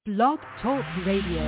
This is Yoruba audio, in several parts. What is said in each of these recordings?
Blog Talk Radio.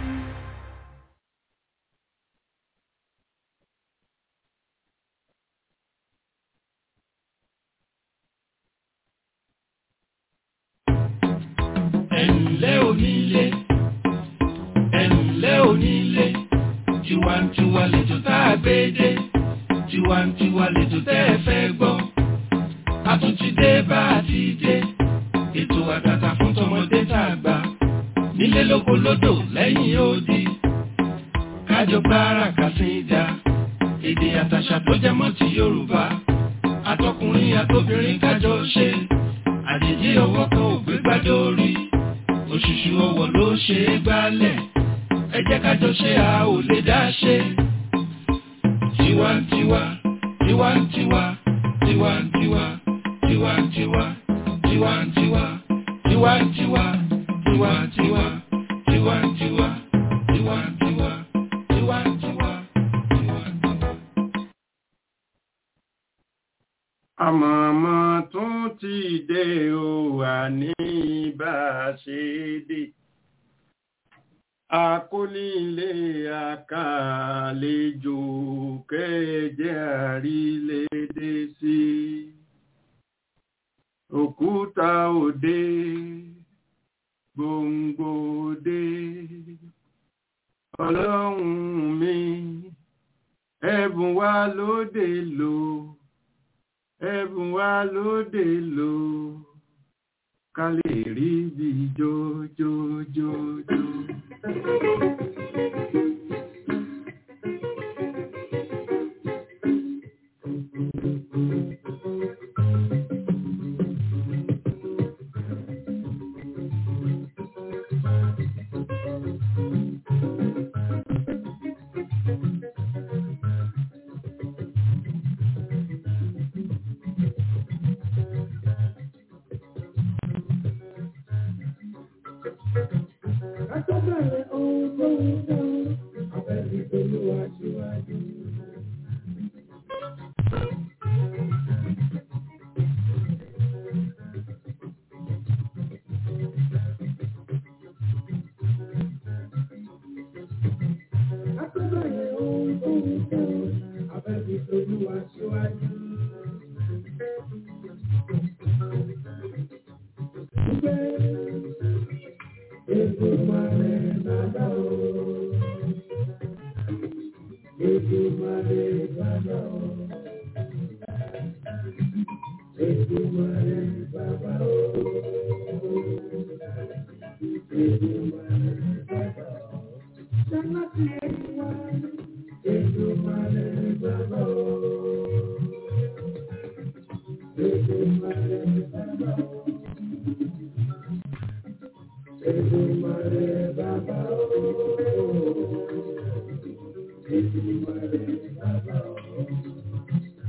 ẹ̀ǹlẹ́ onílé ẹ̀ǹlẹ́ onílé tiwantiwa lẹ́jọ́ tá a gbé dé tiwantiwa lẹ́jọ́ tẹ́ ẹ fẹ́ gbọ́ a tún ti dé bá a ti dé ètò àtàtà fún tọmọdé tá a gbà nílé lóko lódò lẹ́yìn odi kájọ gbára kàsíńdà èdè àtàṣà tó jẹ mọ́ ti Yorùbá àtọkùnrin àtobìnrin kájọ ṣe àjèjì ọwọ́ kan ò gbé gbádé orí òṣùṣù ọwọ́ ló ṣe é gbálẹ̀ ẹ jẹ́ kájọ ṣe a ò lè dá ṣe. tiwantiwa tiwantiwa tiwantiwa tiwantiwa tiwantiwa tiwantiwa tiwantiwa tiwantiwa tiwantiwa tiwantiwa tiwantiwa. àmọ̀mọ́ tún ti dé o àní bá a ṣe dé akónílé àkàlejò kẹjẹ àrílédé sí òkúta òde gbòǹgbò òde ọlọ́run mi ẹ̀bùn wa lóde lò ẹ̀bùn wa lóde lò ká lè rí bí jójójójó. Àtọ́bẹ̀rẹ̀ ohun tó ń dán, abẹ́bí olúwa síwájú. Àtọ́bẹ̀rẹ̀ ohun tó ń dán, abẹ́bí olúwa síwájú. Èdùmàrè bàbá o. Èdùmàrè bàbá o. Èdùmàrè bàbá o. Èdùmàrè bàbá o. Sálábì ẹ̀wá. Èdùmàrè bàbá o. Èdùmàrè bàbá o. Èdùmàrè bàbá o. Èdùmàrè bàbá o.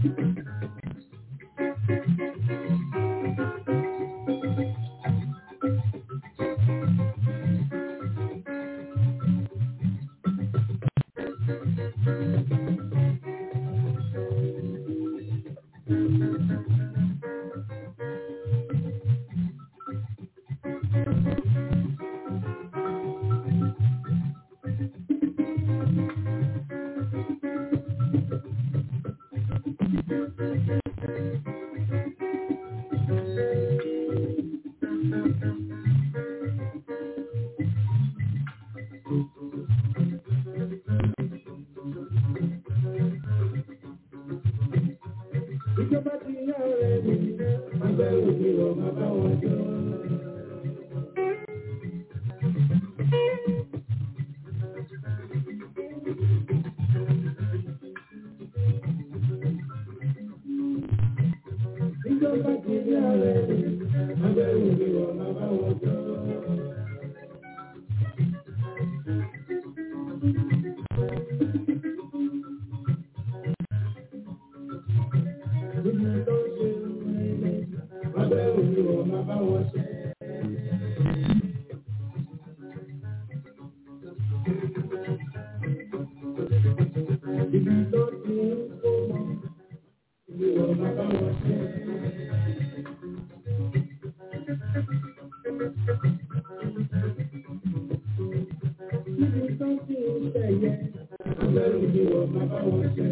sí ìṣẹ̀yẹ. Abẹ́rù ni wọ́n máa bá wọn jẹ.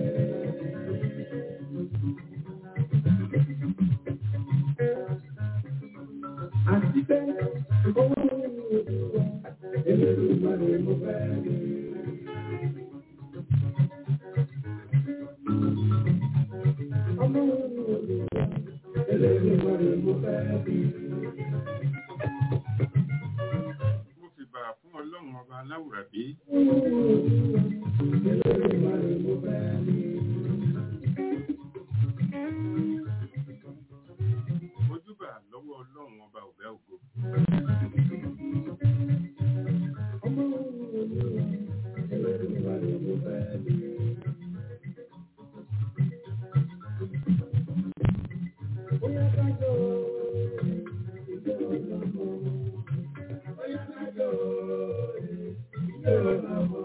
Àti pé owó ní ojú wa, eléyìí máa lè mú bẹ́ẹ̀ ni. Ọmọ ní ojú wa, eléyìí máa lè mú bẹ́ẹ̀ ni. mo fi bà fún ọlọ́run ọba aláwùrábí Eléyìí máa lè mú bẹ́ẹ̀ ni. ojúbà lọ́wọ́ ọlọ́run ọba ọ̀gá ògo Ọmọ ní ojú wa, eléyìí máa lè mú bẹ́ẹ̀ ni. Bóyá ká jọ ìjọ ọlọ́mọ. Bóyá ká jọ ìjọ ọlọ́mọ.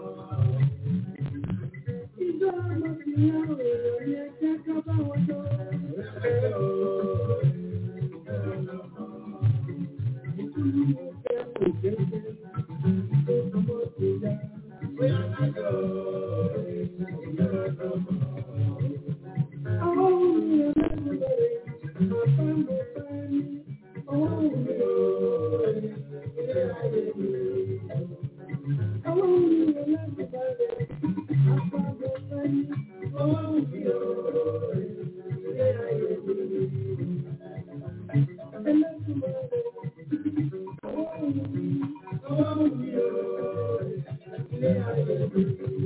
Ìjọ ọmọ ti yá òòrùn ní ẹgbẹ́ ká bá wọn jọ. Bóyá ká jọ ìjọ ọlọ́mọ. Ìkúlù mú kẹ́ kò kéde. Ìjọ ọmọ ti yá. Bóyá ká jọ ìjọ ọlọ́mọ. Àwọn òun ẹlẹ́nu bẹ̀rẹ̀. Bàbá mo fẹ́ ní ọwọ́ mi ò ilé ayé mi. Àwọn òun ẹlẹ́nu bẹ̀rẹ̀. Bàbá mo fẹ́ ní ọwọ́ mi ò ilé ayé mi. Ẹlẹ́nu bẹ̀rẹ̀. Ọwọ́ mi ọwọ́ mi ò ilé ayé mi.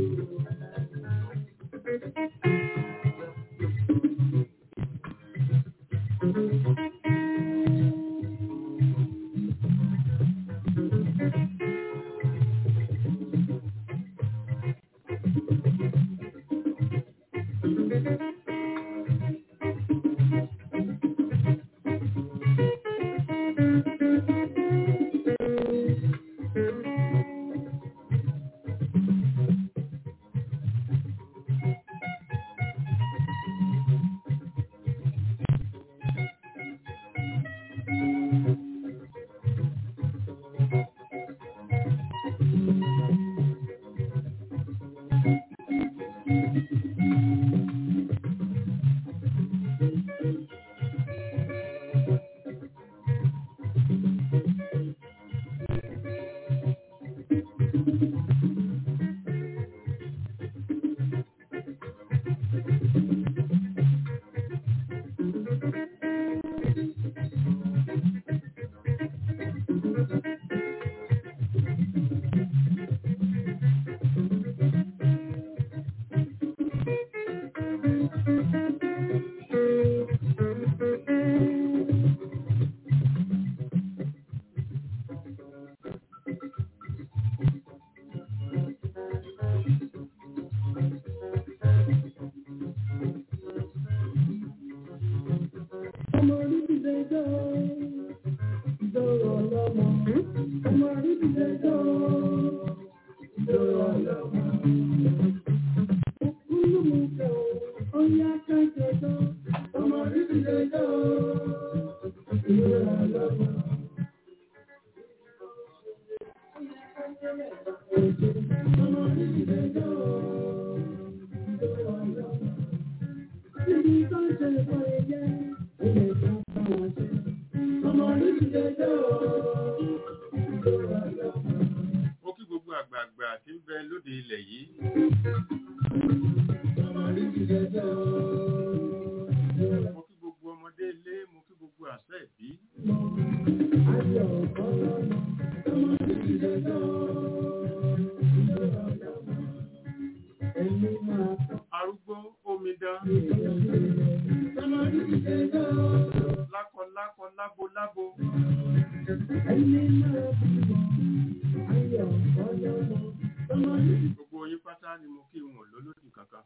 Ọmọ orí ti lè jọ ìjọrọ̀ ọlọ́mọ. Ọmọ orí ti lè jọ ìjọrọ̀ ọlọ́mọ. Òkúlù mú kẹ́ o, ó yá kájọ jọ. Ọmọ orí ti lè jọ ìjọrọ̀ ọlọ́mọ. Ọmọ orí ti lè jọ ìjọrọ̀ ọlọ́mọ. Ibi tó ń ṣe ìfọ̀ ẹ̀yẹ, ó lè tó bá wọn ṣe. Ọmọ orí ti lè jọ ìjọrọ̀ ọlọ́mọ. mo kí gbogbo àgbààgbà tí ń bẹ lóde ilẹ̀ yìí Ọmọ orí ti lè jọ ìjọrọ̀ mo kí gbogbo ọmọdé ilé mo kí gbogbo àṣẹ ìbí ayọ̀ ọlọ́mọ. Ọmọ orí ti lè jọ ìjọrọ̀ ọlọ́mọ. Ẹni máa tọ́ arúgbó omidan Ọmọ orí ti lè jọ lákọ lákọ lábo lábo ẹni máa bímọ. Ayọ̀ ọlọ́mọ. Ọmọ orí ti gbogbo yín pátá ni mo kí wọn lólódì kankan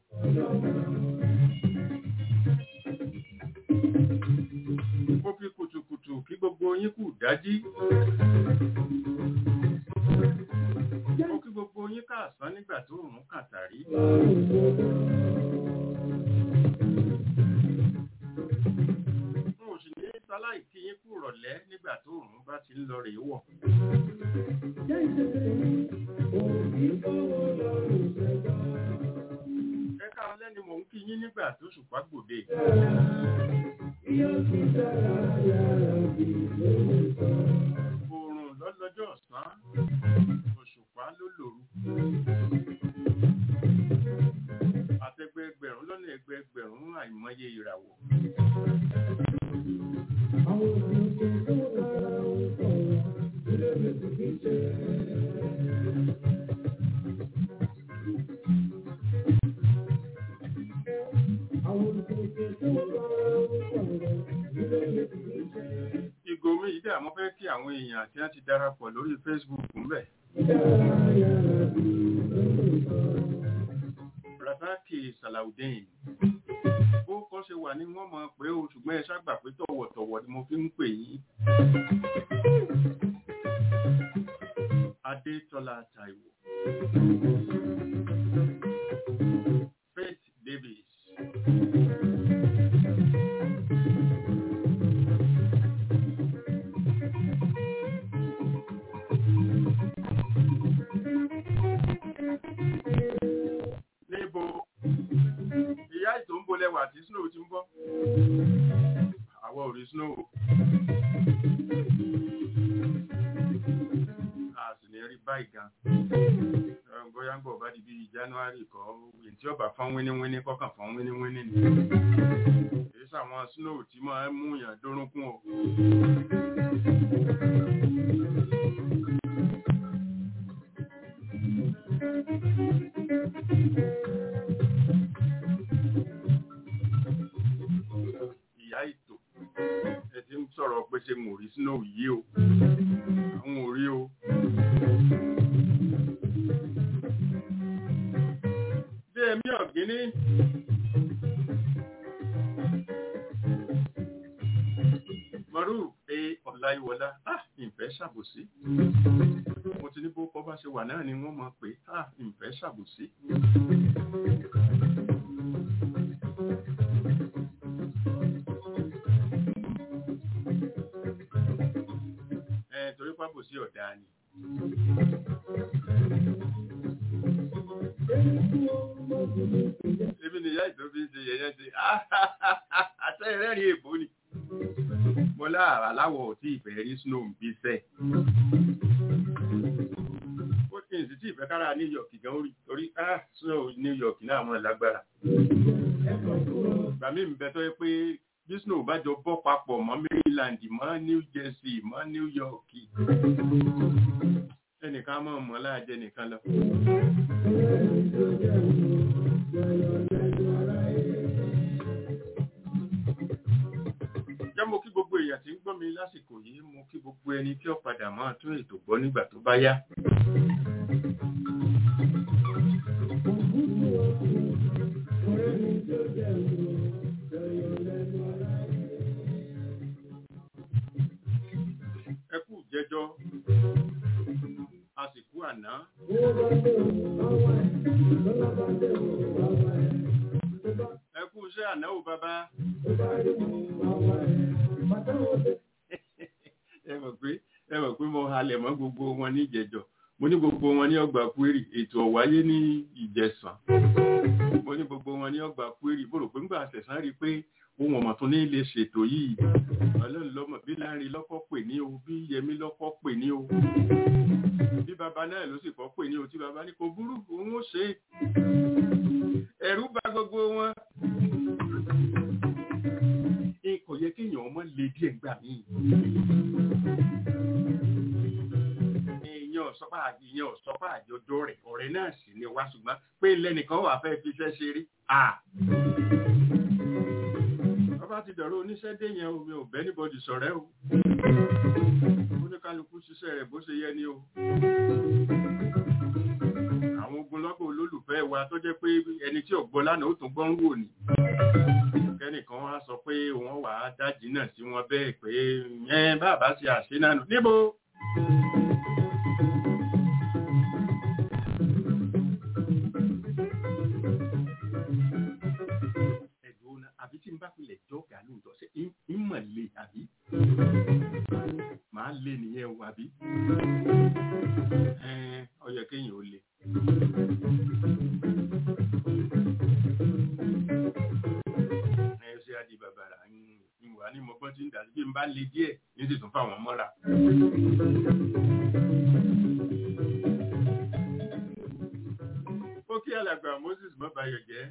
mo fi kùtùkùtù kí gbogbo yín kù dájí mo kí gbogbo yín káàsán nígbà tó rùn kàtàrí n ò sì ní sáláì kí yín kú rọ̀lẹ́ nígbà tó rùn bá ti ń lọ rèé wọ̀ Jẹ́ ìṣẹ̀lẹ̀ òbí ẹ káwọn lẹ́ni mò ń kí yín nígbà tó ṣùpá gbòde oòrùn lọ́lọ́jọ́ ọ̀sán òṣùpá ló lòru àtẹgbẹgbẹ̀rún lọ́nà ẹgbẹgbẹ̀rún àìmọye ìràwọ̀ ìgò mi yìí dà mo fẹ́ kí àwọn èèyàn tí wọ́n ti darapọ̀ lórí Facebook ń bẹ̀. Rasaki Salaudeen bó kọ́ ṣe wà ní wọ́n mọ̀ pé o ṣùgbọ́n ẹ ṣàgbà pé tọ̀wọ̀tọ̀wọ̀ ni mo fi ń pè yín. Adétọ́lá Táíwò Faith Davis níbo ìyá ìtò ń bolẹ̀wà tí snow ti ń bọ́ àwọ̀ ò rí snow a sì ní rí báyìí gan Ẹ, bóyá ń bọ̀ bá di bíi January kọ́ èyí tí ọba fọ́n wíníwíní kọ́kàn fọ́n wíníwíní ni èyí sàwọn snow tí máa ń mú yàn dórúnkún o ìyá ìtò ẹ ti ń sọ̀rọ̀ pé ṣe mò rí snow yìí o àwọn ò rí o. bí ẹ̀mí ọ̀gíní mọ̀rú pé ọ̀láyíwọlá ah ìfẹ́ ṣàbòsí mo ti ní bó kọ́ bá ṣe wà náà ni wọ́n mọ̀ pé ah ìfẹ́ ṣàbòsí. ẹ torí pábòsí ọ̀dà ni. Ebi ni ìyá ìtò fi ń ṣe yẹyẹ ṣe àṣẹ ìrẹ́rìn èbó ni. Mo láàrá láwọ̀ ò tí ìfẹ́ rí snow ń bí sẹ́. Ó kì í sì tí ìfẹ́ kára New York gan orí torí ah snow New York náà mọ̀ lágbára. Ìgbà mi ń bẹ tó yẹ pé bí snow bá jọ bọ́ papọ̀ mọ́ Maryland mọ́ New Jersey mọ́ New York ẹnìkan mọ̀ mọ́ láàjẹ nìkan lọ. jẹ́ mo kí gbogbo èèyàn tí ń gbọ́ mi lásìkò yìí mo kí gbogbo ẹni tí ó padà máa tún ètò gbọ́ nígbà tó bá yá. ẹ kú jẹjọ àsìkò àná ẹ kú iṣẹ́ àná ò bàbá ẹ mọ̀ pé ẹ mọ̀ pé mo halẹ̀ mọ́ gbogbo wọn ní ìjẹjọ mo ní gbogbo wọn ní ọgbà kwérì ètò ọ̀wáyé ní ìjẹsàn mo ní gbogbo wọn ní ọgbà kwérì mo rò pé ńgbà àṣẹ̀sán rí i pé ohun ọ̀mọ̀ tó ní lè ṣètò yìí ọlọ́run lọ́mọ bí láàrin lọ́kọ́ pè ní o bí yẹmí lọ́kọ́ pè ní o bí baba náà ló sì kọ́ pè ní o tí baba ní kò burú òun ó ṣe é ẹ̀rù bà gbogbo wọn kò yẹ kéèyàn ọmọ lè díẹ̀ gbà mí èèyàn ọ̀sọ́pá èèyàn ọ̀sọ́pá àjọjọ rẹ̀ ọ̀rẹ́ náà sì ni wá ṣùgbọ́n pé lẹ́nìkan wà fẹ́ fi fẹ́ ṣeré à bá ti dọ̀rọ̀ oníṣẹ́ dé yẹn omi ò bẹ́ níbọ̀dì sọ̀rẹ́ o oníkálukú ṣiṣẹ́ rẹ̀ bó ṣe yẹ ni o àwọn ogunlọ́gọ̀ olólùfẹ́ wa tó jẹ́ pé ẹni tí ò gbọ́ lánàá ó tún gbọ́ ń wò ní kẹ́nìkan wá sọ pé wọ́n wà á dájì náà sí wọn bẹ́ẹ̀ pé yẹn bàbá ṣe àṣenánu níbo àbí tí n bá filẹ̀ jọ́gà lóòótọ́ ṣe ìmọ̀ lè àbí màá lè nìyẹn o àbí ó yẹ kéèyàn ó lè ẹ ṣe adi bàbàrà ìwà ní mọ̀gbọ́n tí ń dà sí bí n bá le díẹ̀ ní sì tún fáwọn mọ́ra. ó kí alàgbà Moses mọ́bayọ̀ jẹ́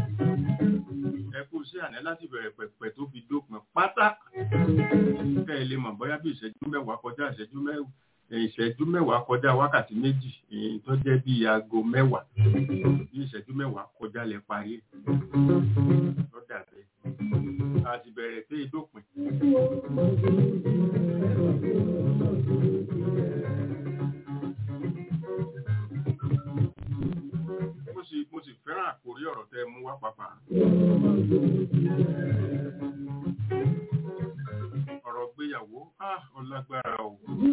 ẹ kú sí àná láti bẹ̀rẹ̀ pẹ̀pẹ̀ tó fi dópin pátá kẹ́ ẹ lè mọ̀ bóyá bí ìṣẹ́jú mẹ́wàá kọjá ìṣẹ́jú mẹ́wàá ìṣẹ́jú mẹ́wàá kọjá wákàtí méjì èyí tó jẹ́ bí aago mẹ́wàá bí ìṣẹ́jú mẹ́wàá kọjá lẹ parí tó dàbẹ́ a ti bẹ̀rẹ̀ sí ìdópin. mo sì mo sì fẹ́ràn àkórí ọ̀rọ̀ tẹ́ ẹ mú wá pàpà. ọ̀rọ̀ gbéyàwó ah ọlágbára o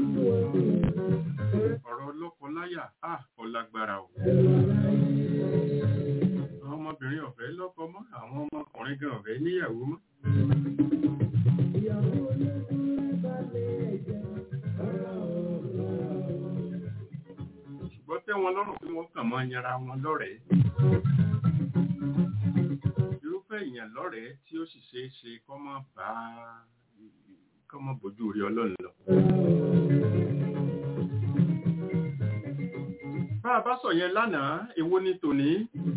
ọ̀rọ̀ lọ́kọláya ah ọlágbára o àwọn ọmọbìnrin ọ̀fẹ́ lọ́kọ mọ́ àwọn ọmọkùnrin gan ọ̀fẹ́ níyàwó mọ́. ṣùgbọ́n tẹ́ wọn lọ́rùn pé wọ́n kàn máa yanra wọn lọ́rẹ̀ẹ́ irúfẹ́ èèyàn lọ́rẹ̀ẹ́ tí ó sì ṣeé ṣe kọ́ mọ́ bá kọ́ mọ́ bójú rí ọlọ́run lọ. bá a bá sọ yẹn lánàá èwo ni tòní.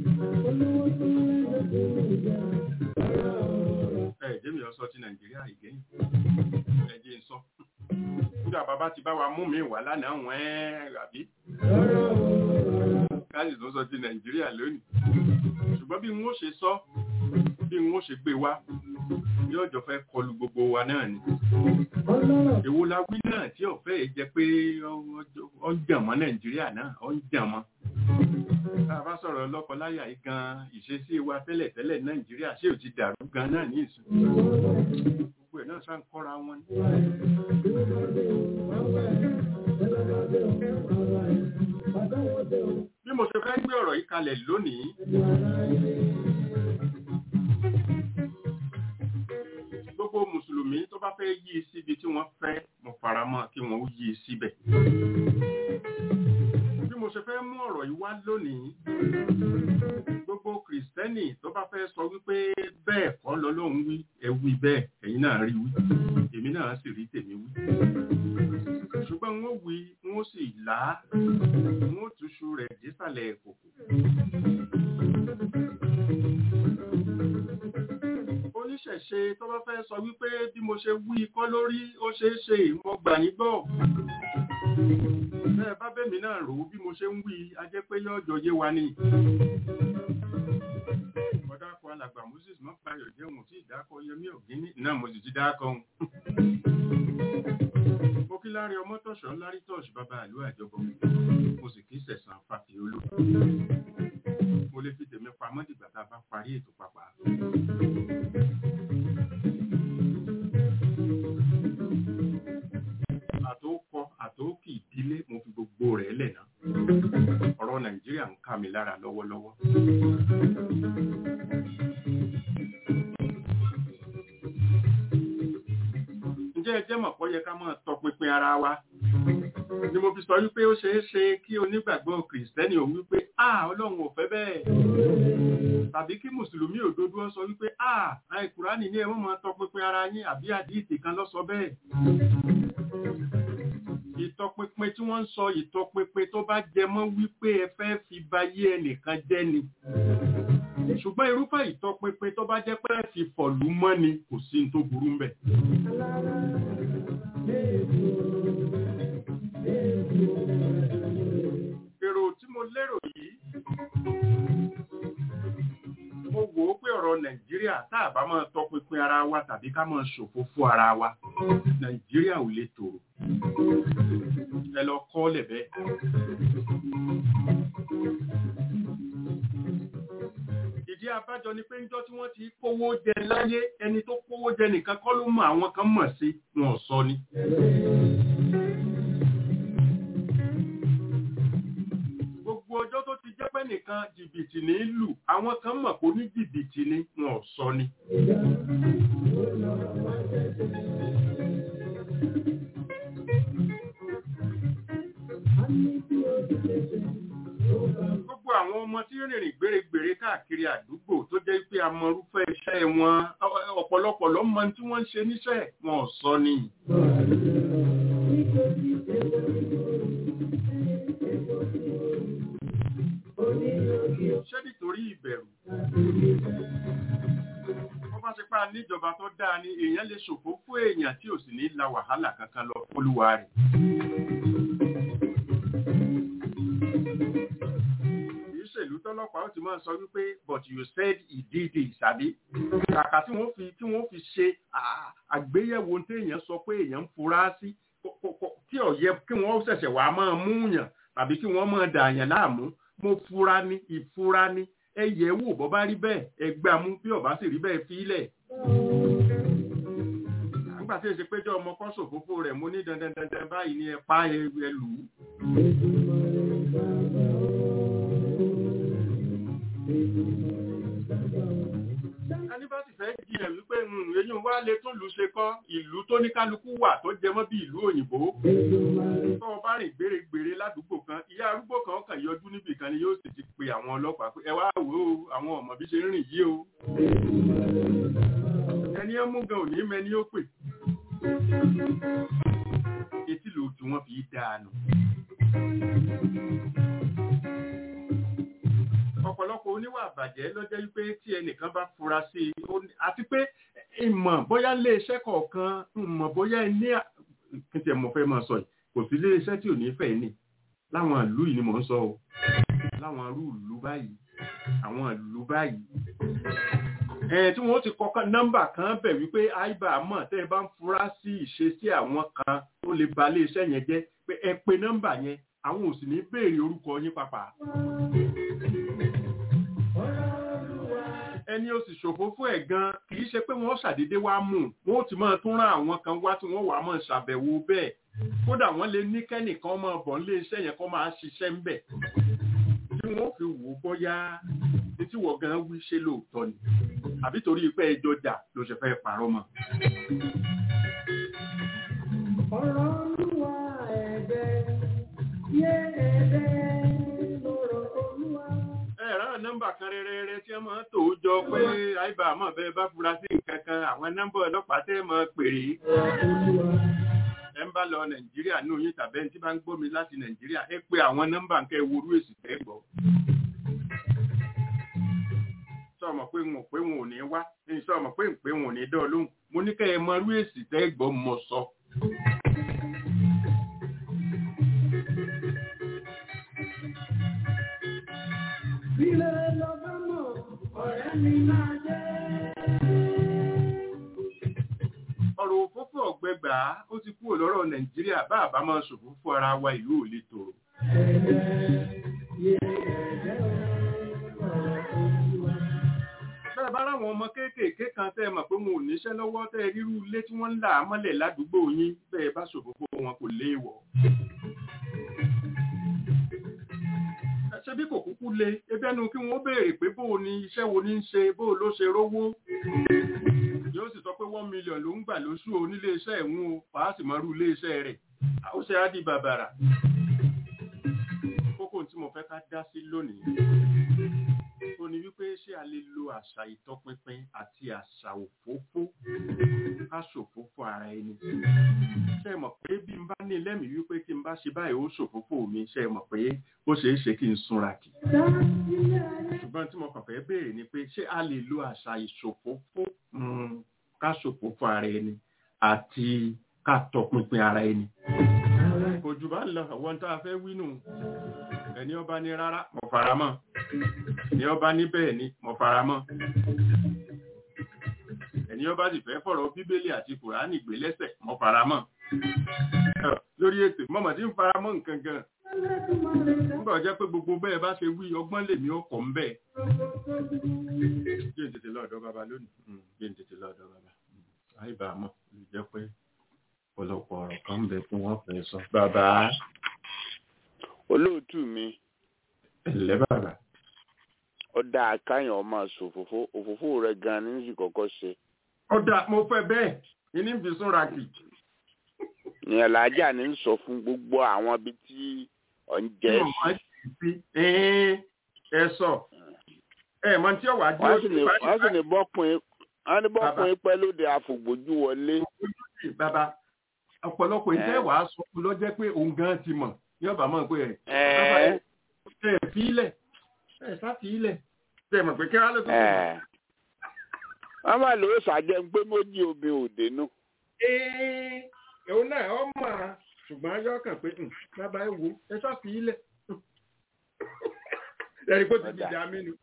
ẹ jẹ́mi ọ sọ ti nàìjíríà ìgẹ́yìn ẹ jẹ́ n sọ nígbà bàbá ti bá wa mú mi wá lánàá wọ́n ẹ́ àbí káàdì tó sọ ti nàìjíríà lónìí ṣùgbọ́n bí n ó ṣe sọ bí n ó ṣe gbé wá yóò jọ fẹ́ kọlu gbogbo wa náà ni èwo la wí náà tí ọ̀fẹ́ yìí jẹ́ pé ó ń jàn mọ́ nàìjíríà náà ó ń jàn mọ́ tá a bá sọ̀rọ̀ lọ́kọláya yìí gan ìṣesí wa tẹ́lẹ̀ tẹ́lẹ̀ nàìjíríà ṣé ò ti dàrú gan náà ní ìsìn gbogbo ẹ̀ náà sáà ń kọ́ra wọn ni. bí mo ṣe fẹ́ gbé ọ̀rọ̀ yìí kalẹ̀ lónìí gbogbo mùsùlùmí tó bá fẹ́ yí síbi tí wọ́n fẹ́ mo fara mọ́ kí wọ́n yí síbẹ̀. bí mo ṣe fẹ́ mú ọ̀rọ̀ yìí wá lónìí gbogbo kìrìsìtẹ́nì tó bá fẹ́ sọ wípé bẹ́ẹ̀ kọ́ lọ́lọ́run wí ẹ wí bẹ́ẹ̀ ẹ̀yin náà rí wí èmi náà sì rí tèmi wí. ṣùgbọ́n wọ́n wí wọ́n sì là á wọ́n túṣu rẹ̀ dísàlẹ̀ kòkò. oníṣẹ̀ṣe tó bá fẹ́ sọ wípé bí mo ṣe wí kọ́ lórí ó ṣeé ṣe mo gbà yín gbọ́. bẹ́ẹ̀ bá bẹ́mi náà rò ó bí mo ṣe ń wí a jẹ́ pé yọ́jọ́ yé wa ni. ọ̀dà kan alàgbà moses mọ́páyọ̀ jẹ́ òun tí ìdákọ̀ yẹmí ọ̀gíní náà mo sì ti dákọ̀ òun. mo kí lárí ọmọ tọ̀ṣọ́ lárí tọ̀ṣ bàbá àlú àjọbọ mo sì kí sẹ̀sán fàfihólò mo lè fi tèmi pamọ́ dìgbà tá a bá parí ètò pàpà. àtòkọ àtòkì ìdílé mo fi gbogbo rẹ̀ lẹ̀ náà ọ̀rọ̀ nàìjíríà ń ká mi lára lọ́wọ́lọ́wọ́. ǹjẹ́ ẹ jẹ́ mọ̀ pọ́ yẹ ká máa tọpinpin ara wa ni mo fi sọ wípé ó ṣeé ṣe kí onígbàgbọ́ kìrìsìtẹ́nì ò wípé a ọlọ́run ò fẹ́ bẹ́ẹ̀ tàbí kí mùsùlùmí òdodo ó sọ wípé a àìkùránì ní ẹ̀wọ̀n máa tọpinpin ara yín àbí àdíìtì kan ló sọ bẹ́ẹ̀ ìtọpinpin tí wọ́n ń sọ ìtọpinpin tó bá jẹ mọ́ wípé ẹ fẹ́ fi bayé ẹnìkan jẹ́ ni ṣùgbọ́n irúfẹ́ ìtọpinpin tó bá jẹ́ pé ẹ fi fọ̀lú mọ́ ni kò sí ní tó burú mbẹ̀. èrò tí mo lérò yìí mo wò ó pé ọ̀rọ̀ nàìjíríà tá a bá máa tọpinpin ara wa tàbí ká máa ṣòfófó ara wa nàìjíríà ò lè tòrò ẹ lọ kọ́ lẹ̀ bẹ́ẹ̀. ìdí abájọ ni pé níjọ́ tí wọ́n ti kówó jẹ láyé ẹni tó kówó jẹ nìkan kọ́ ló mọ àwọn kan mọ̀ sí wọn ò sọ ni. gbogbo ọjọ́ tó ti jẹ́ pé nìkan jìbìtì ní lù àwọn kan mọ̀ kó ní jìbìtì ni wọn ò sọ ni. ọmọ tí rìnrìn gbèrègbèrè káàkiri àdúgbò tó jẹ́ pé amọ̀rúfẹ́ iṣẹ́ wọn ọ̀pọ̀lọpọ̀ ló mọ tí wọ́n ń ṣe níṣẹ́ wọn ò sọ ni. ṣé nítorí ìbẹ̀rù wọ́n bá ṣe pa níjọba tó dáa ni èèyàn lè ṣòfò fún èèyàn tí ò sì ní la wàhálà kankan lọ fólúwa rẹ̀. ìṣèlú tọ́lọ́pàá ó ti máa sọ wípé but you said he did it àbí kàkà tí wọ́n fi tí wọ́n fi ṣe àgbéyẹ̀wò téèyàn sọ pé èèyàn ń fura sí tí ó yẹ kí wọ́n ṣẹ̀ṣẹ̀ wàá máa mú yàn tàbí kí wọ́n máa dààyàn láàmú mo fura ní ìfura ní ẹ yẹ̀ wò bọ́ bá rí bẹ́ẹ̀ ẹ gbà mú bí ó bá sì rí bẹ́ẹ̀ fílẹ̀. nígbà tí èsì péjọ ọmọ kan ṣòfófó rẹ̀ mo ní dandan dandan báyìí ni ẹ pa ẹ lù ú. ẹni bá sì fẹ́ jiyàn wípé eyín wa lè tún lù ṣe kọ́ ìlú tó ní kálukú wà tó jẹ mọ́ bí ìlú òyìnbó. tó o bá rìn gbèrègbèrè ládùúgbò kan ìyá arúgbó kan kàn yọjú níbì kan ni yóò sì ti pe àwọn ọlọ́pàá pé ẹ wá wò ó àwọn ọmọ bí ṣe ń rìn yìí o. ẹni ẹ mú gan òní mẹni ó pè. etí ló tí wọ́n fi dáa nù ọ̀pọ̀lọpọ̀ oníwà àbàjẹ́ ló jẹ́ wípé tí ẹnìkan bá fura sí i àti pé ìmọ̀ bóyá ilé iṣẹ́ kọ̀ọ̀kan ìmọ̀ bóyá ní kí tiẹ̀ mo fẹ́ máa sọ yìí kò sí ilé iṣẹ́ tí ò ní fẹ́ ní láwọn ìlú yìí ni mò ń sọ o láwọn irú ìlú báyìí àwọn ìlú báyìí ẹ̀ tí wọ́n ti kọ́kọ́ nọ́mbà kan bẹ̀ wípé àìbá mọ̀ tẹ́ ẹ bá ń fura sí ìṣesí àwọn kan tó lè ba ilé iṣẹ́ yẹn jẹ́ pé ẹ pe nọ́mbà yẹn àwọn ò sì ní béèrè orúkọ yín pàpà ẹni ó sì ṣòfò fún ẹ̀ gan kì í ṣe pé wọ́n ṣàdédé wá mú wọn ó ti máa tún rán àwọn kan wá tí wọ́n wà máa ṣàbẹ̀wò bẹ́ẹ̀ kódà wọ́n lè ní kẹ́nìkan máa bọ̀ nílé iṣẹ́ yẹn kó máa ṣiṣẹ́ ń bẹ̀ tí wọ́n fi wò bóyá tí wọ́n gan wí ṣe lóòótọ́ ni àbí torí pé ẹjọ́ jà ló ṣe fẹ́ parọ́ mọ́. ọ̀rọ̀ olúwa ẹ̀bẹ̀ yé ẹ̀bẹ̀ ẹ̀rọ nọ́mbà kan rẹrẹrẹ tí wọ́n máa ń tò ó jọ pé àìbá àmọ́ bẹ́ẹ̀ bá fura sí nǹkan kan àwọn nọ́mbà ọlọ́pàá tẹ́ mọ́ pèrè. ẹ ń bá lọ nàìjíríà ní oyin tàbí ẹni tí bá ń gbómi láti nàìjíríà ẹ pé àwọn nọ́mbà ń kẹ́ worú èsì tẹ́ gbọ́. sọmọ pé wọn pé wọn ò ní wá sọmọ pé pé wọn ò ní dán lóhùn mo ní kẹ́ ẹ mọ irú èsì tẹ́ gbọ́ mọ sọ. Ilé lọ́gbà mọ̀, ọ̀rẹ́ mi máa jẹ́. ọ̀rọ̀ òfófó ọ̀gbẹ́gbà ó ti kúrò lọ́rọ̀ nàìjíríà bá àbá máa ṣòfò fún ara wa ìlú ò lè tòrò. bẹ́ẹ̀ bá ráwọn ọmọ kéékèèké kan tẹ́ ẹ mọ̀ pé wọn ò níṣẹ́ lọ́wọ́ tẹ́ ẹ rírú ilé tí wọ́n ń là á mọ́lẹ̀ ládùúgbò yín bẹ́ẹ̀ bá ṣòfò fún wọn kò léèwọ̀. ṣe bí kò kúkú le ebẹ́nu kí wọ́n béèrè pé bóò ni iṣẹ́ wo ní ń ṣe bóò ló ṣe rówó yóò sì sọ pé one million ló ń gbà lóṣù o nílé iṣẹ́ ìwọ̀n o wàá sì mọ́rú ilé iṣẹ́ rẹ̀ ó ṣe á di bàbàrà kókó tí mo fẹ́ ká dá sí lónìí ó ní wípé ṣé a lè lo àṣà ìtọpinpin àti àṣà òfófó ká ṣòfófó ara ẹni ṣe mọ̀ pé bí n bá ní lẹ́mìí wípé tí n bá ṣe báyìí ó ṣòfófó mi ṣe mọ̀ pé ó ṣeé ṣe kí n súnra kì ṣùgbọ́n tí mo kàn fẹ́ béèrè ni pé ṣé a lè lo àṣà ìṣòfófó ká ṣòfófó ara ẹni àti ká tọpinpin ara ẹni kò jù bá ń lọ àwọn tá a fẹ́ wí nù ẹni ọba ní rárá mo fara mọ́ ẹni ọba ní bẹ́ẹ̀ ni mo fara mọ́ ẹni ọba sì fẹ́ fọ̀rọ̀ bíbélì àti kùránì gbé lẹ́sẹ̀ mo fara mọ́ lórí ètò mọ́mọ́ tí ń fara mọ́ nǹkan gan nígbà jẹ́ pé gbogbo bẹ́ẹ̀ bá ṣe wí ọgbọ́n lèmi ọkọ̀ ń bẹ̀ jẹ́ ń tètè lọ́ọ̀dọ́ bàbá lónìí jẹ́ ń tètè lọ́ọ̀dọ́ bàbá àìbá mọ́ ló jẹ́ pé ọ̀pọ̀lọpọ̀ ọ̀rọ̀ kan ń bẹ fún wọn fẹ́ sọ. bàbá olóòtú mi ẹ̀lẹ́ bàbá ọ̀dà àkáyàn ọmọ ṣòfófó òfófó rẹ̀ gan ní sì kọ́kọ́ ṣe. ọ̀dà mo fẹ́ bẹ́ẹ̀ ìní fi súnra kì. ní alájà ní sọ fún gbogbo àwọn ibi tí ọ̀ ń jẹ́ sí. ẹ sọ ẹ mọ tí ọwà dúró wọ́n sì ní wọ́n sì ní bọ́kùnrin wọ́n ní bọ́kùnrin pẹ́ lóde àfògbójú wọlé. sí bàbá ọ̀pọ̀lọpọ̀ iṣẹ́ wàá sọ fún ló jẹ́ pé òun gan ti mọ̀ ní ọba mọ̀ pé ẹ̀ bàbá ẹ̀ ẹ̀ fi ilẹ̀ ẹ̀ sá fi ilẹ̀ tẹ̀ mọ̀ pé kí wọ́n ló tó kù. wọ́n máa lò ó ṣàjẹ́ pé méjì obìnrin ò dénú. ee òun náà ọ mọ̀ á ṣùgbọ́n yọ kàn pé "Hmm, bàbá ẹ wo ẹ sá fi ilẹ̀ ẹ̀rí kó ti di ìjà mi nu.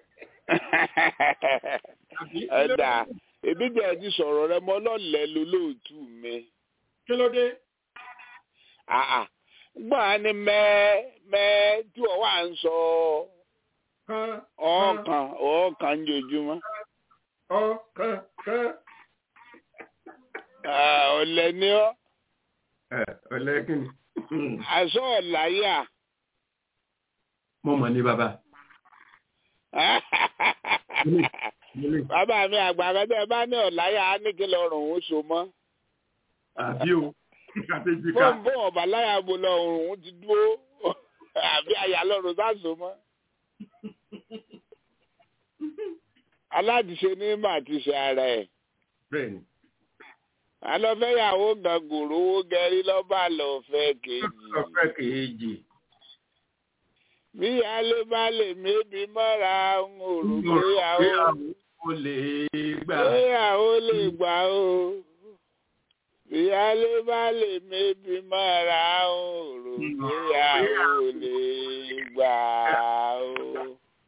ẹ̀dà èmi jẹ́ ti sọ̀rọ̀ rẹ mọ́ lọ́lẹ̀ lólóòtú mi. kí ló dé. àà gbọ́n á ní mẹ́ mẹ́ tí wọ́n wà ń sọ kan ọ̀ọ́kan ọ̀ọ́kan jojúmọ́. ọ̀kan kan. ọ̀lẹ ni ọ́ ẹ ọ̀lẹ́ kí ni. àṣọ ọ̀láyà. mo mọ̀ ní bàbá. bàbá mi àgbà kẹtẹ bá ní ọ̀láyà á ní kí lọ́rùn ó so mọ́. àbí o àtẹ̀jíká. fóun fóun ọ̀bà láyà bo lọ́rùn ó ti dúró àbí àyà lọ́rùn sá so mọ́. aláàtìṣe ní mà ti ṣe ara ẹ̀. bẹ́ẹ̀ni. alọ́fẹ́yàwó gan gòrò owó gẹrí lọ́ba lọ́fẹ́ kejì. ọ̀fẹ́ kejì. bí alẹ́ bá lè mébi mọ́ra ń òrò gbéyàwó. ó lè gbà. gbéyàwó lè gbà o. bí alẹ́ bá lè mébi mọ́ra ń òrò gbéyàwó lè gbà o.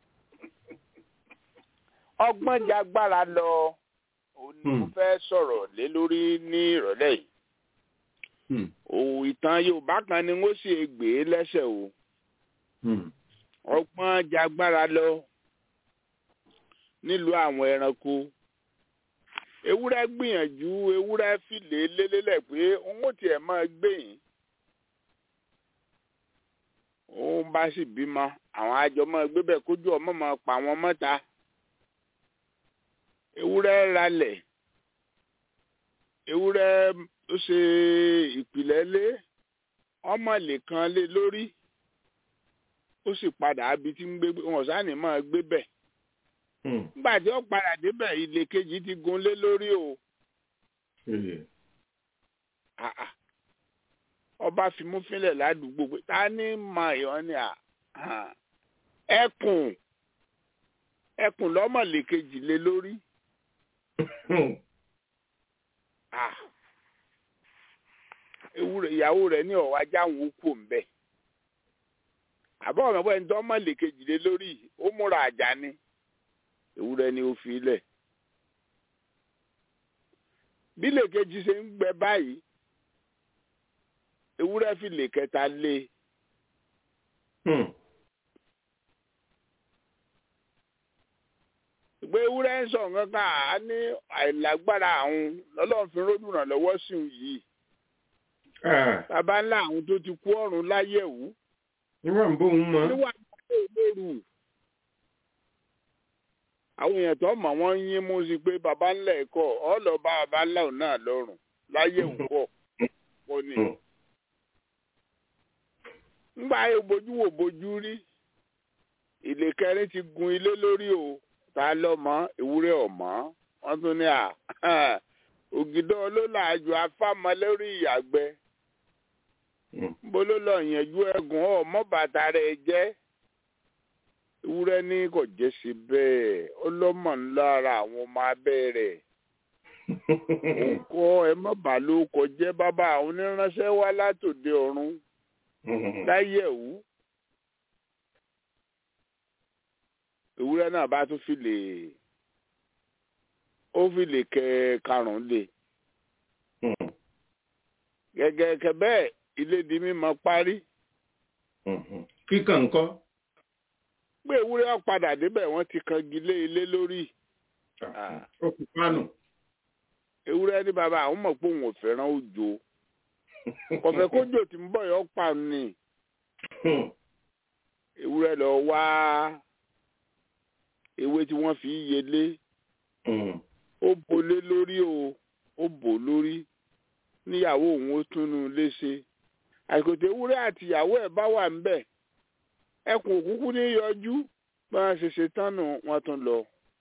ọgbọ́n jagbára lọ òun ni mo fẹ́ sọ̀rọ̀ lé lórí ní ìrọ̀lẹ́ yìí. òun ìtàn Yorùbá kan ni wọ́n sì gbé lẹ́sẹ̀ o. ọgbọ́n jagbára lọ nílùú àwọn ẹranko. ewúrẹ́ gbìyànjú ewúrẹ́ fìlè lélẹ́lẹ̀ pé òun ò tiẹ̀ máa gbé yìí. òun bá sì bímọ àwọn àjọ máa gbé bẹ́ẹ̀ kójú ọmọ máa pa àwọn mọ́ta ewúrẹ́ ralẹ̀ ewúrẹ́ ó ṣe ìpìlẹ̀ lé ọmọ lè kan lé lórí ó sì padà abi tí ń gbé wọn sáni máa gbé bẹ̀ nígbà tí ó padà débẹ̀ ilé kejì ti gun lé lórí o ọba fimúfínlẹ̀ ládùúgbò pé ta ni mà yọ ni ẹkùn ẹkùn lọ́mọ lè kejì lé lórí ewúrẹ́ ìyàwó rẹ̀ ní ọ̀wá jáwọn okò ńbẹ àbọ̀ ọ̀nà bọ́ ẹni tó mọ̀ lè kejìlé lórí ó múra àjà ni ewúrẹ́ ni ó fi lẹ̀ bí lè kejì ṣe ń gbẹ báyìí ewúrẹ́ fi lè kẹta lé pé ewúrẹ́ ń sọ nǹkan kan á ní àìlágbára àwọn lọ́lọ́run fi ròdù ràn lọ́wọ́ sí òun yìí. bàbá ńlá àwọn tó ti kú ọ̀run láyẹ̀wò. níwọ̀n bó ń mọ. níwọ̀n bó ń lóru. àwọn èèyàn tó mọ̀ wọ́n yín mú sí pé bàbá ńlá ẹ̀kọ́ ọ lọ bá bàbá ńlá òun náà lọ́rùn láyẹ̀wò pọ̀ pọ̀ ni. ńgbà ayé bojú wò bojú rí ìlẹ̀kẹrin ti gun ilé lórí o ta lọmọ ewúrẹ́ ọmọ wọn tún ní à ògìdọ olólàájú afámọ lórí ìyàgbẹ́ bóló lọ yẹnjú ẹgùn ọmọ bàtà rẹ̀ jẹ́ ewúrẹ́ ní kò jẹ́ sí bẹ́ẹ̀ ọlọ́mọ ńlá ara àwọn ọmọ abẹ́ rẹ̀ òkọ ẹ má bà ló kọjẹ́ bàbá àwọn oníránṣẹ́ wá látòde ọ̀run láyẹ̀wò. ewúrẹ́ náà bá tún fi lè ó fi lè kẹ karùn-ún lè gẹ́gẹ́ kẹ bẹ́ẹ̀ ilé di mímọ parí. kíkàn ńkọ́. pé ewúrẹ́ padà débẹ̀ wọ́n ti kan gilé ilé lórí. ó kù pánù. ewúrẹ́ ní bàbá àwọn mọ̀ pé òun ò fẹ́ràn òjò kọ̀fẹ́ kójò tí ń bọ̀ yọ pa ni. ewúrẹ́ lọ wá ewé tí wọ́n fi yelé ó bolé lórí o ó bò lórí níyàwó òun ó túnú léṣe àìkòtò ewúrẹ́ àti ìyàwó ẹ̀ bá wà ńbẹ̀ ẹkùn òkúkú ní yọjú bá a ṣe ṣe tán nù wọ́n tún lọ.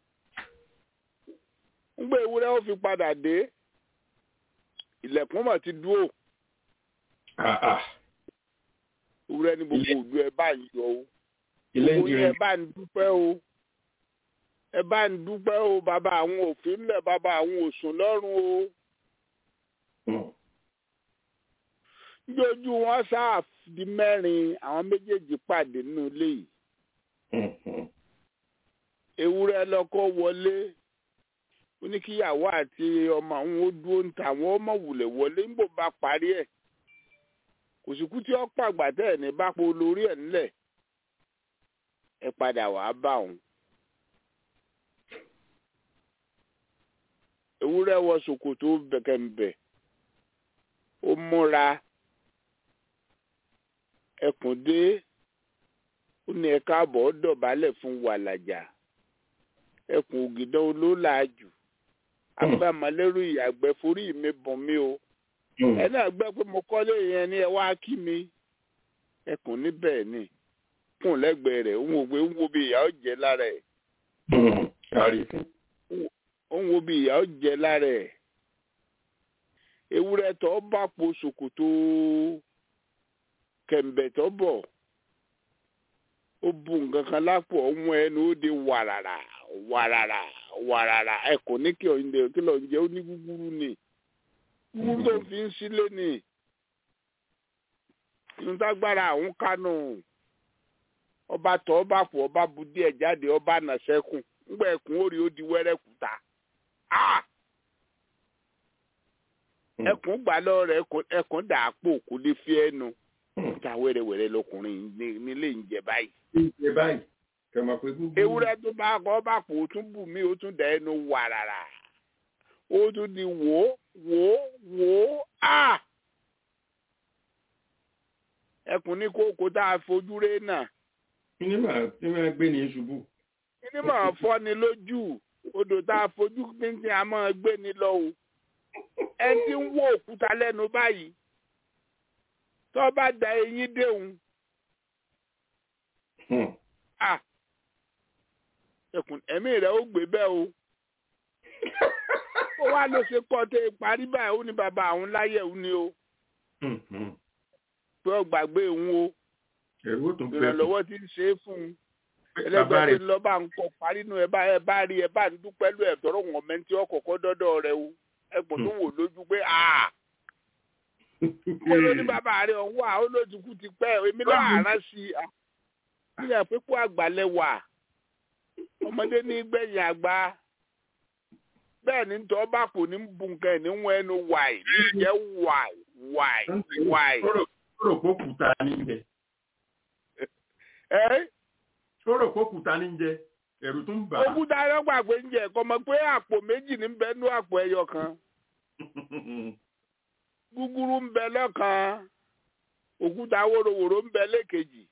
ń gbé ewúrẹ́ ó fi padà dé ilẹ̀kùn mà ti dúró Ah, ah. ewúrẹ́ ní gbogbo Ilé- òdu ẹ bá ń yọ o ilé ń gbogbo yín ẹ dirin bá ń dúpẹ́ o ẹ bá ń dúpẹ́ o bàbá àwọn òfin ńlẹ̀ bàbá àwọn òsùn lọ́rùn o Hmm. lójú wọn sáà di mẹ́rin àwọn méjèèjì pàdé nínú ilé yìí Hmm, hmm. ewúrẹ́ lọ́kọ́ wọlé ó ní kíyàwó àti ọmọ àwọn ó dúró ń ta àwọn ọmọ wùlẹ̀ wọlé níbo bá parí ẹ̀ kò sí kú tí ó pàgbà tẹ́ ẹ̀ ní bá po lórí ẹ̀ ńlẹ̀ ẹ padà wàá bá òun. ewúrẹ́ wọ ṣòkòtò bẹ̀kẹ̀ǹbẹ̀ ó múra ẹkùn dé ó ní ẹ káàbọ̀ ó dọ̀bálẹ̀ fún wàlàjà ẹkùn ògìdán olólàájù agbámọlẹ́rù ìyàgbẹ́ forí mi bùn mí o Hmm. ẹ náà gbẹ́ pé mo kọ́lé yẹn ni ẹ wá kí mi ẹkùn níbẹ̀ ni kùn lẹ́gbẹ̀ẹ́ rẹ̀ òun ò gbé ń wo bí ìyá ó jẹ lára ẹ̀ Hmm. Kárí. òun wo bí ìyá ó jẹ lára ẹ̀ ewúrẹ́ tó bá po ṣòkòtò kẹ̀m̀bẹ̀ tó bọ̀ ó bu nǹkan kan lápò ọ̀hún ẹnu ó de wàràrà wàràrà wàràrà ẹ̀kọ́ ní kí ọ̀yìn kí lọ́ọ́ jẹ́ ó ní gúgúrú ni gúgúrú tó fi ń sílé ni nítagbára àwọn kánò ọba tọ́ ọba pọ̀ ọba bu díẹ̀ jáde ọba nà sẹ́kùn ńgbà ẹ̀kún ó rí ó di wẹ́rẹ́ kúta Ah! Hmm. ẹkùn gbà lọ rẹ ẹkùn dà á pò kó lè fi ẹnu Hmm. ta wẹ́rẹ́wẹ́rẹ́ lọkùnrin ní- nílé ń jẹ báyìí. Ṣé báyìí? Kẹ̀mọ̀ pé gbogbo. ewúrẹ́ tó bá kọ́ bá pò ó tún bù mí ó tún dà ẹnu wàràrà ó tún di wò ó wò ó wò ó á. ẹkùn ní kókó tá a fojú ré náà Kí ni màá tí màá gbé ní ṣubú? kí ni màá fọ́ ni lójú odò tá a fojú pínpín a máa gbé ni lọ o ẹni tí ń wó òkúta lẹ́nu báyìí tó bá da eyín déhùn Hmm. à ẹkùn ẹ̀mí rẹ̀ ó gbé bẹ́ẹ̀ o ó wá ló ṣe kọ́ tẹ parí báyìí ó ní bàbá àwọn láyẹ̀ òun ni o Hmm. Hmm. pé ó gbàgbé òun o Ẹ̀rú ó tún bẹ́ẹ̀ fún. ìrànlọ́wọ́ ti ń ṣe é fún un Bàbá ẹlẹgbẹ́ rẹ̀ tí ń lọ bá ń kọ parí nù ẹ bá ẹ bá rí ẹ bá ń dúpẹ́ lù ẹ tọrọ wọn mẹ́ntì ọkọ̀ọ̀kọ́ dọ́dọ̀ rẹ o ẹgbọ̀n tó wò lójú pé a mo ló ní bàbá rẹ ọ̀hún wà ó lójú kú ti pẹ́ èmi náà àrán sí i à níyà pé kó àgbàlẹ̀ wà ọmọdé ní gbẹ̀yìn àgbà bẹ́ẹ̀ ni tọ́ bá kò ní bu nǹkan ẹ̀ ní wọn ẹnu wàì ní jẹ́ wàì wàì wàì Ó rò pé òkúta ní jẹ. ẹ́ Ó rò pé òkúta ní jẹ. Ẹ̀rù tún bà á. òkúta ayọ́gbà pé ń jẹ kọ́ mọ̀ pé àpò méjì ní bẹ́ẹ̀ nú àpò ẹyọ kan. gúgúrú ń bẹ lọ́kan òkúta wóróworó ń bẹ lẹ́kejì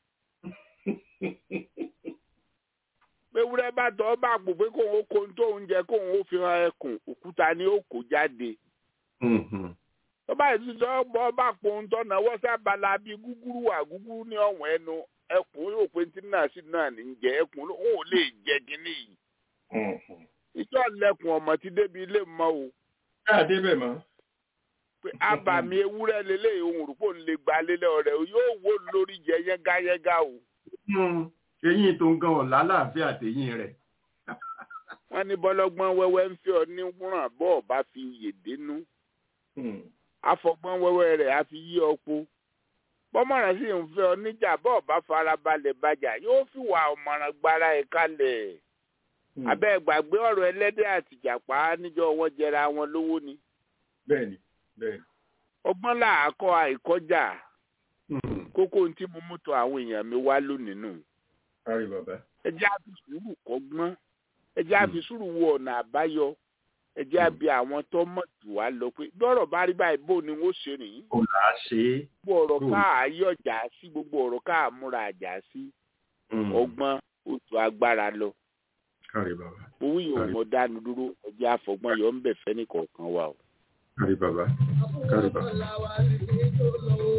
ewúrẹ́ bá tọ́ bá pò pé kóun ó kó ohun tó ń jẹ kóun ó fi hàn ẹkùn òkúta ni ó kó jáde Hmm. Hmm. tó bá yìí tó bọ́ bá pò ohun tó náwó sábàlá bíi gúgúrú wà gúgúrú ní ọ̀wọ́n ẹnu ẹkùn yóò pé tí náà sí náà ní jẹ ẹkùn òun ò lè jẹ kínní yìí Hmm. Hmm. ìjọ lẹkùn ọmọ ti débi ilé mọ́ o Káà débẹ̀ mọ́. pé abàmì ewúrẹ́ lélẹ́yìí ohun rúpò ń lè gba lélẹ́ ọ̀rẹ́ o yóò wó lórí jẹ yẹ́ngá o. Hmm. Eyín tó ń gan ọ̀la láàfin àtẹ̀yìn rẹ̀. wọ́n ní bọ́lọ́gbọ́n wẹ́wẹ́ ń fẹ́ ọ ní wúràn bọ́ ọ bá fi yè dénú Hmm. afọgbọ́n wẹ́wẹ́ rẹ̀ á fi yí ọpo bọ́mọ̀ràn sì ń fẹ́ ọ níjà bọ́ ọ bá farabalẹ̀ bàjà yóò fi wà ọ̀mọ̀ràn gbára ẹ̀ kalẹ̀ Hmm. abẹ́ gbàgbé ọ̀rọ̀ ẹlẹ́dẹ̀ àtìjàpá níjọ́ wọn jẹra wọn lówó ni Bẹ́ẹ̀ni. Bẹ́ẹ̀ni. ọgbọ́n làákọ́ àìkọjá Hmm. kókó ohun tí mo mú tọ àwọn èèyàn mi wá lónìí nù Kárí bàbá. ẹ jẹ́ á fi sùúrù kọ́gbọ́n ẹ jẹ́ á fi sùúrù wo ọ̀nà àbáyọ ẹ jẹ́ á bi àwọn tó mọ̀ jù wá lọ pé bọ́rọ̀ bá rí báyìí bó ni wọ́n ṣe rìn Kò là á ṣe é. gbogbo ọ̀rọ̀ Hmm. káà yọ̀jà sí gbogbo ọ̀rọ̀ káà múra àjà sí Hmm. ọgbọ́n oṣù agbára lọ Kárí bàbá. owó yìí ò Kárí. mọ dánu dúró ẹ jẹ́ àfọgbọ́n yọ ń bẹ̀ fẹ́ ní kọ̀ọ̀kan wa o. Kárí bàbá. Kárí bàbá.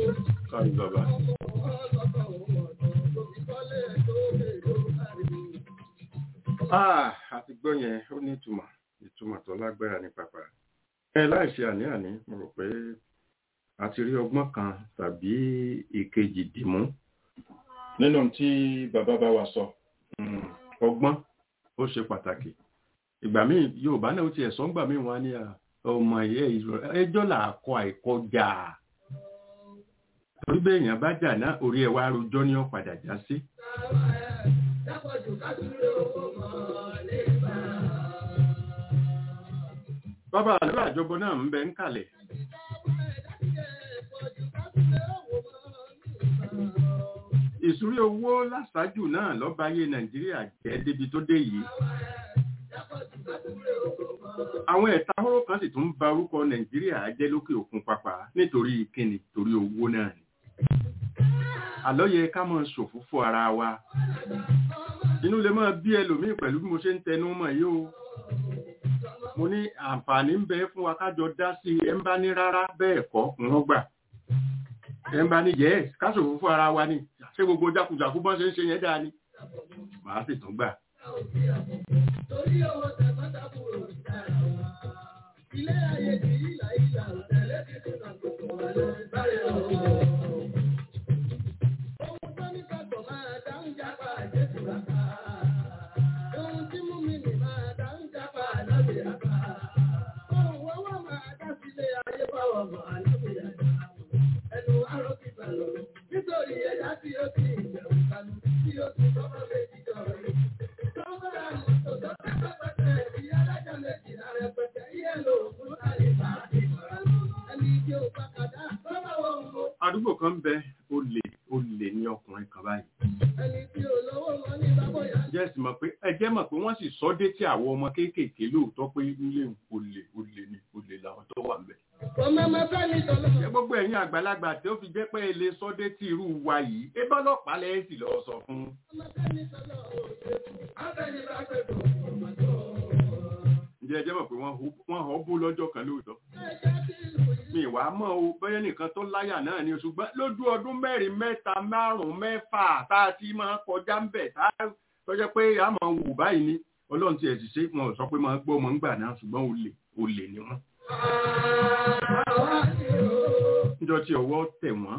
Kárí bàbá. Ah, àti gbọ́ yẹn ó ní ìtumọ̀ ìtumọ̀ tó lágbára ní pàpà. ẹ láìṣe àní-àní mo rò pé a ti rí ọgbọ́n kan tàbí ìkejì dìmú nínú tí bàbá bá wa sọ. Mm, ọgbọ́n ó ṣe pàtàkì. ìgbà míì yorùbá náà ó ti ẹ̀sọ́ ńgbà míì wọn á ní à, ọmọ ẹ̀yẹ ìṣòro ẹjọ́ là á kọ àìkọjà. torí bẹ́ẹ̀ èèyàn bá jà náà orí ẹ̀ wá rojọ́ ní ó padà já sí. bàbá àlọ́ àjọbọ náà ń bẹ ń kalẹ̀. ìsúrí owó láṣáájú náà lọ́bàáyé nàìjíríà jẹ́ débi tó dé yìí. àwọn ẹ̀ta hóró kan sì tún ba orúkọ nàìjíríà jẹ́ lókè òkun pàpà nítorí kíni torí owó náà ni. àlọ́ yẹ ká máa ṣòfófó ara wa. inú lè máa bí ẹlòmíì pẹ̀lú bí mo ṣe ń tẹnu mọ́ yìí o mo ní àǹfààní ń bẹ fún wa kájọ dá sí i ẹ ń bá ní rárá bẹ́ẹ̀ kọ́ ń wọ́n gbà ẹ ń bá ní yẹ káṣòfò fún ara wa ni ṣé gbogbo jákujàku bọ́n ṣe ń ṣe yẹn dáa ni màá sì tún gbà. Ilé ayé ti ìlà ìlà òtẹ̀lẹ́ ti tún nà gbogbo wa lọ báyọ̀. Ohun tó ní kàtọ̀ máa dáhùn jápa àjẹsù ràkà. Ohun tí mú mi nì máa dáhùn jápa àlábì àbá. Ohun wọ́wọ́ máa dá sílé ayé báwọ̀ mọ̀ àlábì àbá. Ẹnu arọ́ ti bàlọ̀ nítorí ẹ̀dá tí ó ti ìbẹ̀rù kanu tí ó ti tọ́mọ méjì jọ rẹ̀. Tọ́mọ́ra mọ́tò tó tẹ́tọ́ pẹ́tẹ́ ìdí alájà méjì lára pẹ́tẹ́ iye lò fún àlèbá ìmọ̀ràn. Ẹni tí ó pàkàdá tọ́mọ̀ ohun mo. àdúgbò kan ń bẹ olè olè ní ọkùnrin kan báyìí. Ẹni tí ó lówó wọn ní bábọ̀yà. jẹ́ sì mọ̀ pé ẹ jẹ́ mọ̀ pé wọ́n sì sọ dé tí àwọn ọmọ kéékèèké lóòótọ́ pé ilé olè olè ni olè làwọn tó wà ń bẹ̀. Ọmọ ọmọ fẹ́ ní tọ́lọ́. ṣé gbogbo ẹ̀yin àgbàlagbà tí ó fi jẹ́ pé ilé sọ́dé tí irú wa yìí ẹ bá ọlọ́pàá lẹ́yìn sì lọ́ọ́ sọ fún. Ọmọ fẹ́ ní tọ́lọ́ òṣèlú. Abẹ́ni bá pẹ̀ tó ọmọ tó. ǹjẹ́ ẹ jẹ́ mọ̀ pé wọ́n hó- wọ́n họ́ bú lọ́jọ́ kan lóòótọ́. Ẹja tí ìlú yìí. mi ìwà mọ́ o bẹ́ẹ̀ nìkan tó láyà náà ni ṣùgbọ́n lójú ọdún mẹ́rin mẹ́ta márùn-ún mẹ́fà tá a ti máa kọjá ń bẹ̀ tá a tọ́jọ́ pé a máa wù báyìí ni ọlọ́run ti ẹ̀ sì ṣe wọn ò sọ pé máa gbọ́ ọmọ ń gbà náà ṣùgbọ́n olè olè ni wọ́n. Àwa ni ó. níjọ́ tí ọwọ́ tẹ̀ wọ́n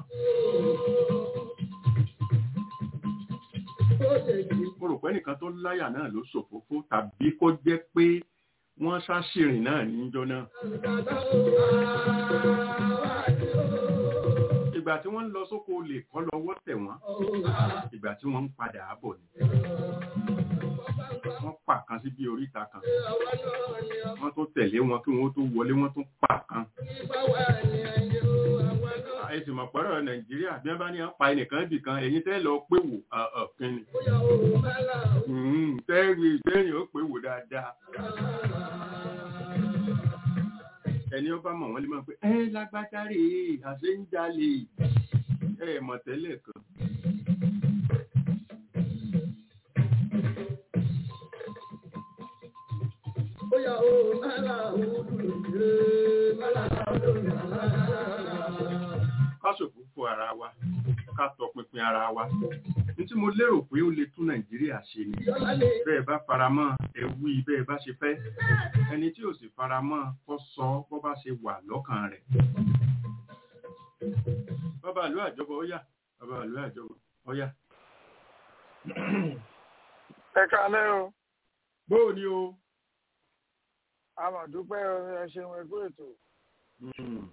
Ó lè jì. mo rò pé nìkan tó láyà náà ló ṣòfófó tàbí kó jẹ́ pé wọ́n ṣàṣìrìn náà níjọ́ náà. Bàbá ó. Àwa ni ó. ìgbà tí wọ́n ń lọ sóko olè kọ́ lọ́wọ́ tẹ̀ wọ́n ìgbà tí wọ́n ń padà bọ̀ ni wọ́n pa kan sí bí oríta kan Àwa náà ni ó. wọ́n tó tẹ̀lé wọn kí wọ́n tó wọlé wọ́n tún pa kan. Nípa wà ní ayé ó. Àwa náà. ẹ sì mọ̀ pẹ́rọ nàìjíríà bí wọ́n bá ní wọ́n pa ẹnìkan ibì kan ẹ̀yin tẹ́ lọ pé wò kínni Bóyá òun bá là ó. tẹ́rì tẹ́rìn ó pé wò dáadáa ẹni ó bá mọ̀ wọ́n lè máa pé ẹ lágbájá rè é àṣẹ ń jalè ẹ mọ̀ tẹ́lẹ̀ kan. Bóyá òun bá là ó. Ee, bá là ó lórí àlá. ká ṣòfófó ara wa ká tọpinpin ara wa ní tí mo lérò pé ó lè tún nàìjíríà ṣe ni Ìjọba lè. bẹ́ẹ̀ bá faramọ́ ẹ wí bẹ́ẹ̀ bá ṣe fẹ́ ẹni tí ò sì faramọ́ kó sọ bó bá ṣe wà lọ́kàn rẹ̀. bàbá àlú àjọbọ ó yá bàbá àlú àjọbọ ó yá. ẹ káalẹ́ o bóò ni o. a mà dúpẹ́ ẹ ṣeun ẹgbẹ́ ètò Mm,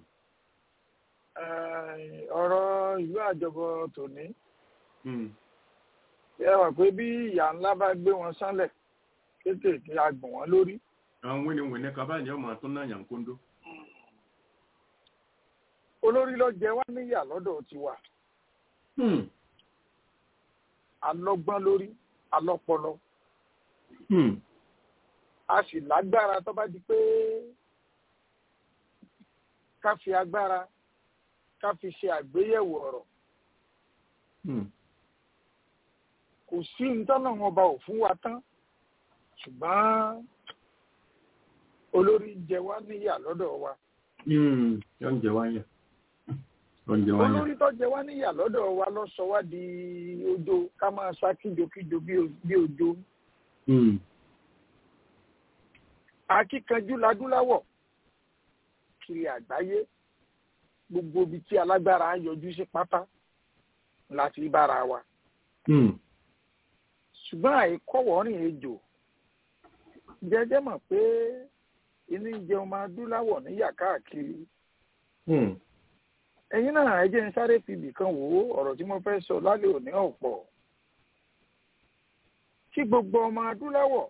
Eh, ọ̀rọ̀ ìlú àjọbọ tòní mm, ẹ wà pé bí ìyá ńlá bá gbé wọn sánlẹ̀ kéékèèké agbọ̀n wọn lórí àwọn wíníwíní kan báyìí ni ọmọ tó náà yàn kóńdó. olórí ló jẹ wá níyà lọ́dọ̀ tiwa Mm, alọ́gbọ́n lórí alọ́pọlọ mm, a sì lágbára tó bá di pé ká fi agbára ká fi ṣe àgbéyẹ̀wò ọ̀rọ̀ mm. kò sí ntọ́nà wọn bá ò fún wa tán ṣùgbọ́n olórí jẹ wá níyà lọ́dọ̀ wa Mm, yóò ń jẹ wáyà. Yóò ń jẹ wáyà. olórí tó jẹ wá níyà lọ́dọ̀ wa lọ sọ wá di ojo ká máa sá kíjokíjo bí o- bí ojo Mm, akíkanjú ladúláwọ̀ kiri àgbáyé gbogbo ibi tí alágbára ń yọjú sí pátá láti bára wa ṣùgbọ́n àìkọ́wọ́rìn ejò jẹ́jẹ́ mọ̀ pé inú jẹun máa dúláwọ̀ níyà káàkiri ẹ̀yin náà ẹ jẹ́ ń sáré fi ibì kan wò ó ọ̀rọ̀ tí mo fẹ́ sọ lálẹ́ òní ọ̀pọ̀ kí gbogbo ọmọ adúláwọ̀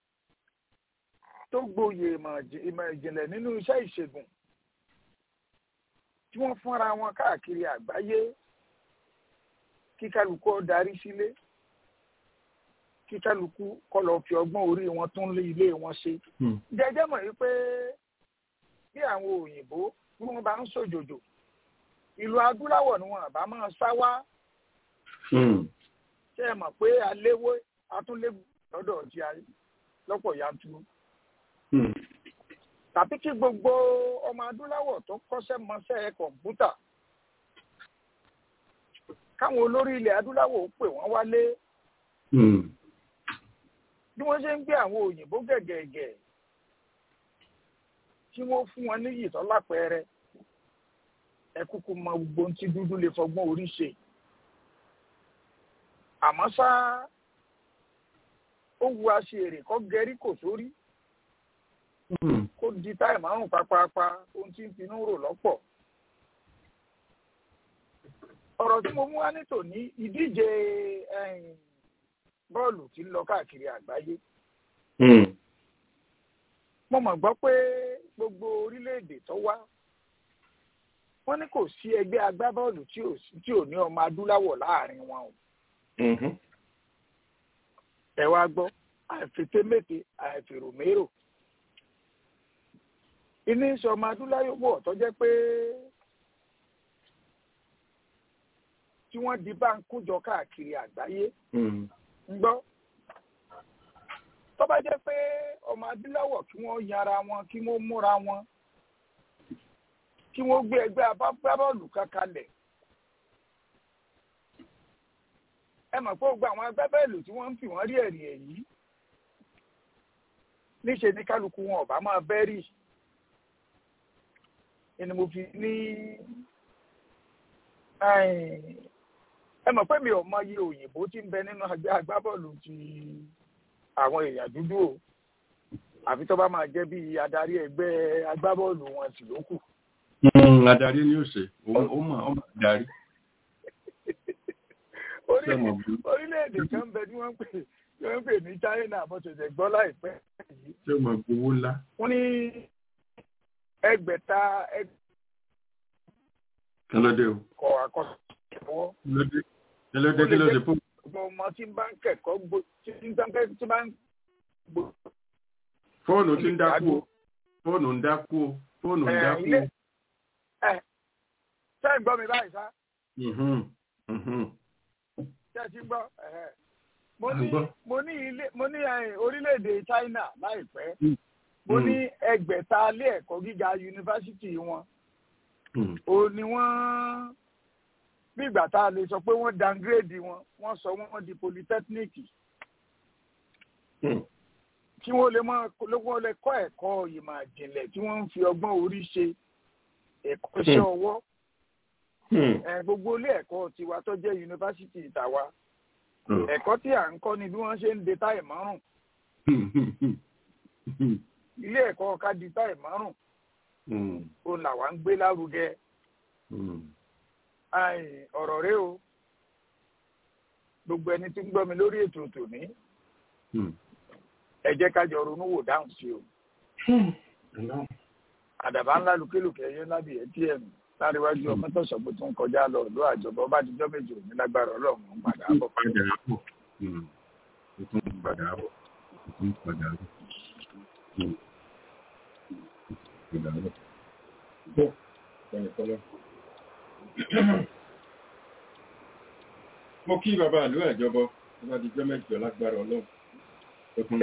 tó gboyè ìmọ̀ ìjìnlẹ̀ nínú iṣẹ́ ìṣègùn tí wọ́n fúnra wọn káàkiri àgbáyé kí kálukú ó darí sílé kí kálukú kó lọ fi ọgbọ́n orí wọn tún lé ilé wọn ṣe. jẹjẹ mọ̀ wípé bí àwọn òyìnbó bí wọ́n bá ń ṣòjòjò ìlú adúláwọ̀ ni wọn àbá máa sá wá. ṣé ẹ mọ̀ pé aléwé atúnléwé lọ́dọ̀ ti ayé lọ́pọ̀ yanturu. tàbí kí gbogbo ọmọ adúláwọ̀ tó kọ́ṣẹ́ mọṣẹ́ kọ̀ǹpútà káwọn olórí ilẹ̀ adúláwọ̀ pè wọ́n wálé bí wọ́n ṣe ń gbé àwọn òyìnbó gẹ̀gẹ̀gẹ̀ tí wọ́n fún wọn níyì tó lápẹẹrẹ ẹ kúkú mọ gbogbo ohun tí dúdú lè fọgbọ́n orí ṣe àmọ́ ṣá ó wu aṣèrè kọ́ gẹrí kò sórí kó di táì márùn pápápá ohun tí ń finú rò lọ́pọ̀ ọ̀rọ̀ tí mo mú wá ní tòní ìdíje bọ́ọ̀lù tí ń lọ káàkiri àgbáyé. mo mọ̀ gbọ́ pé gbogbo orílẹ̀-èdè tó wá wọ́n ní kò sí ẹgbẹ́ agbábọ́ọ̀lù tí ò ní ọmọ adúláwọ̀ láàrin wọn o. ẹ wá gbọ́ àìfitémété àìfèròmérò. iní sọ ọmọ adúláwọ̀ tó jẹ́ pé tí wọ́n di bá ń kójọ káàkiri àgbáyé ń gbọ́. tó bá jẹ́ pé ọmọ adúláwọ̀ kí wọ́n yanra wọn kí wọ́n múra wọn kí wọ́n gbé ẹgbẹ́ agbábọ́ọ̀lù kan kalẹ̀. ẹ mọ̀ pé gbogbo àwọn agbábọ́ọ̀lù tí wọ́n ń fi wọ́n rí ẹ̀rí èyí níṣe ní kálukú wọn ọ̀bá máa bẹ́rì ni mo fi ní ẹ mọ̀ pé mi ò mọ iye òyìnbó tí ń bẹ nínú agbábọ́ọ̀lù ti àwọn èèyàn dúdú o àfi tó bá máa jẹ́ bí adarí ẹgbẹ́ agbábọ́ọ̀lù wọn sì ló kù. adarí ni ó ṣe ó mọ̀ ó mọ̀ adarí. orílẹ̀-èdè kan bẹ tí wọ́n ń pè tí wọ́n ń pè ní China bó ṣe jẹ́ gbọ́ láìpẹ́ yìí. ṣé o mọ̀ gbowó ńlá. wọ́n ní ẹgbẹ̀ta kẹlẹ́dẹ̀ o. kọ̀ àkọsílẹ̀ lọ́wọ́ kẹlẹ́dẹ̀ kẹlẹ́dẹ̀ kí ló ṣe fún. ọmọ ọmọ tí bá ń kẹ́kọ̀ọ́ gbó tí bá ń gbó. fóònù ti ń dákú o fóònù ń dákú o fóònù ń dákú o. ṣé ń gbọ́ mi báyìí sá. ṣé ẹ ti gbọ́ mo ní mo ní ilé mo ní orílẹ̀-èdè China láìpẹ́ mo ní ẹgbẹ̀ta ilé ẹ̀kọ́ gíga yunifásitì wọn ò ní wọ́n bí ìgbà tá a lè sọ pé wọ́n downgrade wọn wọ́n sọ wọ́n di polytechnic kí wọ́n lè mọ wọ́n lè kọ́ ẹ̀kọ́ ìmọ̀ àjìnlẹ̀ tí wọ́n ń fi ọgbọ́n orí ṣe ẹ̀kọ́ iṣẹ́ ọwọ́ gbogbo ilé ẹ̀kọ́ tiwa tó jẹ́ yunifásitì ìtàwa ẹ̀kọ́ tí à ń kọ́ ni bí wọ́n ṣe ń de táì márùn ilé ẹ̀kọ́ ká di táì márùn òun làwa ń gbé lárugẹ ọ̀rọ̀ rẹ o gbogbo ẹni tí ń gbọ́ mi lórí ètò tòní ẹ jẹ́ ká jọ ronú wò dáhùn sí o àdàbà ńlá lùkélùkẹ́ ẹyẹ ńlá bìí ẹtí ẹ̀mí láríwájú ọmọ tó sọ pé tó ń kọjá lọ ìlú àjọbọ bá dijọ́ méjì òní lágbára ọlọ́run ń padà bọ̀. padà bọ̀ tún padà bọ̀ tún padà bọ̀ padà bọ̀. bọ́ ẹnì kọ́lọ́. mo kí bàbá ìlú àjọbọ tó bá dijọ́ mẹ́jọ lágbára ọlọ́run tó tún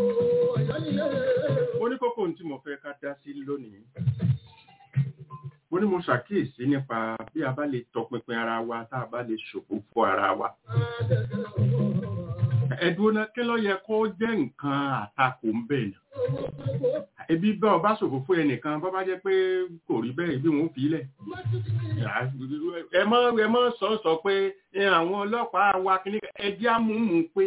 mo ní kókó tí mo fẹ́ ká dá sí lónìí bó ó ní mo ṣàkíyèsí nípa bí a bá lè tọpinpin ara wa tá a bá lè ṣòfófó ara wa ẹ̀dùn náà kí ló yẹ kó jẹ́ nǹkan àtakò ń bẹ̀ nà ebi bá ọba ṣòfófó ẹnìkan bọ́ bá jẹ́ pé kò rí bẹ́ẹ̀ bí wọ́n fi lẹ̀ ẹ mọ́ ẹ mọ́ sọ sọ pé àwọn ọlọ́pàá wa kìíní ẹjẹ́ àmúmú pé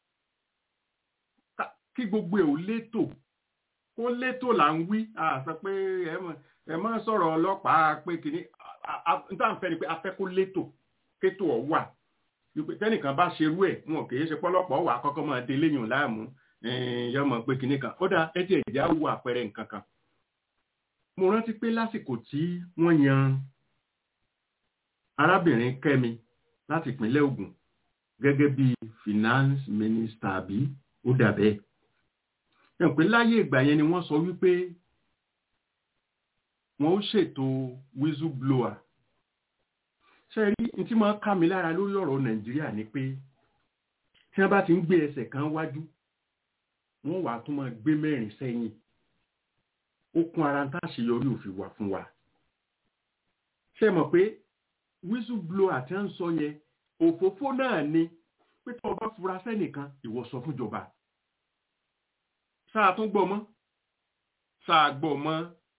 kí gbogbo ẹ̀ ò létò kó létò là ń wí àṣà pé ẹ mọ́ sọ̀rọ̀ ọlọ́pàá pé kìíní níta ń fẹ́ ni pé a fẹ́ kó létò kétò ọ̀ wà tẹ́nìkan bá ṣerú ẹ̀ wọn kì í ṣe pọ́lọ́pọ̀ wà kọ́kọ́ máa dé léyìn láàmú yọmọ pé kìíní kan ó dáa ẹ jẹ́ ìjà wo àpẹẹrẹ nǹkan kan mo rántí pé lásìkò tí wọ́n yan arábìnrin Kẹ́mi láti ìpínlẹ̀ Ògùn gẹ́gẹ́ bí finance minister bí ó dàbẹ́ ẹ̀ pé láyé ìgbà yẹn ni wọ́n sọ wípé wọ́n ó ṣètò whistleblower ṣe rí ní tí máa ká mi lára lórí ọ̀rọ̀ Nàìjíríà ni pé tí wọ́n bá ti ń gbé ẹsẹ̀ kan wájú wọ́n wàá tún máa gbé mẹ́rin sẹ́yìn ó kún ara tá àṣeyọrí òfin wà fún wa ṣe mọ̀ pé whistleblower àti à ń sọ yẹn òfófó náà ni pé tí wọ́n bá fura sẹ́nìkan ìwọ sọ fún ìjọba sáà tún gbọ́ mọ́ sáà gbọ́ mọ́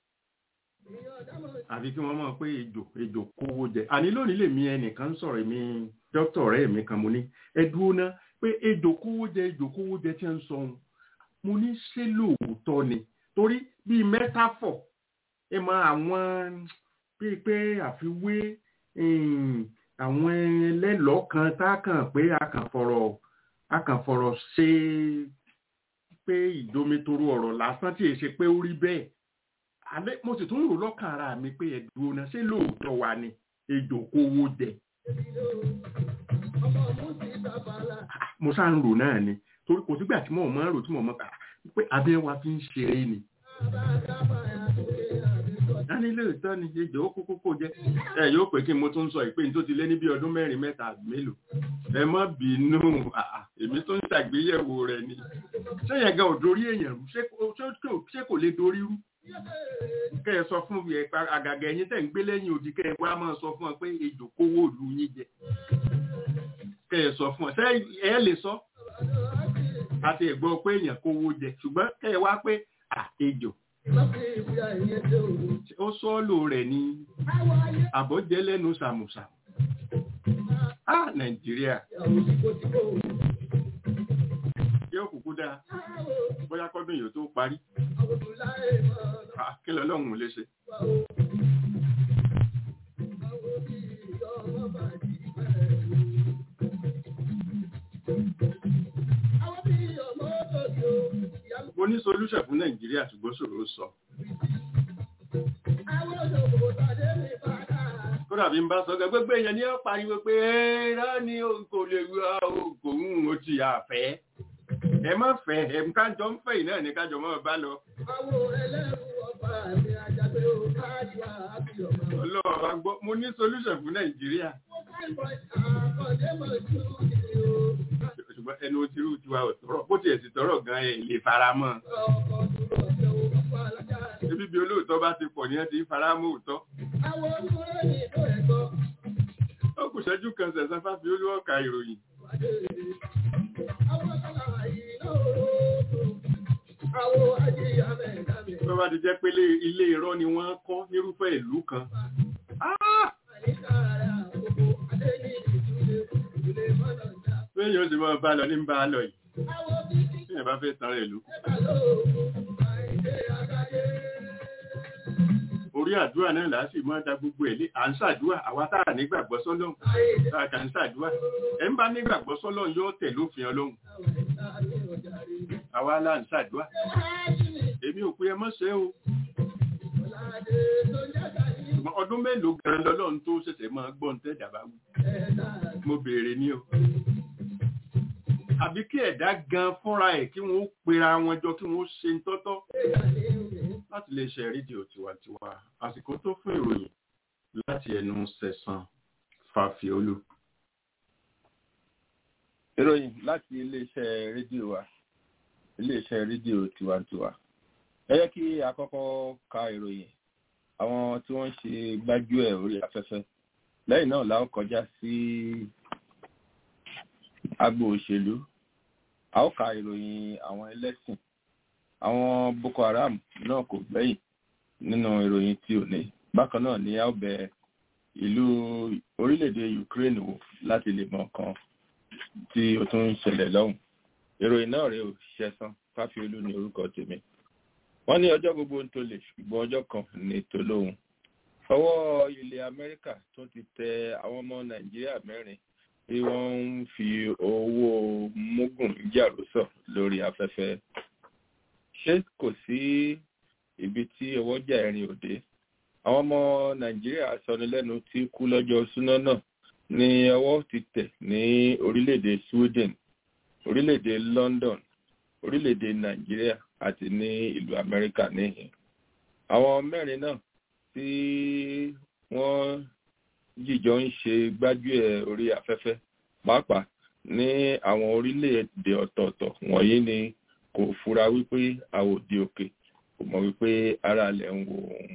àbí kí wọ́n mọ̀ pé ejò ejò kówó jẹ àní lónìí lèmi ẹnìkan ń sọ̀rọ̀ mi dókítà ọ̀rẹ́ mi kan mo ní ẹ dúró ná pé ejò kówó jẹ ejò kówó jẹ tí ń sọ ohun mo ní ṣé lóòótọ́ ni torí bíi mẹ́tàfọ̀ ẹ mọ àwọn bíi pé àfiwé àwọn ẹlẹ́lọ́ọ̀ kan tá a kàn pé a kàn fọ̀rọ̀ a kàn fọ̀rọ̀ ṣe pé ìdomitoro ọ̀rọ̀ lásán tí èyí ṣe pé ó rí bẹ́ẹ̀ àbẹ́ mo sì tún rò lọ́kàn ara mi pé ẹ̀dùn ọ̀nà ṣé lóòótọ́ wa ni ejò kówó jẹ. mo ṣáà ń rò náà ni torí kò sígbà tí mo máa ń rò tí mo máa ń pé abẹ́ wa fi ń ṣeré ni. dání lóòótọ́ ni ejò ó kókó kó jẹ ẹ yóò pé kí n mo tún sọ ìpè ní tó ti lé ní bí ọdún mẹ́rin mẹ́ta àbí mélòó ẹ má bínú èmi tó ń ṣàgbéyẹ̀wò rẹ̀ ni ṣé yẹn gan ò dorí èèyàn rú ṣé kò lè dorí rú kẹ́ ẹ sọ fún ẹ àgàgà ẹ̀yin tẹ̀ ń gbé lẹ́yìn odi kẹ́ ẹ wá máa sọ fún ọ pé ejò kówó ìlú yín jẹ kẹ́ ẹ sọ fún ọ ṣé ẹ lè sọ àti ẹ̀gbọ́n pé èèyàn kówó jẹ ṣùgbọ́n kẹ́ ẹ wá pé à ejò ó sọ́ọ̀lù rẹ̀ ní àbọ̀jẹ́ lẹ́nu sàmùsà á nàìjíríà yóò kúkú dáa bóyá kọ́dún yìí tó parí kí lọ lọ́hùn lè ṣe. mo ní solúṣẹ̀ fún nàìjíríà ṣùgbọ́n ṣòro sọ. kódà bí n bá sọ gbogbo èèyàn ní ó pariwo pé ẹ̀rọ ni kò lè wá ògùn ó ti àfẹ́ ẹ má fẹ́ ẹ kájọ ń fẹ́ ìnáà ní kájọ mọ́ bá lọ. ọlọ́run bá gbọ́ mo ní solution fún nàìjíríà. ṣùgbọ́n ẹnu tirú tiwa ò tọrọ bó tiẹ̀ sì tọrọ gan ẹ̀ lè fara mọ́. ebi bí olóòótọ́ bá ti pọ̀ ní ẹ ti ń fara mọ́ òótọ́. ó kù ṣẹ́jú kan ṣẹ̀ṣẹ̀ fáfi olúwọ̀ka ìròyìn. Tó bá ti jẹ́ pé ilé irọ́ ni wọ́n kọ́ nírúfẹ́ ìlú kan. Bẹ́ẹ̀ni ó sì máa bá lọ ní bá lọ yìí. Bí ẹ̀ bá fẹ́ tán rẹ̀ lú. Orí àdúrà náà là á sì máa da gbogbo ẹ̀ lé. À ń ṣàdúrà, àwa tá à nígbàgbọ́ sọ́lọ́hun. Tá a kà ń ṣàdúrà. Ẹ̀ ń bá nígbàgbọ́ sọ́lọ́hun yóò tẹ̀ lófin ọlọ́hun àwa là ń ṣàdúrà èmi ò pé ẹ mọ́ ṣe o ọdún mélòó gan lọ́lọ́run tó ṣẹ̀ṣẹ̀ máa gbọ́n tẹ́ dàbá wù mo béèrè ní o àbí kí ẹ̀dá gan fúnra ẹ̀ kí wọ́n pera wọn jọ kí wọ́n ṣe ń tọ́tọ́ láti lè ṣe rédíò tiwantiwa àsìkò tó fún ìròyìn láti ẹnu sẹ̀sán fàfiolú. ìròyìn láti iléeṣẹ́ rédíò wa iléeṣẹ́ rédíò tiwantiwa ẹ yẹ kí a kọ́kọ́ ka ìròyìn àwọn tí wọ́n ń ṣe gbájúẹ̀ orí afẹ́fẹ́ lẹ́yìn náà la ó kọjá sí agbo òṣèlú a ó ka ìròyìn àwọn ẹlẹ́sìn àwọn boko haram náà kò gbẹ́yìn nínú ìròyìn tí ò ní bákan náà ni a ó bẹ ìlú orílẹ̀-èdè ukraine wò láti lè mọ nǹkan tí ó tún ń ṣẹlẹ̀ lọ́hùn ìròyìn náà rèé ò ṣẹ̀san fáfiolú ní orúkọ tèmi wọ́n ní ọjọ́ gbogbo ń tolè ṣùgbọ́n ọjọ́ kan ní tolóhun ọwọ́ ilẹ̀ amẹ́ríkà tún ti tẹ àwọn ọmọ nàìjíríà mẹ́rin tí wọ́n ń fi owó mógùn jàrúsọ lórí afẹ́fẹ́ ṣé kò sí ibi tí ọwọ́jà ẹ̀rin òde àwọn ọmọ nàìjíríà sọnilẹ́nu tí kú lọ́jọ́ súná náà ní ọwọ́ ti tẹ̀ ní orílẹ̀-èdè sweden orílẹ̀-èdè london orílẹ̀-èdè nàìjíríà àti ní ìlú amẹ́ríkà níhìn àwọn mẹ́rin náà tí wọ́n jìjọ ń ṣe gbájúẹ̀ orí afẹ́fẹ́ pàápàá ní àwọn orílẹ̀-èdè ọ̀tọ̀ọ̀tọ̀ wọ̀nyí ni kò fura wípé àwòdì òkè kò mọ̀ wípé ara lẹ̀ ń wo òun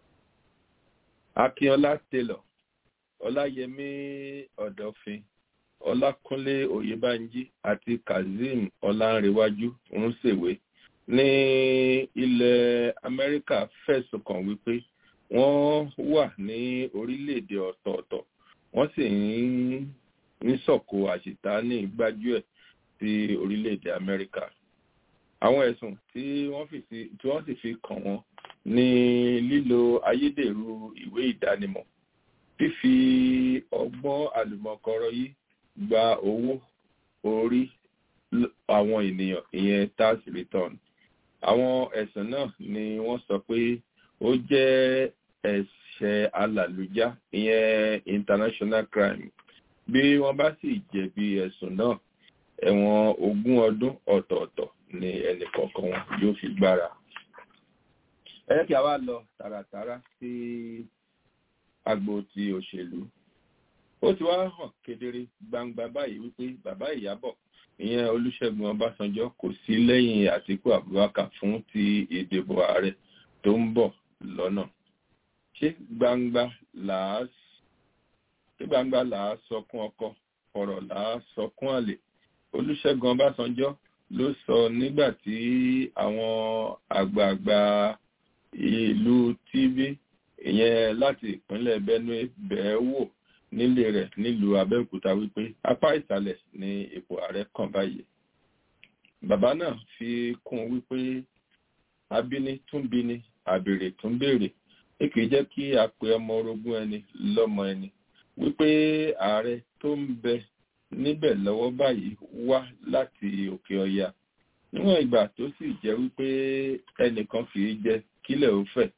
akínọlá taylor ọláyẹmí ọ̀dọ̀fin ọlákúnlé oyèbánjí àti kazeem ọlánrewájú rúnṣèwé ní ilẹ̀ amẹ́ríkà fẹ̀sùn kàn wípé wọ́n wà ní orílẹ̀-èdè ọ̀tọ̀ọ̀tọ̀ wọ́n sì ń sọ̀kò àṣìtáni gbájúẹ̀ sí orílẹ̀-èdè amẹ́ríkà àwọn ẹ̀sùn tí wọ́n sì fi kàn wọ́n ní lílo ayédèrú ìwé ìdánimọ̀ fífi ọgbọ́n àlùmọ̀kọ́rọ́ yìí gba owó orí àwọn ènìyàn ìyẹn tax return àwọn ẹ̀sùn náà ni wọ́n sọ pé ó jẹ́ ẹ̀ṣẹ̀ alàlùjá ìyẹn international crime bí wọ́n bá sì jẹ̀bi ẹ̀sùn náà ẹ̀wọ̀n ogún ọdún ọ̀tọ̀ọ̀tọ̀ ni ẹnì kọ̀ọ̀kan wọn yóò fi gbára ẹ jẹ́ kí a wá lọ tààràtàrà sí agbo ti òṣèlú ó ti wá hàn kedere gbangba báyìí wípé bàbá ìyábọ̀ ìyẹn olùṣègùn ọbásanjọ́ kò sí lẹ́yìn àtìkú abubakar fún ti ìdìbò ààrẹ tó ń bọ̀ lọ́nà ṣé gbangba làá ṣé gbangba làá sọkún ọkọ ọ̀rọ̀ làá sọkún àlè olùṣègùn ọbásanjọ́ ló sọ nígbà tí àwọn àgbààgbà ìlú tv ìyẹn láti ìpínlẹ̀ benue bẹ̀ẹ́ wò nílé rẹ̀ nílùú abẹ́òkúta wípé apá ìsàlẹ̀ ni ipò ààrẹ kàn báyìí bàbá náà fi kún wípé abíní tún bíní àbèrè tún béèrè ní kìí jẹ́ kí a pe ọmọ orogún ẹni lọ́mọ ẹni wípé ààrẹ tó ń bẹ níbẹ̀ lọ́wọ́ báyìí wá láti òkè ọya níwọ̀n ìgbà tó sì jẹ́ wípé ẹnìkan kìí jẹ kílẹ̀ ó fẹ̀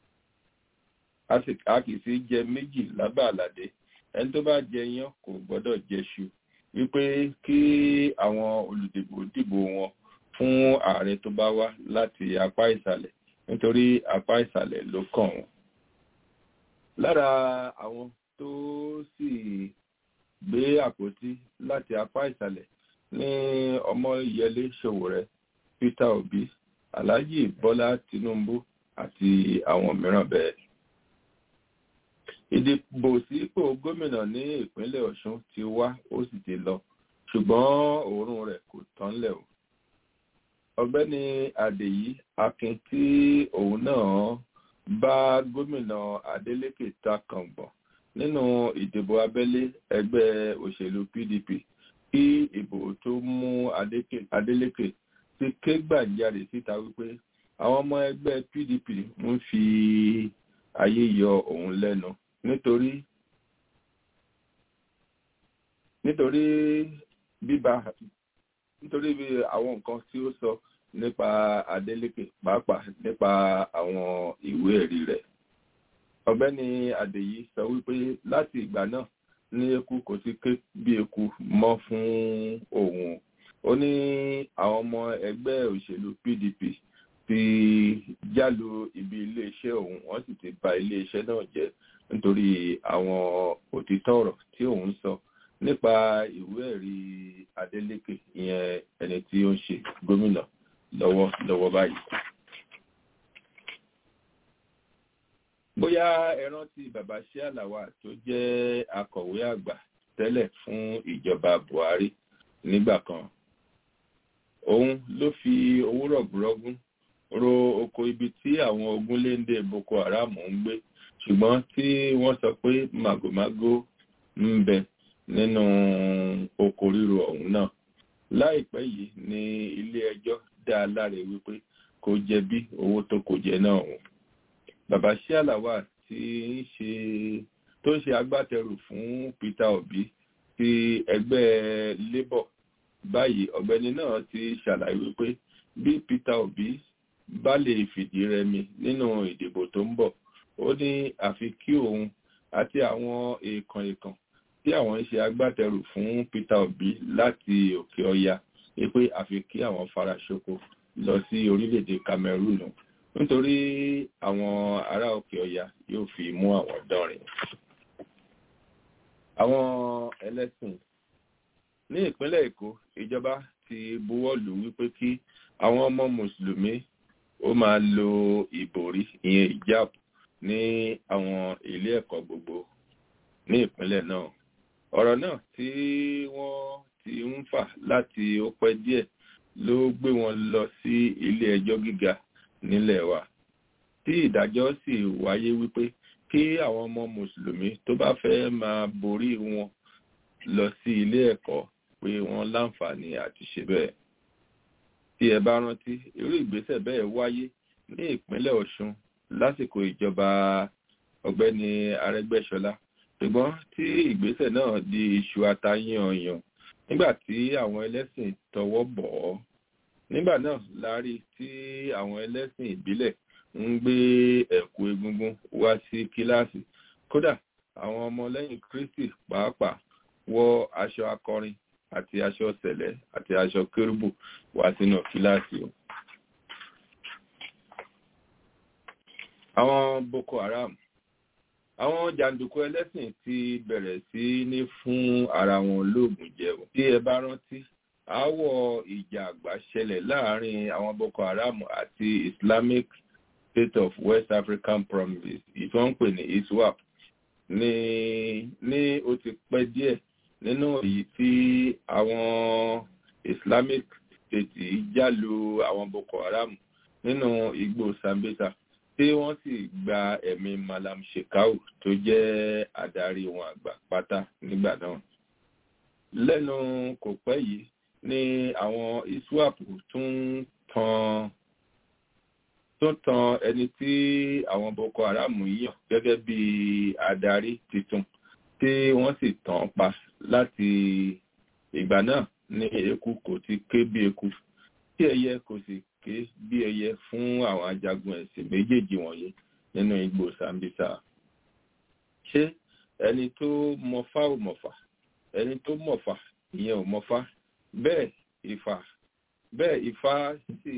a kì í sí jẹ méjì lábà àlàdé ẹni tó bá jẹ yán kò gbọ́dọ̀ jẹṣu wípé kí àwọn olùdìbò dìbò wọn fún ààrẹ tó bá wá láti apá ìsàlẹ̀ nítorí apá ìsàlẹ̀ ló kàn wọ́n. lára àwọn tó sì gbé àpótí láti apá ìsàlẹ̀ ní ọmọ ìyẹlé ṣòwòrẹ́ peter obi alhaji bọ́lá tinubu àti àwọn mìíràn bẹ́ẹ̀ ìdìbò sípò gómìnà ní ìpínlẹ̀ ọ̀ṣun ti wá ó sì ti lọ ṣùgbọ́n òórùn rẹ̀ kò tán lẹ̀ o ọ̀gbẹ́ni adèyí akin tí òun náà bá gómìnà adeleke ta kàngbọ̀n nínú ìdìbò abẹ́lé ẹgbẹ́ òṣèlú pdp kí ìbò tó mú adeleke ti ké gbàjarè síta wípé àwọn ọmọ ẹgbẹ́ pdp ń fi ayé yọ òun lẹ́nu nítorí nítorí bíbá nítorí bí àwọn nǹkan tí ó sọ nípa adeleke pàápàá nípa àwọn ìwé ẹ̀rí rẹ̀ ọ̀gbẹ́ni adèyí sọ wípé láti ìgbà náà ní eku kò ti ké bí eku mọ́ fún òun ó ní àwọn ọmọ ẹgbẹ́ òṣèlú pdp ti jálu ibi iléeṣẹ́ òun wọ́n sì ti ba iléeṣẹ́ náà jẹ́ nítorí àwọn òtítọ́ ọ̀rọ̀ tí òun sọ nípa ìwé ẹ̀rí adeleke ìyẹn ẹni tí ó ń ṣe gómìnà lọ́wọ́ lọ́wọ́ báyìí. bóyá ẹ rántí bàbá ṣíàlàwà tó jẹ́ akọ̀wé àgbà tẹ́lẹ̀ fún ìjọba buhari nígbà kan òun ló fi owó rọ̀gùrọ́gún ro oko ibi tí àwọn ogunléndé boko haram ń gbé ṣùgbọ́n tí wọ́n sọ pé màgòmágó ń bẹ nínú oko ríro ọ̀hún náà láìpẹ́ yìí ní ilé ẹjọ́ dá a láre wípé kò jẹ̀bi owó tó kò jẹ náà ọ̀hún bàbá ṣíàlàwà tí ń ṣe tó ń ṣe agbátẹrù fún peter obi ti ẹgbẹ́ labour báyìí ọ̀gbẹ́ni náà ti ṣàlàyé wípé bí peter obi bá lè fìdí rẹmi nínú ìdìbò tó ń bọ̀ ó ní àfi kí òun àti àwọn èèkàn èèkàn tí àwọn ń ṣe agbátẹrù fún peter obi láti òkè ọya pé àfi kí àwọn faraṣoko lọ sí orílẹ̀-èdè cameroon nítorí àwọn ará òkè ọya yóò fi mú àwọn dánrin àwọn ẹlẹ́sìn ní ìpínlẹ̀ èkó ìjọba ti buwọ́ lù wípé kí àwọn ọmọ mùsùlùmí ó máa lo ìbòrí ìyẹn ìjáàbù ní àwọn ilé ẹ̀kọ́ gbogbo ní ìpínlẹ̀ náà ọ̀rọ̀ náà tí wọ́n ti ń fà láti ó pẹ́ díẹ̀ ló gbé wọn lọ sí ilé ẹjọ́ gíga nílẹ̀ wa tí ìdájọ́ sì wáyé wípé kí àwọn ọmọ mùsùlùmí tó bá fẹ́ máa borí wọn lọ sí ilé ẹ̀kọ́ pé wọ́n láǹfààní àti ṣe bẹ́ẹ̀ tí ẹ bá rántí irú ìgbésẹ̀ bẹ́ẹ̀ wáyé ní ìpínlẹ̀ ọ̀ṣun lásìkò ìjọba ọ̀gbẹ́ni arẹ́gbẹ́ṣọlá ṣùgbọ́n tí ìgbésẹ̀ náà di iṣu atayanyan nígbà tí àwọn ẹlẹ́sìn tọwọ́ bọ̀ ọ́ nígbà náà la rí tí àwọn ẹlẹ́sìn ìbílẹ̀ ń gbé ẹ̀kú egungun wá sí kíláàsì kódà àwọn ọmọlẹ́yìn kristi pàápàá wọ aṣọ akọrin àti aṣọ sẹ̀lẹ̀ àti aṣọ kérúbù wá sínú kíláàsì o. àwọn boko haram àwọn jàǹdùkú ẹlẹ́sìn ti bẹ̀rẹ̀ sí ní fún ara wọn lóògùn jẹun tí ẹ bá rántí aáwọ̀ ìjà àgbà ṣẹlẹ̀ láàrin àwọn boko haram àti islamic state of west african province ìtọ́ ń pè ní iswap ní ní ó ti pẹ́ díẹ̀ nínú èyí tí àwọn islamic state jálu àwọn boko haram nínú igbó sambisa tí wọ́n sì gba ẹ̀mí malam shekau tó jẹ́ adarí wọn àgbà pátá nígbà náà lẹ́nu kò pẹ́ yìí ni àwọn iswap tún tan tún tan ẹni tí àwọn boko haram yàn gẹ́gẹ́ bí adarí tuntun tí wọ́n sì tàn pa láti ìgbà náà ní eku kò ti ké bí eku tí ẹyẹ kò sì ké bí ẹyẹ fún àwọn ajagun ẹ̀sìn méjèèjì wọ̀nyí nínú igbó sambisa ṣé ẹni tó mọfá ò mọ̀fà ẹni tó mọ̀fà ìyẹn ò mọfá bẹ́ẹ̀ ìfà bẹ́ẹ̀ ìfà sì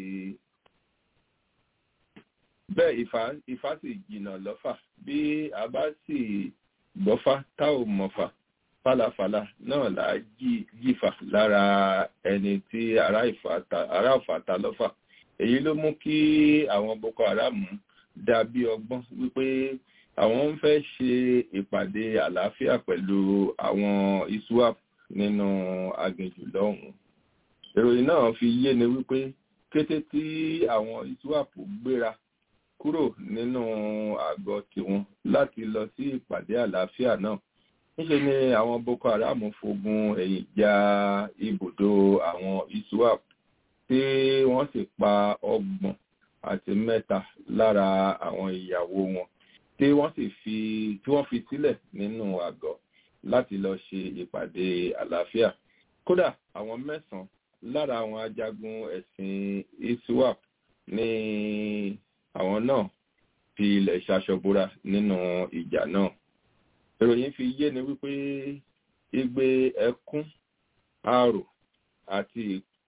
bẹ́ẹ̀ ìfà ìfà sì jìnnà lọ́fà bí a bá sì gbọ́fá tá ò mọ̀fà fàlàfàlà náà là á jìfà lára ẹni tí ará ọ̀fà ta lọ́fà èyí ló mú kí àwọn boko haram dàbí ọgbọ́n wípé àwọn ń fẹ́ ṣe ìpàdé àlàáfíà pẹ̀lú àwọn iswap nínú aginjù lọ́hùn-ún ìròyìn náà fi yé ni wípé kété tí àwọn iswap gbéra kúrò nínú àgọ́ tiwọn láti lọ sí ìpàdé àlàáfíà náà níṣe ni àwọn boko haram fogun ẹ̀yìn ja ibùdó àwọn iswap tí wọ́n sì pa ọgbọ̀n àti mẹ́ta lára àwọn ìyàwó wọn tí wọ́n sì fi tí wọ́n fi sílẹ̀ nínú àgọ́ láti lọ ṣe ìpàdé àlàáfíà kódà àwọn mẹ́sàn-án lára àwọn ajagun ẹ̀sìn iswap ní àwọn náà fi ilẹ̀ ṣaṣọbúra nínú ìjà náà ìròyìn fi yé ni wípé igbe ẹkún àrò àti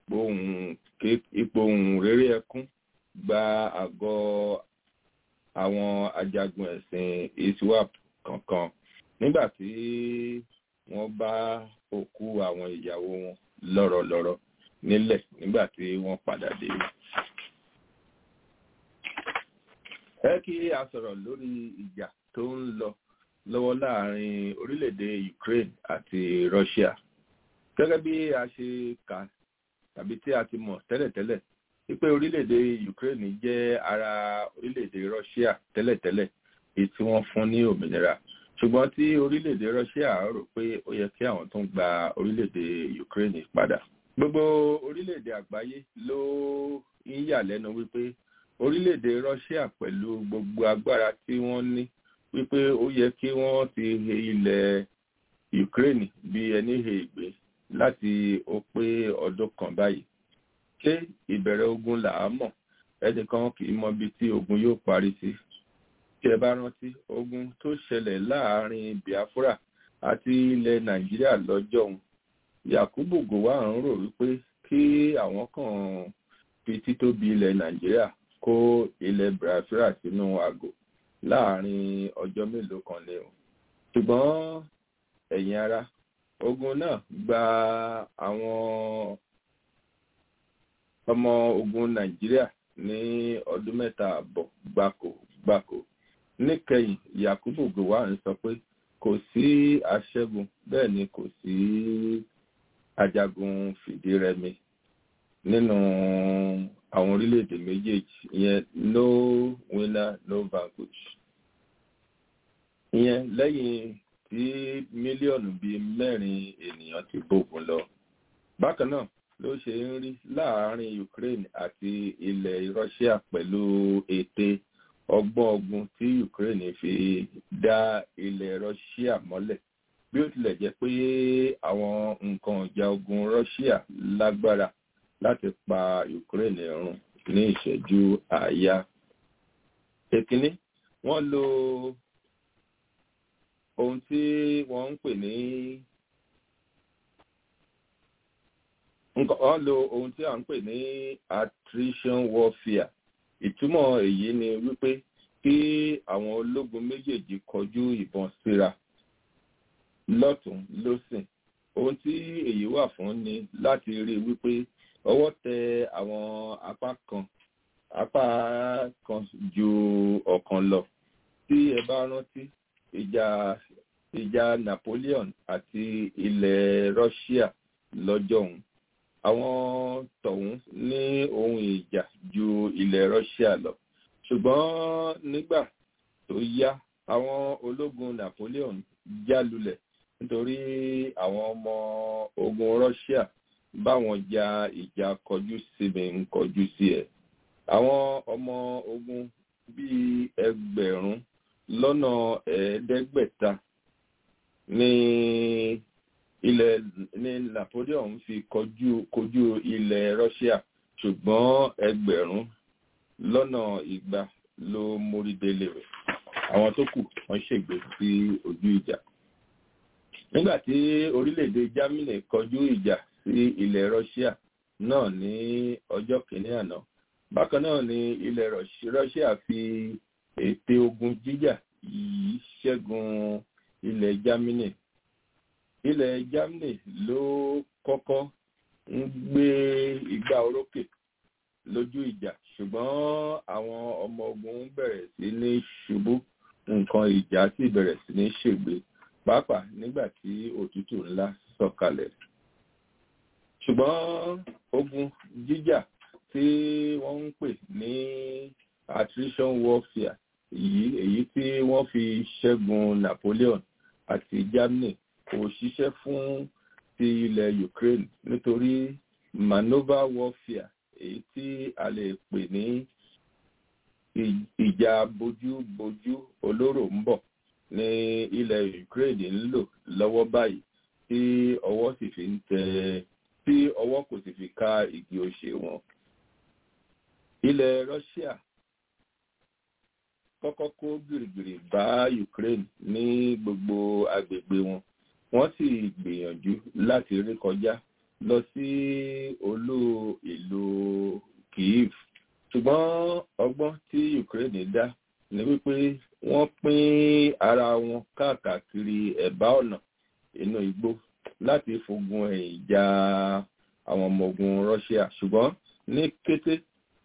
ìpohùn rere ẹkún gba àgọ́ àwọn ajagun ẹ̀sìn iswap kankan nígbà tí wọ́n bá òkú àwọn ìyàwó wọn lọ́rọ̀lọ́rọ̀ nílẹ̀ nígbà tí wọ́n padà dé. ẹ kí a sọ̀rọ̀ lórí ìjà tó ń lọ lọ́wọ́ láàrin orílẹ̀-èdè Ukraine àti Russia gẹ́gẹ́ bí a ṣe kà tàbí tí a ti mọ̀ tẹ́lẹ̀tẹ́lẹ̀ wípé orílẹ̀-èdè Ukraine jẹ́ ara orílẹ̀-èdè Russia tẹ́lẹ̀tẹ́lẹ̀ èyí tí wọ́n fún ní òmìnira ṣùgbọ́n tí orílẹ̀-èdè Russia rò pé ó yẹ kí àwọn tó ń gba orílẹ̀-èdè Ukraine padà gbogbo orílẹ̀-èdè àgbáyé ló ń yà lẹ́nu wípé orílẹ̀-èdè Russia pẹ̀lú gbogbo agbára tí wọ́n ní wípé ó yẹ kí wọ́n ti he ilẹ̀ Ukraine bí ẹni he ìgbé láti ó pé ọdún kan báyìí ṣé ìbẹ̀rẹ̀ ogun là á mọ̀ ẹnìkan kì í mọ ibi tí ogun yóò parí sí tí ẹ bá rántí ogun tó ṣẹlẹ̀ láàárín Biafra àti ilẹ̀ Nàìjíríà lọ́jọ́ òun Yakubu Gowon ń rò wípé kí àwọn kan fi títóbi ilẹ̀ Nàìjíríà kó ilẹ̀ Biafra sínú àgò láàárín ọjọ́ mélòó kan lé o ṣùgbọ́n ẹ̀yin ara ogun náà gba àwọn ọmọ ogun Nàìjíríà ní ọdún mẹ́ta àbọ̀ gbáko gbáko níkẹyìn Yakubu Gowon sọ pé kò sí aṣẹ́gun bẹ́ẹ̀ ni kò sí ajagun fìdírẹmi nínú àwọn orílẹ̀-èdè méjèèjì ìyẹn no winner no vanquish ìyẹn lẹ́yìn tí mílíọ̀nù bíi mẹ́rin ènìyàn ti bógun lọ bákan náà ló ṣe ń rí láàárín Ukraine àti ilẹ̀ Russia pẹ̀lú ète ọgbọ́n ogun tí Ukraine fi dá ilẹ̀ Russia mọ́lẹ̀ bí ó tilẹ̀ jẹ́ pé àwọn nǹkan ọ̀jà ogun Russia lágbára láti pa Ukraine run ní ìṣẹ́jú àáyá. Èkíní, wọ́n lo ohun tí wọ́n ń pè ní wọ́n lo ohun tí à ń pè ní attrition warfare. Ìtumọ̀ èyí ni wípé kí àwọn ológun méjèèjì kọjú ìbọn síra lọ́tún lósìn. Ohun tí èyí wà fún ni láti rí wípé ọwọ́ tẹ àwọn apá kan apá kan ju ọ̀kan lọ tí ẹ bá rántí ìjà ìjà Napoleon àti ilẹ̀ Russia lọ́jọ́ òun àwọn tọ̀hún ní ohun ìjà ju ilẹ̀ Russia lọ ṣùgbọ́n nígbà tó yá àwọn ológun Napoleon já lulẹ̀ nítorí àwọn ọmọ ogun Russia báwọn ja ìjà kọjú sí mi ń kọjú sí ẹ àwọn ọmọ ogun bíi ẹgbẹ̀rún lọ́nà ẹ̀ẹ́dẹ́gbẹ̀ta ní ilẹ̀ ní Napoleon fi kọjú kojú ilẹ̀ Russia ṣùgbọ́n ẹgbẹ̀rún lọ́nà igba ló mórí délé rẹ̀ àwọn tó kù wọ́n ṣègbè sí ojú ìjà nígbà tí orílẹ̀-èdè Germany kọjú ìjà sí ilẹ̀ Russia náà ní ọjọ́ kìíní àná bákan náà ni ilẹ̀ Russia fi ète ogun jíjà yìí ṣẹ́gun ilẹ̀ Germany ilẹ̀ Germany ló kọ́kọ́ ń gbé igbá orókè lójú ìjà ṣùgbọ́n àwọn ọmọ ogun bẹ̀rẹ̀ sí ní ṣubú nǹkan ìjà sì bẹ̀rẹ̀ sí ní ṣègbè pàápàá nígbà tí òtútù ńlá sọ̀kalẹ̀ ṣùgbọ́n ogun jíjà tí wọ́n ń pè ní attrition warfare èyí èyí tí wọ́n fi ṣẹ́gun Napoleon àti Germany kò ṣiṣẹ́ fún ti ilẹ̀ Ukraine nítorí maneuver warfare èyí tí a lè pè ní ìjà bójúbójú olóró ń bọ̀ ní ilẹ̀ Ukraine ń lò lọ́wọ́ báyìí tí ọwọ́ sì fi ń tẹ tí ọwọ́ kò sì fi ká igi òṣè wọn. ilẹ̀ Russia kọ́kọ́ kó gìrìgìrì bá Ukraine ní gbogbo agbègbè wọn wọ́n sì gbìyànjú láti rí kọjá lọ sí olú ìlú Kyiv ṣùgbọ́n ọgbọ́n tí Ukraine dá ni wípé wọ́n pín ara wọn káàkiri ẹ̀bá ọ̀nà inú igbó láti fogun ẹ̀yìn ja àwọn ọmọ ogun Russia ṣùgbọ́n ní kété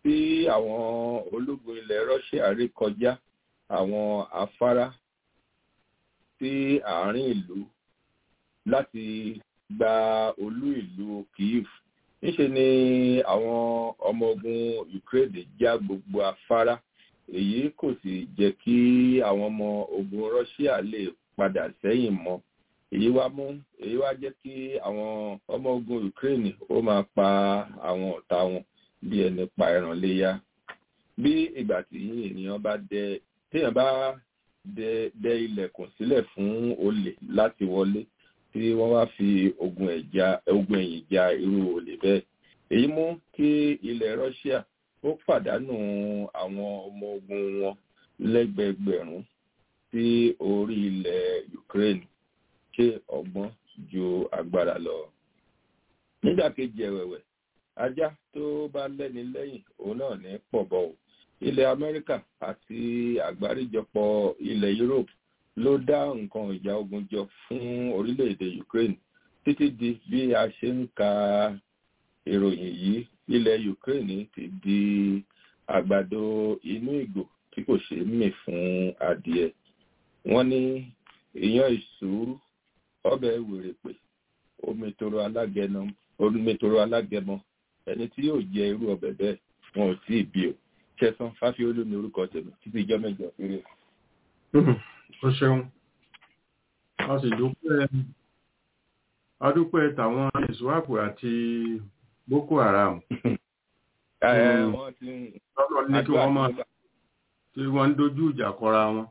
tí àwọn ológun ilẹ̀ Russia rí kọjá àwọn afárá sí àárín ìlú láti gba olú ìlú Kyiv níṣe ni àwọn ọmọ ogun Ukraine já gbogbo afárá èyí kò sì jẹ́ kí àwọn ọmọ ogun Russia lè padà sẹ́yìn mọ́ èyí wá mú èyí wá jẹ́ kí àwọn ọmọ ogun Ukraine ó máa pa àwọn ọ̀tá wọn bí ẹni pa ẹran léyà bí ìgbà tí ènìyàn bá dẹ téèyàn bá dẹ dẹ ilẹ̀kùn sílẹ̀ fún olè láti wọlé tí wọ́n wá fi ogun ẹ̀já ogun ẹ̀yìn ja irú olè bẹ́ẹ̀ èyí mú kí ilẹ̀ Russia ó pàdánù àwọn ọmọ ogun wọn lẹ́gbẹ̀gbẹ̀rún sí orí ilẹ̀ Ukraine ṣe ọgbọ́n ju agbára lọ. nígbà kejì ẹ̀wẹ̀wẹ̀ ajá tó bá lẹ́ni lẹ́yìn òun náà ní pọ̀bọ o ilẹ̀ Amẹ́ríkà àti àgbáríjọpọ̀ ilẹ̀ Europe ló dá nǹkan ìjà ogun jọ fún orílẹ̀-èdè Ukraine títí di bí a ṣe ń ka ìròyìn yìí ilẹ̀ Ukraine ti di àgbàdo inú ìgò tí kò ṣe é mì fún adìẹ wọ́n ní ìyàn ìṣúrú ọbẹ̀ wèrèpè omi toro alágẹnà omi toro alágẹmọ ẹni tí yóò jẹ irú ọbẹ̀ bẹ́ẹ̀ wọn ò tí ì bí o ṣẹ̀san fáfiolú ní orúkọ tèmi títí ìjọ mẹ́jọ péré. ó ṣeun a sì dúpẹ́ a dúpẹ́ tàwọn ìṣúwàpù àti Boko Haram. wọ́n ti ń lọ́dọ̀ ní kí wọ́n máa tí wọ́n ń dojú ìjà kọra wọn.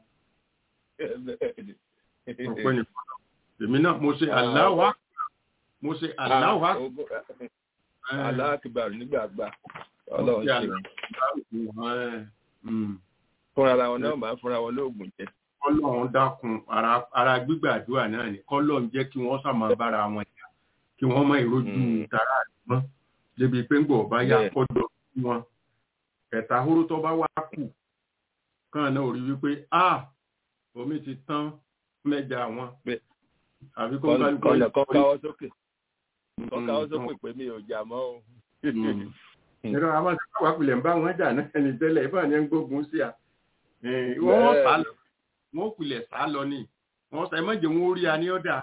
ọ̀pẹ́ nìkan èmi náà mo ṣe aláwà mo ṣe aláwà. aláàkìbàrù nígbàgbà ọlọ́run ṣe wọn. fúnra wọn náà máa fúnra wọn lóògùn jẹ. kọ́lọ́run dákun ara gbígbàdúrà náà ni kọ́lọ́run jẹ́ kí wọ́n sàmà bára wọn jà kí wọ́n mọ ìrojú tara àdúgbọ́n débi pé ń gbọ̀ bá yá kọ́dọ̀ sí wọn. ẹ̀ta hóró tó bá wá kù kàn náà rí wípé a omi ti tán mẹ́ja wọn àbí kó kọ́nà kọ́ káwọ́ sókè kọ́ káwọ́ sókè pé mi ò jà mọ́ o. ẹ̀rọ àwọn àti káwá pilẹ̀ ń bá wọn jà náà ní tẹ́lẹ̀ ìbá ni ń gbógun sí a wọ́n sá lọ wọ́n pilẹ̀ sá lọ ni wọ́n sá ẹ mọ̀jẹ̀ wọn ó rí a ní ọ̀dà.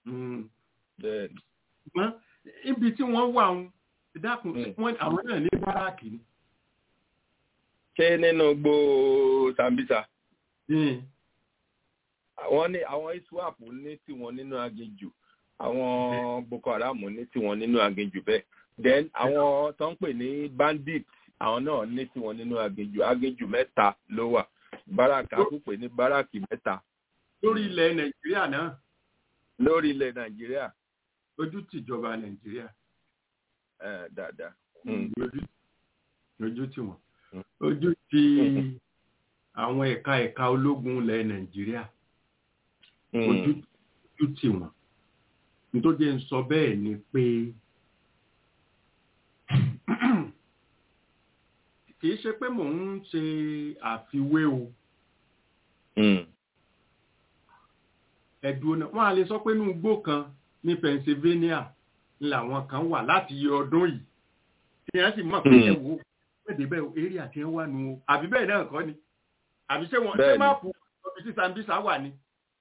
ibi tí wọ́n wà ń dákun àwọn náà ní báràkì ni. ṣé nínú gbó Sambisa wọ́n ní àwọn iswap ní tiwọn nínú aginjù àwọn Boko Haram ní tiwọn nínú aginjù bẹ́ẹ̀ then àwọn tó ń pè ní bandit àwọn náà ní tiwọn nínú aginjù aginjù mẹ́ta ló wà báràkì àkúpè ní báràkì mẹ́ta. lórí ilẹ̀ Nàìjíríà náà. lórí ilẹ̀ Nàìjíríà. ojú tìjọba Nàìjíríà. ẹ dáadáa. ojú tì wọ́n ojú ti àwọn ẹ̀ka ẹ̀ka ológun ilẹ̀ Nàìjíríà ojú tì wọ́n nítorí ń sọ bẹ́ẹ̀ ni pé kìí ṣe pé mò ń ṣe àfiwé o ẹ̀dùn náà wọ́n á lè sọ pé inú igbó kan ní Pennsylvania làwọn kan wà láti yẹ ọdún yìí tí wọ́n sì mọ̀ pé ẹ wò pẹ̀lú bẹ́ẹ̀ eré àti ẹ̀ wà nù o àbí bẹ́ẹ̀ náà kọ́ ni àbí ṣé wọ́n ṣé máàpù ọ̀bí sí Sambisa wà ni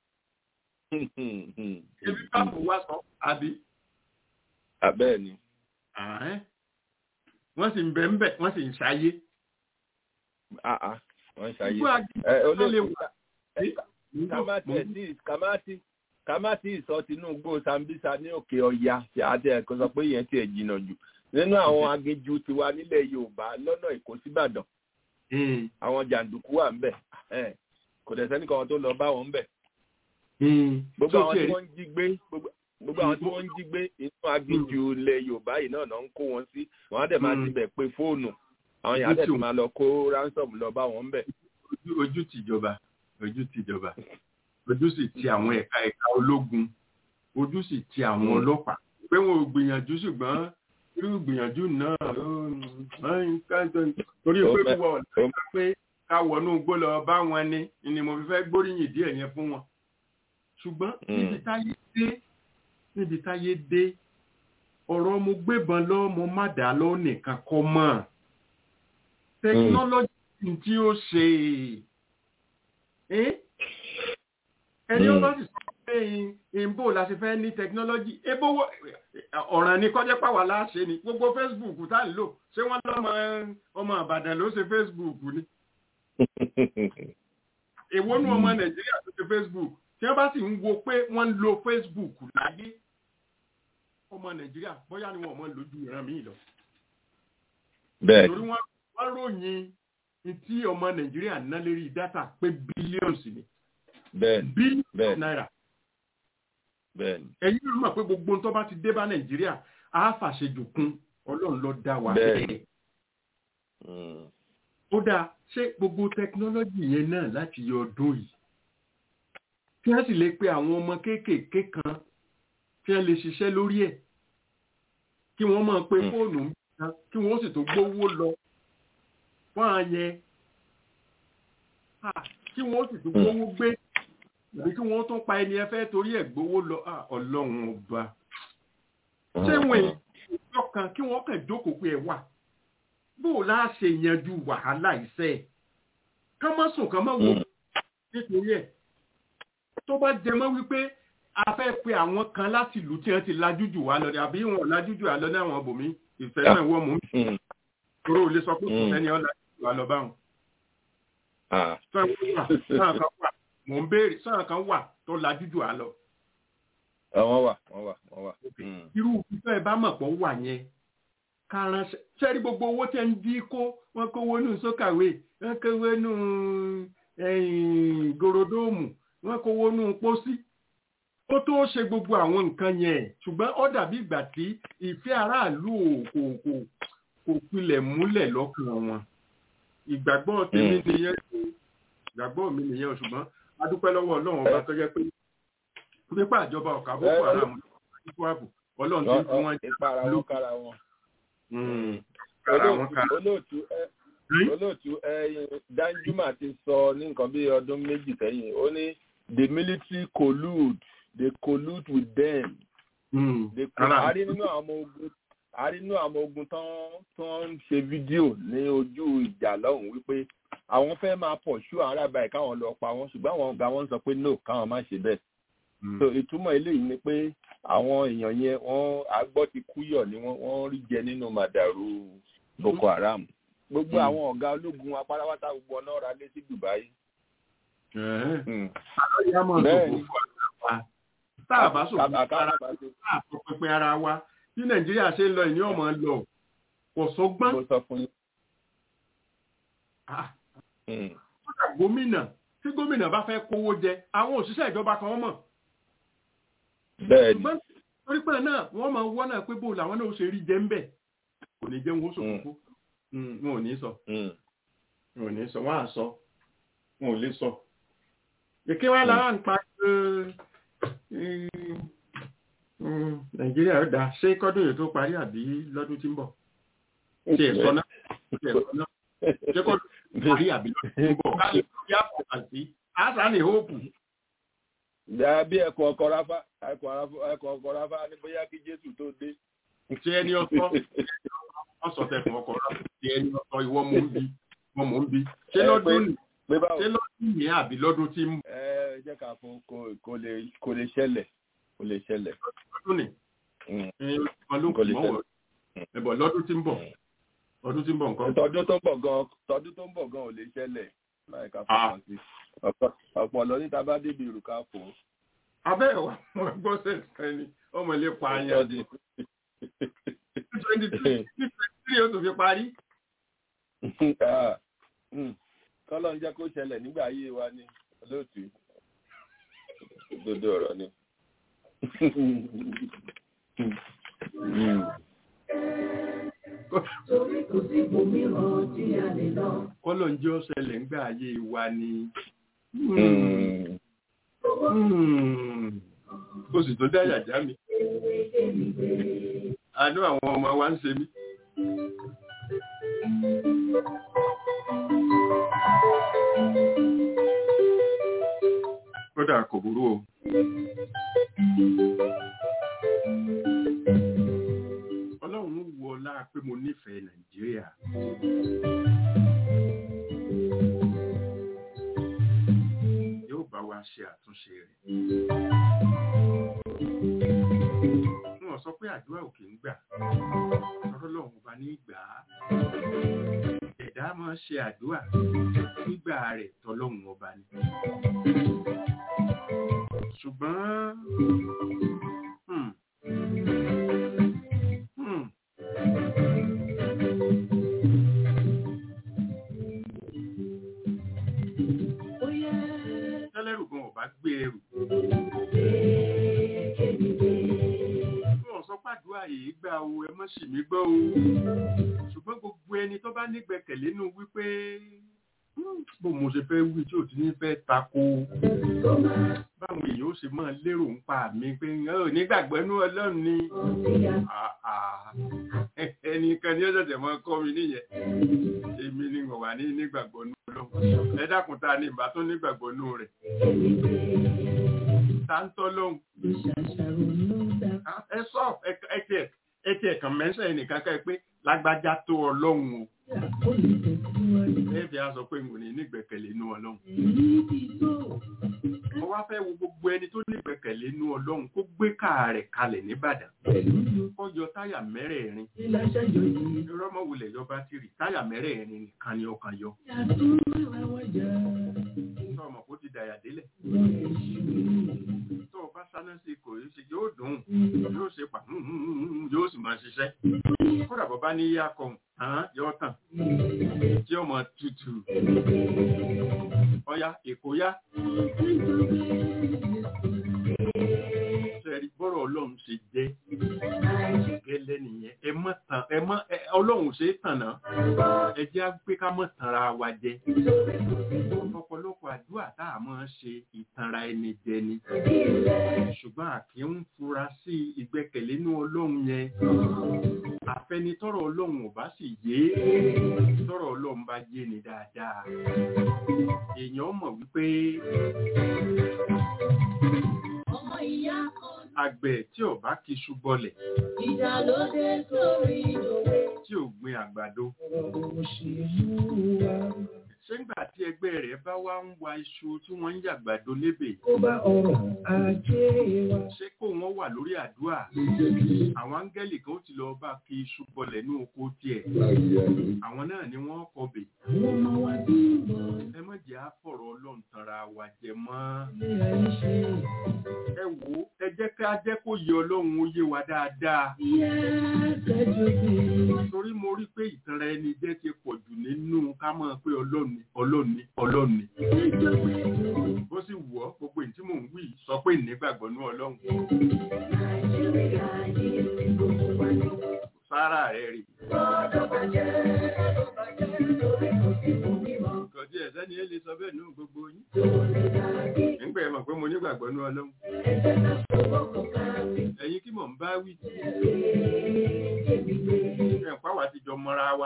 ebi káàpù wá sọ àbí. abẹ́ẹ̀ ni. wọ́n sì ń bẹ̀ ń bẹ̀ wọ́n sì ń ṣayé. wọ́n ń ṣayé. olóòtú kàmáàtì ìsọ Tinubu Sambisa ní òkè ọya tí a tẹ ẹ̀kọ́ sọ pé yẹn ti ẹ̀ jìnnà jù nínú àwọn aginjù tiwa nílẹ̀ Yorùbá lọ́nà Èkó síbàdàn àwọn jàǹdùkú wà ń bẹ̀ kò dẹ̀ sẹ́nìkan tó lọ bá wọn ń bẹ̀ gbogbo àwọn tí wọ́n ń jí gbé gbogbo àwọn tí wọ́n ń jí gbé inú aginjù ilẹ̀ yorùbá yìí náà ń kó wọn sí wọ́n á dẹ̀ máa ti bẹ̀ pé fóònù àwọn yàrá dẹ̀ ti máa lọ kó ransom lọ bá wọn bẹ̀. ojú tìjọba ojú tìjọba ojú sì ti àwọn ẹ̀ka ẹ̀ka ológun ojú sì ti àwọn ọlọ́pàá pé wọn ò gbìyànjú ṣùgbọ́n irú gbìyànjú náà torí pé wọ́n pé ká wọnú gbó lọ bá wọn ni ni mo fi fẹ́ gbóríyìn díẹ̀ yẹn fún wọn ṣùgbọ́n níbi táyé dé níbi táyé dé ọ̀rọ̀ mo gbébọn lọ mo má dà lọ nìkan kọ́ mọ́ technology tí ó ṣe ẹni ó bá sì sọ pé ìbò la ṣe fẹ́ ní technology ebó ọ̀ràn ni kọjá pàwọ́ láṣẹ ni gbogbo facebook tá à ń lò ṣé wọ́n lọ́mọ ọmọ àbàdàn ló ṣe facebook ni èwo nu ọmọ nàìjíríà tó ṣe facebook tí wọ́n bá sì ń wo pé wọ́n ń lo facebook láyé ọmọ nàìjíríà bóyá ni wọ́n mọ̀ lójú ìran míì lọ. bẹ́ẹ̀ torí wọ́n ròyìn tí ọmọ nàìjíríà ná lérí dátà pé bílíọ̀nù ni. bẹ́ẹ̀ bílíọ̀nù náírà. bẹ́ẹ̀ ni. ẹ̀yin ló mọ̀ pé gbogbo tó bá ti dé bá nàìjíríà á fàṣejù kún ọlọ́run ló dá wa bẹ́ẹ̀ ó dáa ṣé gbogbo tẹkinọ́lọ́jì yẹn náà láti yọ ọdún yìí kí wọ́n sì lè pe àwọn ọmọ kéékèèké kan kí wọ́n lè ṣiṣẹ́ lórí ẹ̀ kí wọ́n máa pe fóònù kan kí wọ́n sì tó gbówó lọ fún àyẹn kí wọ́n sì tó gbówó gbé àbí kí wọ́n tún pa ẹni ẹ fẹ́ torí ẹ̀ gbówó lọ ọlọ́run ọba ṣé wọn ìjọ kan kí wọ́n kàn jókòó pé ẹ wà bó o láà ṣe yanjú wàhálà iṣẹ́ ká má sùn ká má wò nítorí ẹ̀ tó bá jẹ mọ́ wípé a fẹ́ pe àwọn kan láti ìlú tí wọ́n ti lajú jù wá lọ ni àbí wọn lajú jù wá lọ ní àwọn ọbòmí ìfẹ́ náà wọ́n mú mi kúrò ò lè sọ pé kò sẹ́ni ọ́ lajú jù wá lọ báwọn. sọ́yìn kan wà mò ń béèrè sọ́yìn kan wà tó lajú jù wá lọ. wọ́n wà wọ́n wà wọ́n wà. irú ìfẹ́ ẹ bá mọ̀ pọ̀ wà yẹn káránṣẹ́ sẹ́rí gbogbo owó tẹ́ ń dí kó wọ́n kówó nù sókàwé wọ́n kówó nù gòròdóòmù wọ́n kówó nù pósí ó tó ṣe gbogbo àwọn nǹkan yẹn ṣùgbọ́n ó dàbí ìgbà tí ìfẹ́ aráàlú kò kò kò pilẹ̀ múlẹ̀ lọ́kàn wọn ìgbàgbọ́ tèmi nìyẹn ìgbàgbọ́ mi nìyẹn ṣùgbọ́n a dúpẹ́ lọ́wọ́ ọlọ́run ọba tó jẹ́ pé pípa àjọba ọ̀kà boko haram ìfọ̀ ààbò ọlọ́run ti fún wọn jẹ́ lókàrà wọn olóòtú olóòtú danjuma ti sọ ní nǹkan bí ọdún méjì sẹ́yìn ó ní the military collude they collude with them. they collude àrí nínú àwọn ogun àrí nínú àwọn ogun tán tán ń ṣe fídíò ní ojú ìjà lọ́hùn wípé àwọn fẹ́ máa pọ̀ ṣú àwọn arábà ẹ̀ káwọn lọ pa wọ́n ṣùgbọ́n àwọn ọ̀gá wọn sọ pé no káwọn má ṣe bẹ́ẹ̀. so ìtumọ̀ eléyìí ni pé àwọn èèyàn yẹn wọ́n agbọ́ ti kúyọ̀ ni wọ́n wọ́n rí jẹ nínú màdàrú boko haram gbogbo àwọn ọ̀gá ológun apáráwátá gbogbo ọ̀nà ọ̀rá lé sí dubai. bẹ́ẹ̀ni tá a bá sòkò ara tá a sọ pẹpẹ ara wa bí nàìjíríà ṣe ń lọ ìní ọmọ lọ kò sọgbọ́n. gómìnà tí gómìnà bá fẹ́ kówó jẹ àwọn òṣìṣẹ́ ìjọba kan mọ̀ bẹ́ẹ̀ni torí pé náà wọ́n máa wọ́n náà pé bó làwọn náà ó ṣe rí jẹ́ ń bẹ̀ kò ní jẹ́ ń wọ́n sòkòkò wọn ò ní sọ wọn ò ní sọ wọn à sọ wọn ò lè sọ. èké wa lára ń pa nàìjíríà ó dáa ṣé kọ́dún yìí tó parí àbí lọ́dún tí ń bọ̀ ṣe ẹ̀sọ́ náà ṣe ẹ̀sọ́ náà ṣé kọ́dún tó parí àbí lọ́dún tí ń bọ̀ ká lè fi àpò àti àṣà ní hóòpù bí ẹ̀kọ́ ọkọ̀ ráfá ẹ̀kọ́ ọkọ̀ ráfá ní bóyá kí jésù tó dé. ṣé ẹni ọ̀tọ̀ wọ́n sọ tẹ̀kọ̀ ọkọ̀ ráfá ṣé ẹni ọ̀tọ̀ ìwọ mò ń bi wọ́n mò ń bi ṣé lọ́dún ní ṣé lọ́dún ní àbí lọ́dún tí ń. ẹ jẹ́ ká fún kò lè ṣẹlẹ̀ kò lè ṣẹlẹ̀. lọ́dún ní kò lè ṣẹlẹ̀. ẹ̀bọ̀ lọ́dún tí ń bọ̀ ọdún tí ń bọ̀ nǹkan. tọdún tó ń bọ̀ gan tọdún tó ń bọ̀ gan ò lè ṣẹlẹ̀ láì ká fún wọn sí ọ̀pọ̀lọ́ níta bá débi ìrùkà fò. abẹ́ wa wọn gbọ́ sẹ́sẹ̀ ni ọmọ ilé pa ayé ní twenty three oṣù fi parí. kọ́lọ́ ń jẹ́ kó ṣẹlẹ̀ nígbà ayé wa ní olóòtú òdodo ọ̀rọ̀ ni. Torí kò sí ibòmíràn tí a lè lọ. kọ́lọ̀ ń jẹ́ ó ṣẹlẹ̀ ńgbà ayé wa ni. ó sì tó dáyà já mi. àánú àwọn ọmọ wa ń ṣe mí. kódà kò burú o. ọlọ́run wọ ọlá pé mo nífẹ̀ẹ́ nàìjíríà. yóò bá wa ṣe àtúnṣe rẹ̀. wọn sọ pé àdúrà ò kì í gbà ọ̀rọ̀ lọ́hùn ọba ní gbà á. ẹ̀dá máa ṣe àdúrà nígbà rẹ̀ tọ́lọ́hùn ọba ni. ṣùgbọ́n hmm, hmm, tẹ́lẹ̀rù gan ọba gbé ẹrù. wọn sọ pàdúrà yìí gbà o ẹ mọ́ sì mí gbọ́ o ṣùgbọ́n gbogbo ẹni tó bá nígbẹ̀kẹ̀lé nù wípé "Hmm, bó mo ṣe fẹ́ wí tí ò ti ní fẹ́ tako báwọn èèyàn ó ṣe máa lérò ń pa mí pé "Ẹ ò nígbàgbọ́ inú ọlọ́run ni Ah, ah. ẹnìkan ni ó ṣẹ̀ṣẹ̀ máa kọ́ mi nìyẹn èmi ni wọ́n wà ní nígbàgbọ́ inú ọlọ́run ẹ dákun ta ni ìbá tó nígbàgbọ́ inú rẹ̀ ta ń tọ́ lóhùn ẹ sọ ẹ tiẹ̀ ẹ tiẹ̀ kàn mẹ́sàn ẹnìkan ká ẹ pé lágbájá tó ọlọ́run o ẹ fi á sọ pé n kò ní nígbẹ̀kẹ̀lé inú ọlọ́run mo wá fẹ́ wo gbogbo ẹni tó nígbẹ̀kẹ̀lé inú ọlọ́run kó gbé káà rẹ̀ kalẹ̀ nìbàdàn kó yọ táyà mẹ́rẹ̀ẹ̀rin irọ́ mọ́ wulẹ̀ yọ bátìrì táyà mẹ́rẹ̀ẹ̀rin nìkan ni ọkàn yọ tó ọmọ kó ti dàyà délẹ̀ tó o bá sáná sí kò yóò ṣe yóò dùn yóò ṣe pa yóò sì máa ṣiṣẹ́ kódà bọ́ bá ní yá kan hàn yóò tàn tí ọmọ tutù ọya èkó yá sẹ́rí bọ́rọ̀ ọlọ́run ṣe jẹ́ gẹ́lẹ́ nìyẹn ẹ mọ́ tàn ẹ mọ́ ẹ- ọlọ́run ṣe é tàn náà ẹ jẹ́ á pé ká mọ́ tanra wa jẹ ọ̀pọ̀lọpọ̀ àdúrà tá a máa ń ṣe ìtanra ẹni jẹ ni ṣùgbọ́n àkí ń fura sí ìgbẹ́kẹ̀lé inú ọlọ́run yẹn àfẹnitọ́rọ̀ ọlọ́run ò bá sì yé tọ́rọ̀ ọlọ́run bá yé ni dáadáa èèyàn mọ̀ wípé ọmọ ìyá kan àgbẹ̀ tí ò bá kí iṣu bọlẹ̀ ìjà ló dé sórí òwe. tí ò gbin àgbàdo òṣèlú wa ṣé ńgbà tí ẹgbẹ́ rẹ̀ bá wá ń wa iṣu tí wọ́n ń yàgbàdo lébè kó bá ọrọ̀ ajé wa. ṣé kó wọ́n wà lórí àdúrà àwọn áńgẹ́lì kan ó ti lọ bá kí iṣu bọlẹ̀ ní oko tiẹ̀ àwọn náà ni wọ́n kọbè àwọn ọmọ wa bí bọ̀ ẹ má jẹ́ àfọ̀rọ̀ ọlọ́run tanra wa jẹ mọ́ ilé ayé ṣe. ẹ wò ó ẹ jẹ́ ká jẹ́ kó yẹ ọlọ́run ó yé wa dáadáa ìyá kẹjọ bí. torí mo rí pé ìtanra ẹni jẹ́ ti pọ̀ jù nínú ká mọ̀ pé ọlọ́ni ọlọ́ni ọlọ́ni kẹjọ bí. bó sì wù ọ́ gbogbo èyí tí mò ń wí sọ pé ìnígbàgbọ́ ní ọlọ́run nàìjíríà yìí ti gbogbo wa ní. sára rẹ̀ rè gbọ́dọ̀ bàjẹ́ gbọ́dọ̀ bàjẹ́ lórí kò sí fún mímọ́. kò tí ẹ̀ sẹ́ni ẹ lè sọ bẹ́ẹ̀ nínú gbogbo yín tó lè dàbí nígbà ẹ mọ̀ pé mo nígbàgbọ́ ní ọlọ́run ẹgbẹ́ náà fọwọ́ kọ̀ káàbí. ẹ̀yin kí mò ń bá wí èmi gbé. ẹ̀ ń pàwọ́ àtijọ́ mọ́ra wa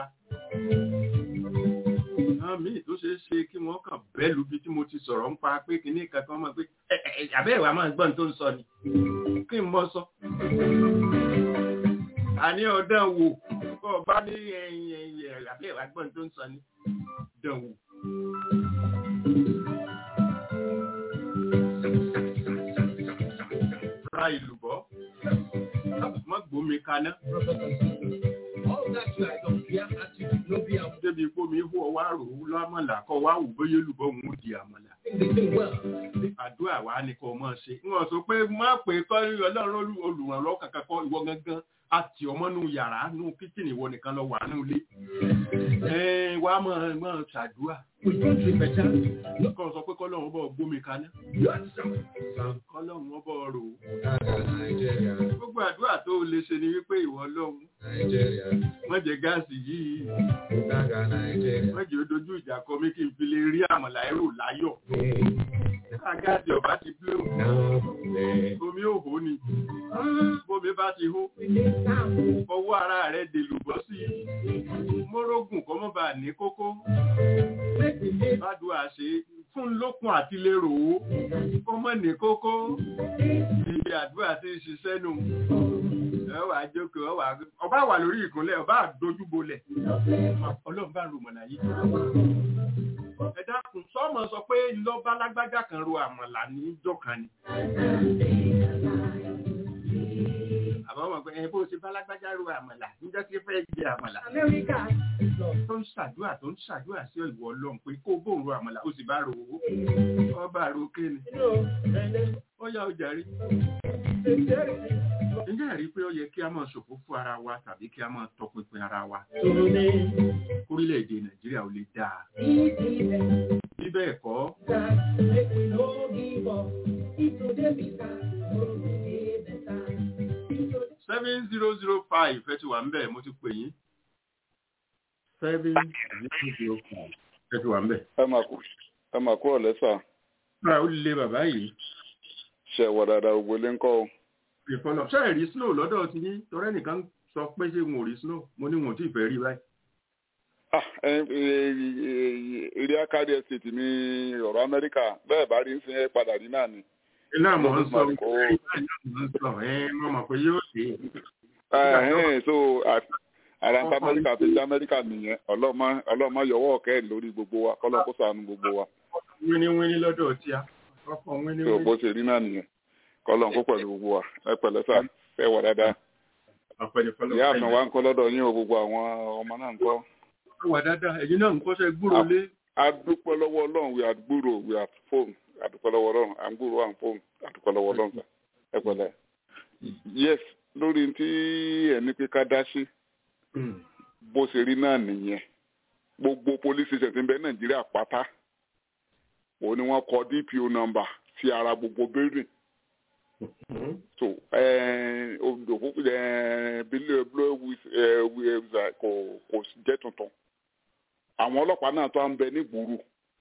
àwọn míì tó ṣeé ṣe kí wọ́n kàn bẹ́ẹ̀ lu bí tí mo ti sọ̀rọ̀ ń pa pé kinní kankan mọ̀ pé ẹ ẹ àbẹ́ ìwà máa gbọ́n tó ń sọ ni kí n mọ sọ. àní ọ̀dàn wò kó o bá ní ẹyin ẹyin àbẹ́ ìwà gbọ́n tó ń sọ ni dàn wò. ra ìlú bọ́ má gbómi kaná débi ipò mi hó ọ wá rò ó lọ́mọ̀lá kọ́ wá wò bóyá olùbọ̀ òun ó di àmọ̀là. àdúrà wa ni kò mọ̀ ṣe. wọ́n sọ pé má pè kọ́ ọlọ́run olù- olùrànlọ́wọ́ kankan kọ́ ìwọ gangan àti ọmọ nù yàrá nù kíchìnì ìwọ nìkan lọ wà nù ilé. ẹ wá mọ̀ mọ̀ ṣàdúrà. kọ́ sọ pé kọ́lọ́run bọ̀ gbómi kaná. kọ́lọ́run bọ̀ rò ó. gbogbo àdúrà tó o lè ṣe ni wípé ìwọ ọlọ́run wọ́n jẹ gáàsì yìí wọ́n jẹ́ dojú ìjà kọ mí kí n fi lè rí àmàlà ẹrù láyọ̀. Nígbà gáàsì ọ̀bá ti blé o, omi ò hó ni. Bómi bá ti hó, ọwọ́ ara rẹ̀ dèlùbọ́ sí i. Mórógùn kọ́ mọ́ bá ní kókó. Bádùá ṣe fún lókun àti lérò ó. Kọ́ mọ́ ní kókó. Ibi àdúrà ti ń ṣiṣẹ́ nù. ẹ wà á jókòó ọ wà ọba wà lórí ìkúnlẹ̀ ọba àdójúbolẹ̀ ọlọ́run bá ro mọ̀nà yìí. ẹ dákun sọ́mọ sọ pé lọ́ba lágbájá kan ro àmọ̀là níjọ́ kan ni. àbọ̀ mọ̀ pé ẹ bó ṣe bá lágbájá ro àmọ̀là níjọ́ tí fẹ́ jẹ àmọ̀là. tó ń ṣàdúrà tó ń ṣàdúrà sí ìwọ ọlọ́run pé kó bóun ro àmọ̀là ó sì bá ro owó ọba ro kéne. ó yá ọjà rí ǹjẹ́ àrí pé ó yẹ kí a máa ṣòfò fún ara wa tàbí kí a máa tọpinpin ara wa kórílẹ̀-èdè nàìjíríà ò lè dáa bí bẹ́ẹ̀ kọ́ seven zero zero five ẹ ti wà ń bẹ̀ mo ti pè yín seven zero zero five ẹ ti wà ń bẹ̀. ẹ máa kúrò lẹ́sà. báwo ó lè bàbá yìí. ṣe wà dáadáa gbogbo ilé ń kọ́ o ìfọlọ ṣe rí snow lọ́dọ̀ ti ní torí ẹnìkan sọ pé ṣé wọn ò rí snow mo ní wọn ò tí ì fẹ́ rí báyìí. eré akadi estate ní ọ̀rọ̀ amẹ́ríkà bẹ́ẹ̀ bá rí ń sin ẹ́ padà rí náà ni. iná mọ̀ ń sọ sọ ẹ mọ̀ mọ̀ pé yóò dé. so àràǹtà amẹ́ríkà tó jẹ́ amẹ́ríkà nìyẹn ọlọ́mọ yọwọ́ ọ̀kẹ́ lórí gbogbo wa kọ́lọ́ kó ṣàánú gbogbo wa. wíníwíní lọ́dọ̀ tí a ọkọ̀ wíníwíní. so bó ṣe rí náà nìyẹn kọlọ̀ kó pẹ̀lú gbogbo wa ẹ pẹ̀lẹ́ sà ẹ wà dáadáa. ìyá àfin wa ń kọ́ lọ́dọ̀ yín o gbogbo àwọn ọmọ náà ń kọ́. wà dáadáa ẹ̀yin náà ń kọ́ṣẹ́ gbúrò lé. a dúpẹ́ lọ́wọ́ ọlọ́run we are gbúrò we are phone a dúpẹ́ lọ́wọ́ ọlọ́run à ń gbúrò à ń phone a dúpẹ́ lọ́wọ́ ọlọ́run sà ẹ pẹ̀lẹ́. yes lórí tí ẹni pé ká dá sí bó ṣe rí náà nìyẹn gbogbo police station ti ń bẹ nàìjíríà pátá òun ni wọ́n kọ dpo number sí ara gbogbo building so òfófó bílẹ̀ blue kò kò jẹ́ tuntun àwọn ọlọ́pàá náà tó ń bẹ ní gbùrù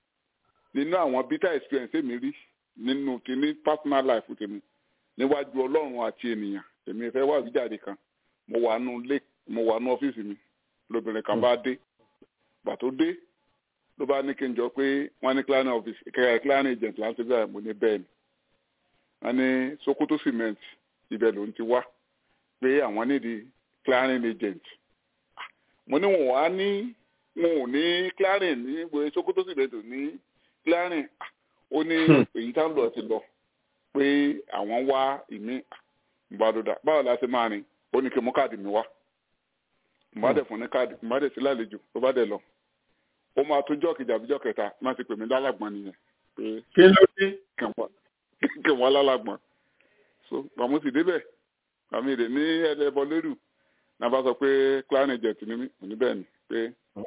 nínú àwọn bitter experience èmi rí nínú kíní personal life tèmi níwájú ọlọ́run àti ènìyàn èmi fẹ́ wá ìjáde kan mo wà nù lé mo wà nù ọ́fíìsì mi lóbìnrin kan bá dé gbà tó dé ló bá ní kí n jọ pé wọ́n ní clan office clan agent láti bẹ́ẹ̀ mo ní bẹ́ẹ̀ ni wọ́n ní sokoto cement ibẹ̀ ló ń ti wá pé àwọn nídìí clearing agent mo ní wọn wá ní wọn ò ní clearing ní ìwé sokoto cement ò ní clearing ó ní èyí tá ń lọ ti lọ pé àwọn wá ìmí ìbádọ́dà báwo la ṣe máa rìn ó ní kí mú káàdì mi wá mo bá dẹ̀ fún ní káàdì mo bá dẹ̀ sí lálejò ló bá dẹ̀ lọ ó máa tún jọ́ kejì àbíjọ́ kẹta má ti pè mí lálàgbọ́n nìyẹn pé kí ló dé kí wọ́n lálàgbọ́n so àmọ́ sì débẹ̀ àmì èdè ní ẹlẹ́bọ lérù náà bá sọ pé clan agent ni mí mo ní bẹ́ẹ̀ ni pé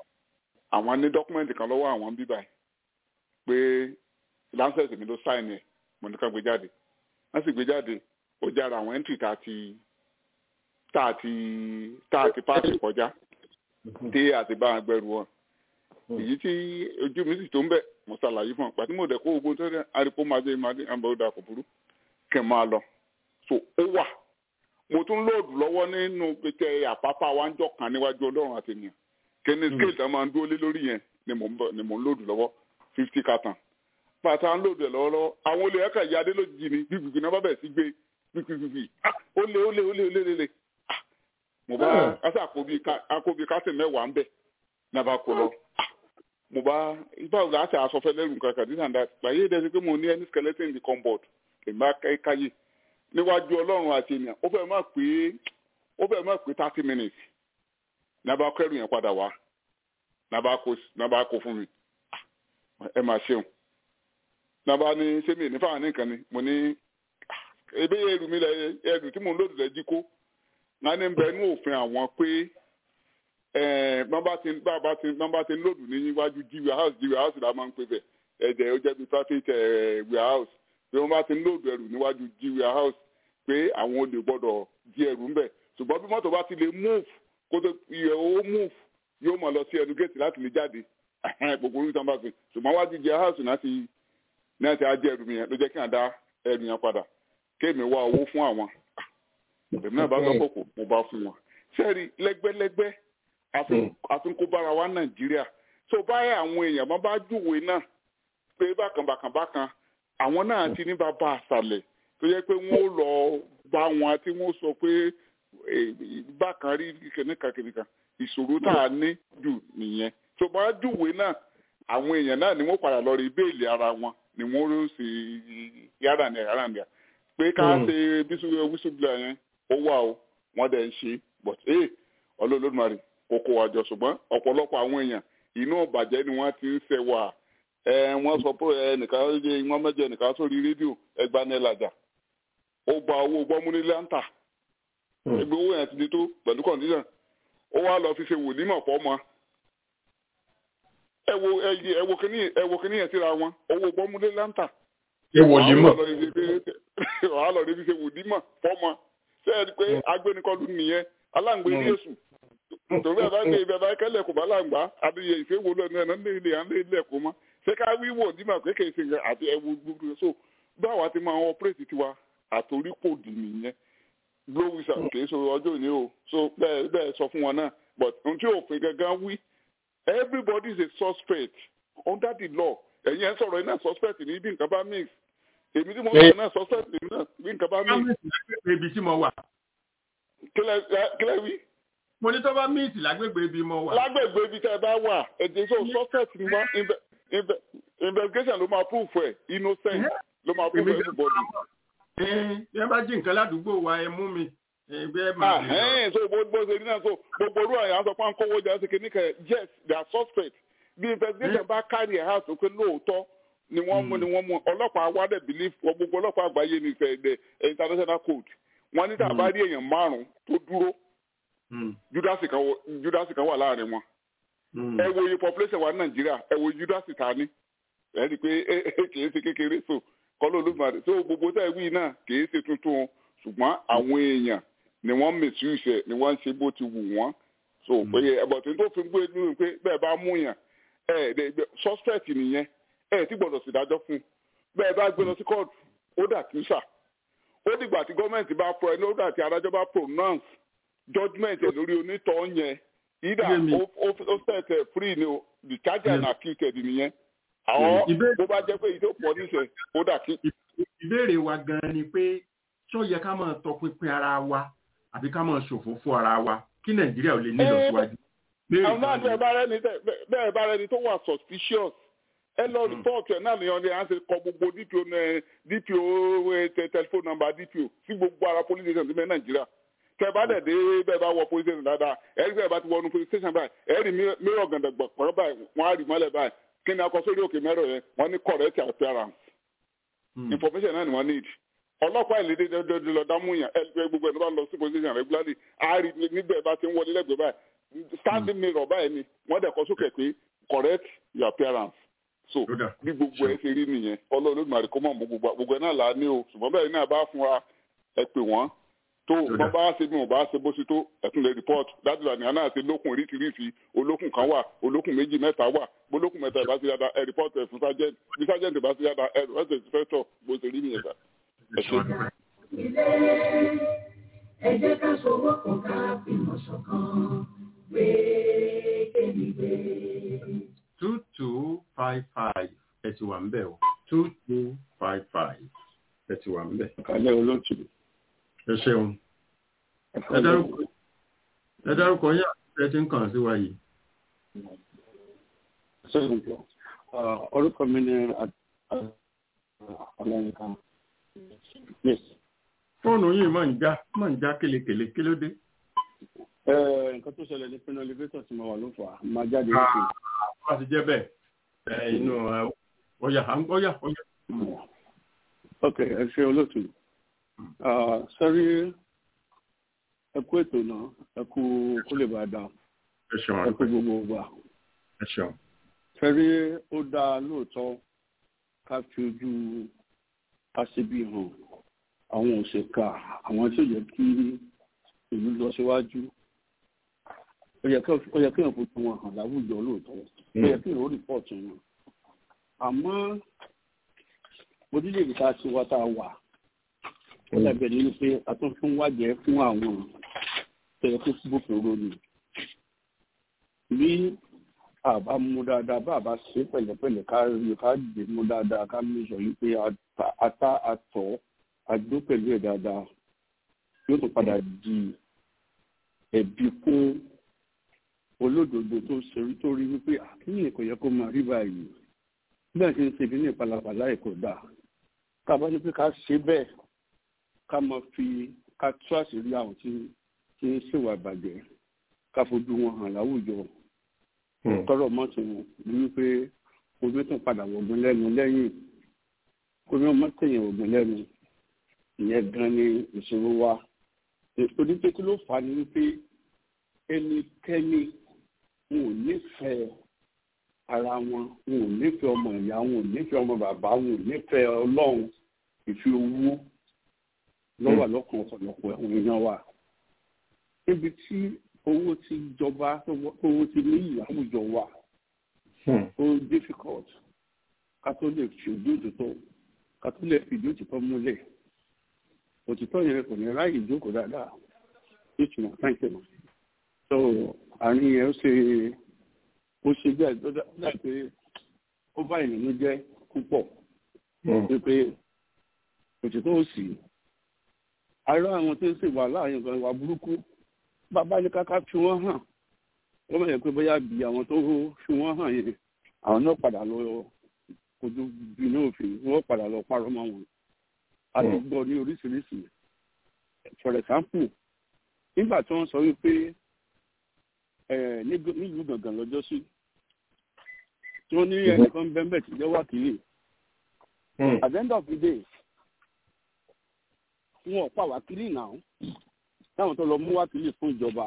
àwọn ní dọ́kúmẹ́ǹtì kan lọ́wọ́ àwọn bíbá yìí pé lancet mi ló sáìnì ẹ̀ mo ní ká gbé jáde wọ́n sì gbé jáde ó jára àwọn entry tá a ti tá a ti tá a ti páàkì kọjá dé àti bá wọn gbẹrù wọn èyí tí ojú mi sì tó ń bẹ mo ṣàlàyé fún ọ pàtí mo dẹ̀ kó ogun tó dẹ̀ àríkó máa dé máa dé àbẹ̀ òdà kò burú kẹ̀ máa lọ so ó wà mo tún lóòdù lọ́wọ́ nínú pété àpápá wa ń jọ kan níwájú ọlọ́run àti ènìyàn kíni scale tá a máa ń dúró lé lórí yẹn ni mo ń bọ̀ ni mo ń lóòdù lọ́wọ́ fifty carton pàtà ń lóòdù ẹ̀ lọ́wọ́lọ́wọ́ àwọn olè ẹ̀ka ìyá adé lójijì ni gbígbìgbì náà bá bẹ̀ sí gbé gbígbìgbì ó lé ó lé ó lé ó lé lé lé mo bá kásá àkóbi kásìn mẹ́wàá ń bẹ̀ náà bá kó lọ mo bá báwo la ṣe àsọfẹ lẹrù nǹkan kan this and that gbàyè dẹsí pé mo ní any skeleton in the cupboard èmi bá káyé níwájú ọlọ́run àti ènìyàn ó fẹ́ máa pé ó fẹ́ máa pé thirty minutes ní abá kẹrù yẹn padà wá ní abá kó fún mi ẹ máa ṣeun ní abá ní ṣé mi ní fáwọn nìkan ni mo ní ebe ẹrù mi lẹ ẹrù tí mo ń lòdì lẹ jí kó wọn ní bẹ ní òfin àwọn pé bàbá ti bàbá ti bàbá ti lòdù ní iwájú jí warehouse jí warehouse la máa ń pè bẹ ẹ̀jẹ̀ ó jẹ́ bí traffic warehouse pé wọ́n bá ti lòdù ẹrù níwájú jí warehouse pé àwọn olè gbọ́dọ̀ jí ẹrù ń bẹ̀ ṣùgbọ́n bí mọ́tò bá ti lè move kó tó iye owó move yóò mọ̀ lọ sí ẹnu géètì láti lè jáde gbogbo orí ìtàn bá fi ṣùgbọ́n wájú jí warehouse náà ti náà ti á jẹ́ ẹrù mi yẹn ló jẹ́ kí n dá ẹrù yẹn padà kéèmí wá owó fún àwọn èmi náà bá sọ kókò mo bá fún wọn sẹ́ẹ̀rì lẹ́gbẹ́lẹ́gbẹ́ àfi kó bára wa nàìjíríà tó báyà àwọn èèyàn máa bá júwe náà pé bákan bákan bákan àwọn náà ti ní bàbá àṣàlẹ̀ tó yẹ pé wọ́n lọ bá wọn tí wọ́n sọ pé bákan rí kìnìkan kìnìkan ìṣòro tá a ní jù nìyẹn tó bá júwèé náà àwọn èèyàn náà ni wọ́n padà lọ rí béèlì ara wọn ni wọ́n ló ṣe yàrá ní yàrá ní pé ká ṣe wíṣúbìlà yẹn ó wà o wọ́n dẹ̀ ń ṣe but ee ọlọ́ọ̀lọ́dúnmarì kókó àjọ ṣùgbọ́n ọ̀pọ̀lọpọ̀ àwọn èèyàn inú ọ̀bàjẹ́ ni wọ́n ti ń ṣẹ̀ wà ẹ wọ́n sọ pé ẹnìkan wọ́n mẹ́jọ ẹnìkan sórí rédíò ẹgbàá ní ẹlàjà ó gba owó gbọ́múnílé ń tà ẹgbẹ́ owó yẹn ti di tó pẹ̀lú condition ó wá lọ fi ṣe wòlímọ̀ fọ́mọ ẹ wo ẹ wo kíní ẹ wo kíní yẹn síra wọn owó gbọ́múnílé ń tà ṣé wòlímọ̀ wàá lọ níbi ṣe wòlímọ̀ fọ́mọ ṣé ẹ rí i pé agbẹnikọlù nìyẹn aláǹgbé ní èṣù torí ẹ bá gbé ibẹ̀ bá kẹ́lẹ̀ kò bá láǹgbá àbíyẹ ìfẹ́wò lọ́nà ẹ̀ náà lè lè à ń lè lẹ̀ kó mọ́ ṣé ká wíwò nímọ̀ pé kì í ṣe àti ẹwu gbogbo so báwa ti máa ń ọpẹ́rẹ́tì tiwa àtòrípòdì nìyẹn blowisa kì í ṣe ọjọ́ òní o so bẹ́ẹ̀ bẹ́ẹ̀ sọ fún wọn náà but ohun tí òfin gangan wí everybody is a suspect under the law ẹ̀yin ẹ̀ sọ̀rọ̀ iná suspect ní bí nǹkan bá mix èmi tí mo sọ̀rọ̀ náà suspect ní náà bí nǹkan bá mix. ibi tí mo wà. kílẹ̀ wí. mo ní tó bá mix lágbègbè ibi mo wà. lágbègbè ibi tẹ́ ẹ bá wà ẹ̀jẹ̀ so suspect ni wọ́n investigation ló máa proof ẹ̀ innocent ló máa proof everybody ẹ bá jí nǹkan ládùúgbò wa ẹ mú mi ẹgbẹ́ máa ń lọ. so bó bó ṣe rí náà so gbogbo orú àyàn sọ pé à ń kówó jẹ́ ṣe kìíní kan yes they are suspect bí investigation bá carry ẹ̀ out pé lóòótọ́ ni wọ́n mú ni wọ́n mú ọlọ́pàá wa dẹ̀ believe gbogbo ọlọ́pàá àgbáyé ní ìfẹ́ international code wọ́n ní tàbá rí èèyàn márùn-ún tó dúró judasi kan wà láàrin wọn ẹ wo iye population wa ní nàìjíríà ẹ wo judasi ta ní ẹ rí i pé kì í ṣe kékeré so kọ́lọ́ olódùmarè tó gbogbo tẹ́ wí náà kìí ṣe tuntun ṣùgbọ́n àwọn èèyàn ni wọ́n mèsì ìṣẹ̀ ni wọ́n ń ṣe bó ti wù wọ́n so pé ẹ̀bọ̀tún tó fi gbé nínú pé bẹ́ẹ̀ bá mú yàn ẹ̀ suspect nìyẹn ẹ̀ tí gbọ́dọ̀ sì dájọ́ fún bẹ́ẹ̀ bá gbé lọ sí court ó dà kí sà ó dìgbà tí gọ́ọ̀mẹ̀ntì bá pro ẹni ó dà tí adájọ́ bá pronounce judgement ẹ̀ lórí onítọ̀ yẹn either ó set free ni o the charger and acquitted nìyẹn àwọn bó bá jẹ́ pé ìdó pọ̀ níṣẹ́ ó dà kí. ìbéèrè wa gan-an ni pé ṣó yẹ ká máa tọpinpin ara wa àbí ká máa ṣòfófó ara wa kí nàìjíríà ò lè ní ìlọsíwájú. àwọn náà bẹ́ẹ̀ bá rẹ́ni bẹ́ẹ̀ bá rẹ́ni tó wà suspicious ẹ lọ rìpọ́ọ̀tù ẹ̀ náà ni wọ́n ní à ń ṣe kọ gbogbo dpo dpo telephone number dpo sí gbogbo ara police station ti mẹ́ nàìjíríà tẹ bá dẹ̀ dé bẹ́ẹ̀ bá wọ police station dáadáa ẹ̀rí bẹ́ẹ̀ bá ti wọnú police station báyìí ẹ̀rí mìíràn gàndàgbà pọ̀rọ̀ báyìí wọ́n á rí mọ́lẹ̀ báyìí kí ni akọ sórí òkè mẹ́rọ yẹn wọ́n ní correct appearance information náà ni wọ́n need ọlọ́pàá ìlédè dọ́dọ́dọ́ lọ dámú yàn ẹgbẹ́ gbogbo ẹni bá lọ sí position regularly àárí nígbà bá ti ń wọlé lẹ́gbẹ̀ẹ́ báyìí standing mirror báyìí ni wọ́n dẹ̀ kọ sókè pé correct your appearance so bí gbogbo ẹ ṣe rí nìyẹn ọlọ́run máa rí kó mọ̀ mọ́ gbogbo gbogbo ẹ náà là á ní o ṣùgbọ́n bẹ́ẹ̀ náà bá fún wa ẹ pè wọ́n tó wọ́n bá ṣe bí wọ́n bá ṣe bó ṣe tó ẹ̀tún lè report dájúdà ní àná àti lókun oríṣiríṣi olókun kan wà olókun méjì mẹ́ta wà bolókun mẹ́ta ìbá ṣe yàda ẹ report ẹ fún sergeant bí sergeant ìbá ṣe yàda ẹ report ẹ inspector bó ṣe rí nìyẹn sà ẹ ṣe. ilé ẹ jẹ́ ká ṣọwọ́ kan ká fìmọ̀ ṣọ̀kan gbé kéde two two five five ẹ ti wà ń bẹ̀ o two two five five ẹ ti wà ń bẹ̀. kálẹ̀ olóòtú. ẹ ṣeun ẹ dárúkọ yín àti ẹ ti ń kàn sí wa yìí. orúkọ mi ni ọlọ́yinka. fóònù yìí máa ń já máa ń já kélekèle kí ló dé. nǹkan tó ṣẹlẹ̀ ní pinnu elevator tí mo wà ló fà á máa jáde lókè. wọ́n ti jẹ́ bẹ́ẹ̀ inú ọ̀yà ọ̀yà ọ̀yà. ok ẹ ṣe olóòtú sẹ́rí ẹ kú ètò náà ẹ kú kó lè bá a dá ẹ kú gbogbo gbà. ẹ ṣeun. sẹ́rí ó dáa lóòótọ́ ká fi ojú aṣebi hàn àwọn òṣèkà àwọn tí ó yẹ kí ìlú lọ síwájú ó yẹ kí èèyàn fojú wọn hàn láwùjọ lóòótọ́ ó yẹ kí èèyàn ó rìpọ́ọ̀tù wọn àmọ́ orílẹ̀-èdè tá a ti wá tá a wà ó dàbẹ̀ ní pé a tún fún wájẹ́ fún àwọn tẹ̀yẹ tó gbófinró ni bí àbá mú dáadáa bá àbá ṣe pẹ̀lẹ́pẹ̀lẹ́ ká rí ká dè mú dáadáa ká mú sọ yìí pé ata àtọ̀ àdó pẹ̀lú ẹ̀ dáadáa yóò tún padà di ẹ̀bi fún olódodo tó ṣerí tó rí wípé àkíyè kò yẹ kó máa rí báyìí bẹ́ẹ̀ ṣe ń ṣe bí ní ìpalapàla ẹ̀ kò dáa ká bá ní pé ká ṣe bẹ́ẹ̀ ká máa fi ká tú àṣírí àwọn tí tí ń ṣèwà ìbàjẹ́ ká fojú wọn hàn láwùjọ tọrọ mọ́tò wọn ní wípé omi tún padà wọ̀gbìn lẹ́nu lẹ́yìn omi ọmọ tẹ̀yìn wọ̀gbìn lẹ́nu ìyẹn gan ni ìṣòro wa torí pé kí ló fà á ní wípé ẹnikẹ́ni wọn ò nífẹ̀ẹ́ ara wọn wọn ò nífẹ̀ẹ́ ọmọ ìyá wọn ò nífẹ̀ẹ́ ọmọ bàbá wọn ò nífẹ̀ẹ́ ọlọ́run ìfi owó lọ́wọ́ lọ́kàn ọ̀pọ̀lọpọ̀ àwọn èèyàn wa níbi tí owó ti jọba owó ti ní àwùjọ wa ó difficult ká tó lè fi ojú òtítọ́ ká tó lè fi ojú òtítọ́ múlẹ̀ òtítọ́ yẹn kò ní ráyè ìjókòó dáadáa ìtumọ̀ táǹkì mọ́ so àárín yẹn ó ṣe ó ṣe bí àìsàn pé ó bá ìnùnú jẹ́ púpọ̀ pé òtítọ́ ò sí ará àwọn tó ń ṣe wà láàrin ọ̀gá ìwà burúkú bàbá ní káká fi wọ́n hàn wọ́n mọ̀ yẹn pé bóyá bí àwọn tó fi wọ́n hàn yẹn àwọn náà padà lọ kojú bínú òfin wọ́n padà lọ parọ́ mọ́ wọn a ti gbọ́ ní oríṣiríṣi for example nígbà tí wọ́n sọ wípé nílùú gbọ̀ngàn lọ́jọ́ sí tí wọ́n ní ẹnìkan bẹ́ẹ̀ tí jẹ́ wákìlì at the end of the day wọn ò pa wákìlì náà táwọn tó lọ mú wákìlì fún ìjọba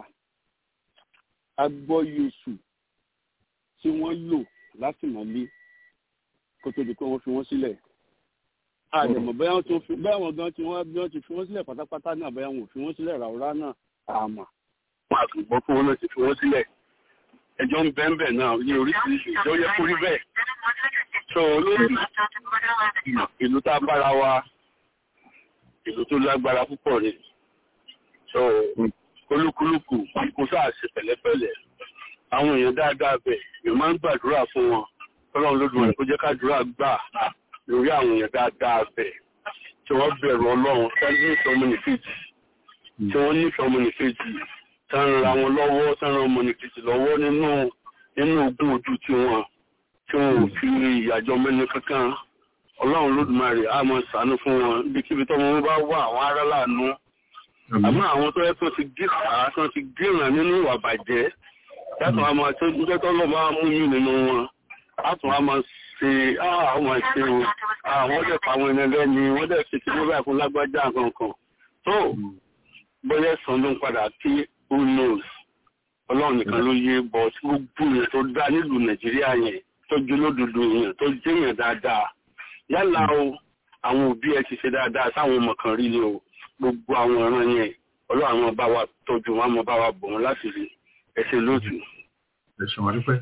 agbọ́yèsù tí wọ́n lò látìmọ́lé kó tó di pé wọ́n fi wọ́n sílẹ̀ àdèmọ̀ bẹ́ẹ̀ wọ́n tún fi bẹ́ẹ̀ wọ́n gan tí wọ́n bí wọ́n ti fi wọ́n sílẹ̀ pátápátá náà bẹ́ẹ̀ wọ́n ò fi wọ́n sílẹ̀ ràwúrà náà àmà. wọ́n á tún gbọ́ fún wọn náà ti fi wọ́n sílẹ̀ ẹjọ́ ń bẹ́ẹ̀ bẹ́ẹ̀ náà ní oríṣiríṣi ìjọ yẹ kó rí bẹ́ẹ̀. sọ olóòlù ìlú tá a bára wa ìlú tó lágbára púpọ̀ ni. sọ olúkúlùkù kó sáà ṣe pẹ̀lẹ́pẹ̀lẹ́ àwọn èèyàn dáadáa bẹ̀ yóò máa ń gbàdúrà fún wọn ọlọ́run lódùmarè kó jẹ́ kádùúrà gbà lórí àwọn èèyàn dáadáa bẹ̀ tí wọ́n bẹ̀rù ọlọ́run tí wọ́n nífẹ̀ẹ́ ọmọnìkejì tí wọ́n nífẹ̀ẹ́ ọmọnìkejì tí wọ́n ra wọn lọ́wọ́ tí wọ́n ran ọmọnìkejì lọ́wọ́ nínú nínú ogún ojú tí wọ́n tí wọ́n ò fi ìyàjọ mẹ́nu kankan ọlọ́run lódùmarè á máa ṣàánú fún wọn ibikíbi tọ́mọ wọn bá wà àwọn ará láàánú àmọ́ àwọn tó yẹ kó ti gé àá tó ti gé ìràn nínú ìwà bàjẹ́ yàtọ̀ àmọ́ àti oúnjẹ tó lọ́ máa mú yín nínú wọn látún á máa ṣe àwọn ìṣe o àwọn dẹ̀ pa àwọn ẹni lẹ́ni wọ́n dẹ̀ ṣe ti mọ́bà fún lágbájá kankan tó bóyá ẹ̀sán ló ń padà kí who knows ọlọ́run nìkan ló yé bọ̀ tí gbogbo yẹn tó dá nílùú nàìjíríà yẹn tó jẹ́ lódodo yẹn tó jẹ́ yẹn dáadáa yálà o àwọn òbí ẹ ti ṣe dáadáa sáwọn ọmọ kan rí ni o gbogbo àwọn ọ̀ràn yẹn ọlọ́run àwọn bá wa tọ́jú wọn àwọn bá wa bọ̀ wọn láti rí ẹsẹ̀ lójú. ẹ̀sùn àdúpẹ́.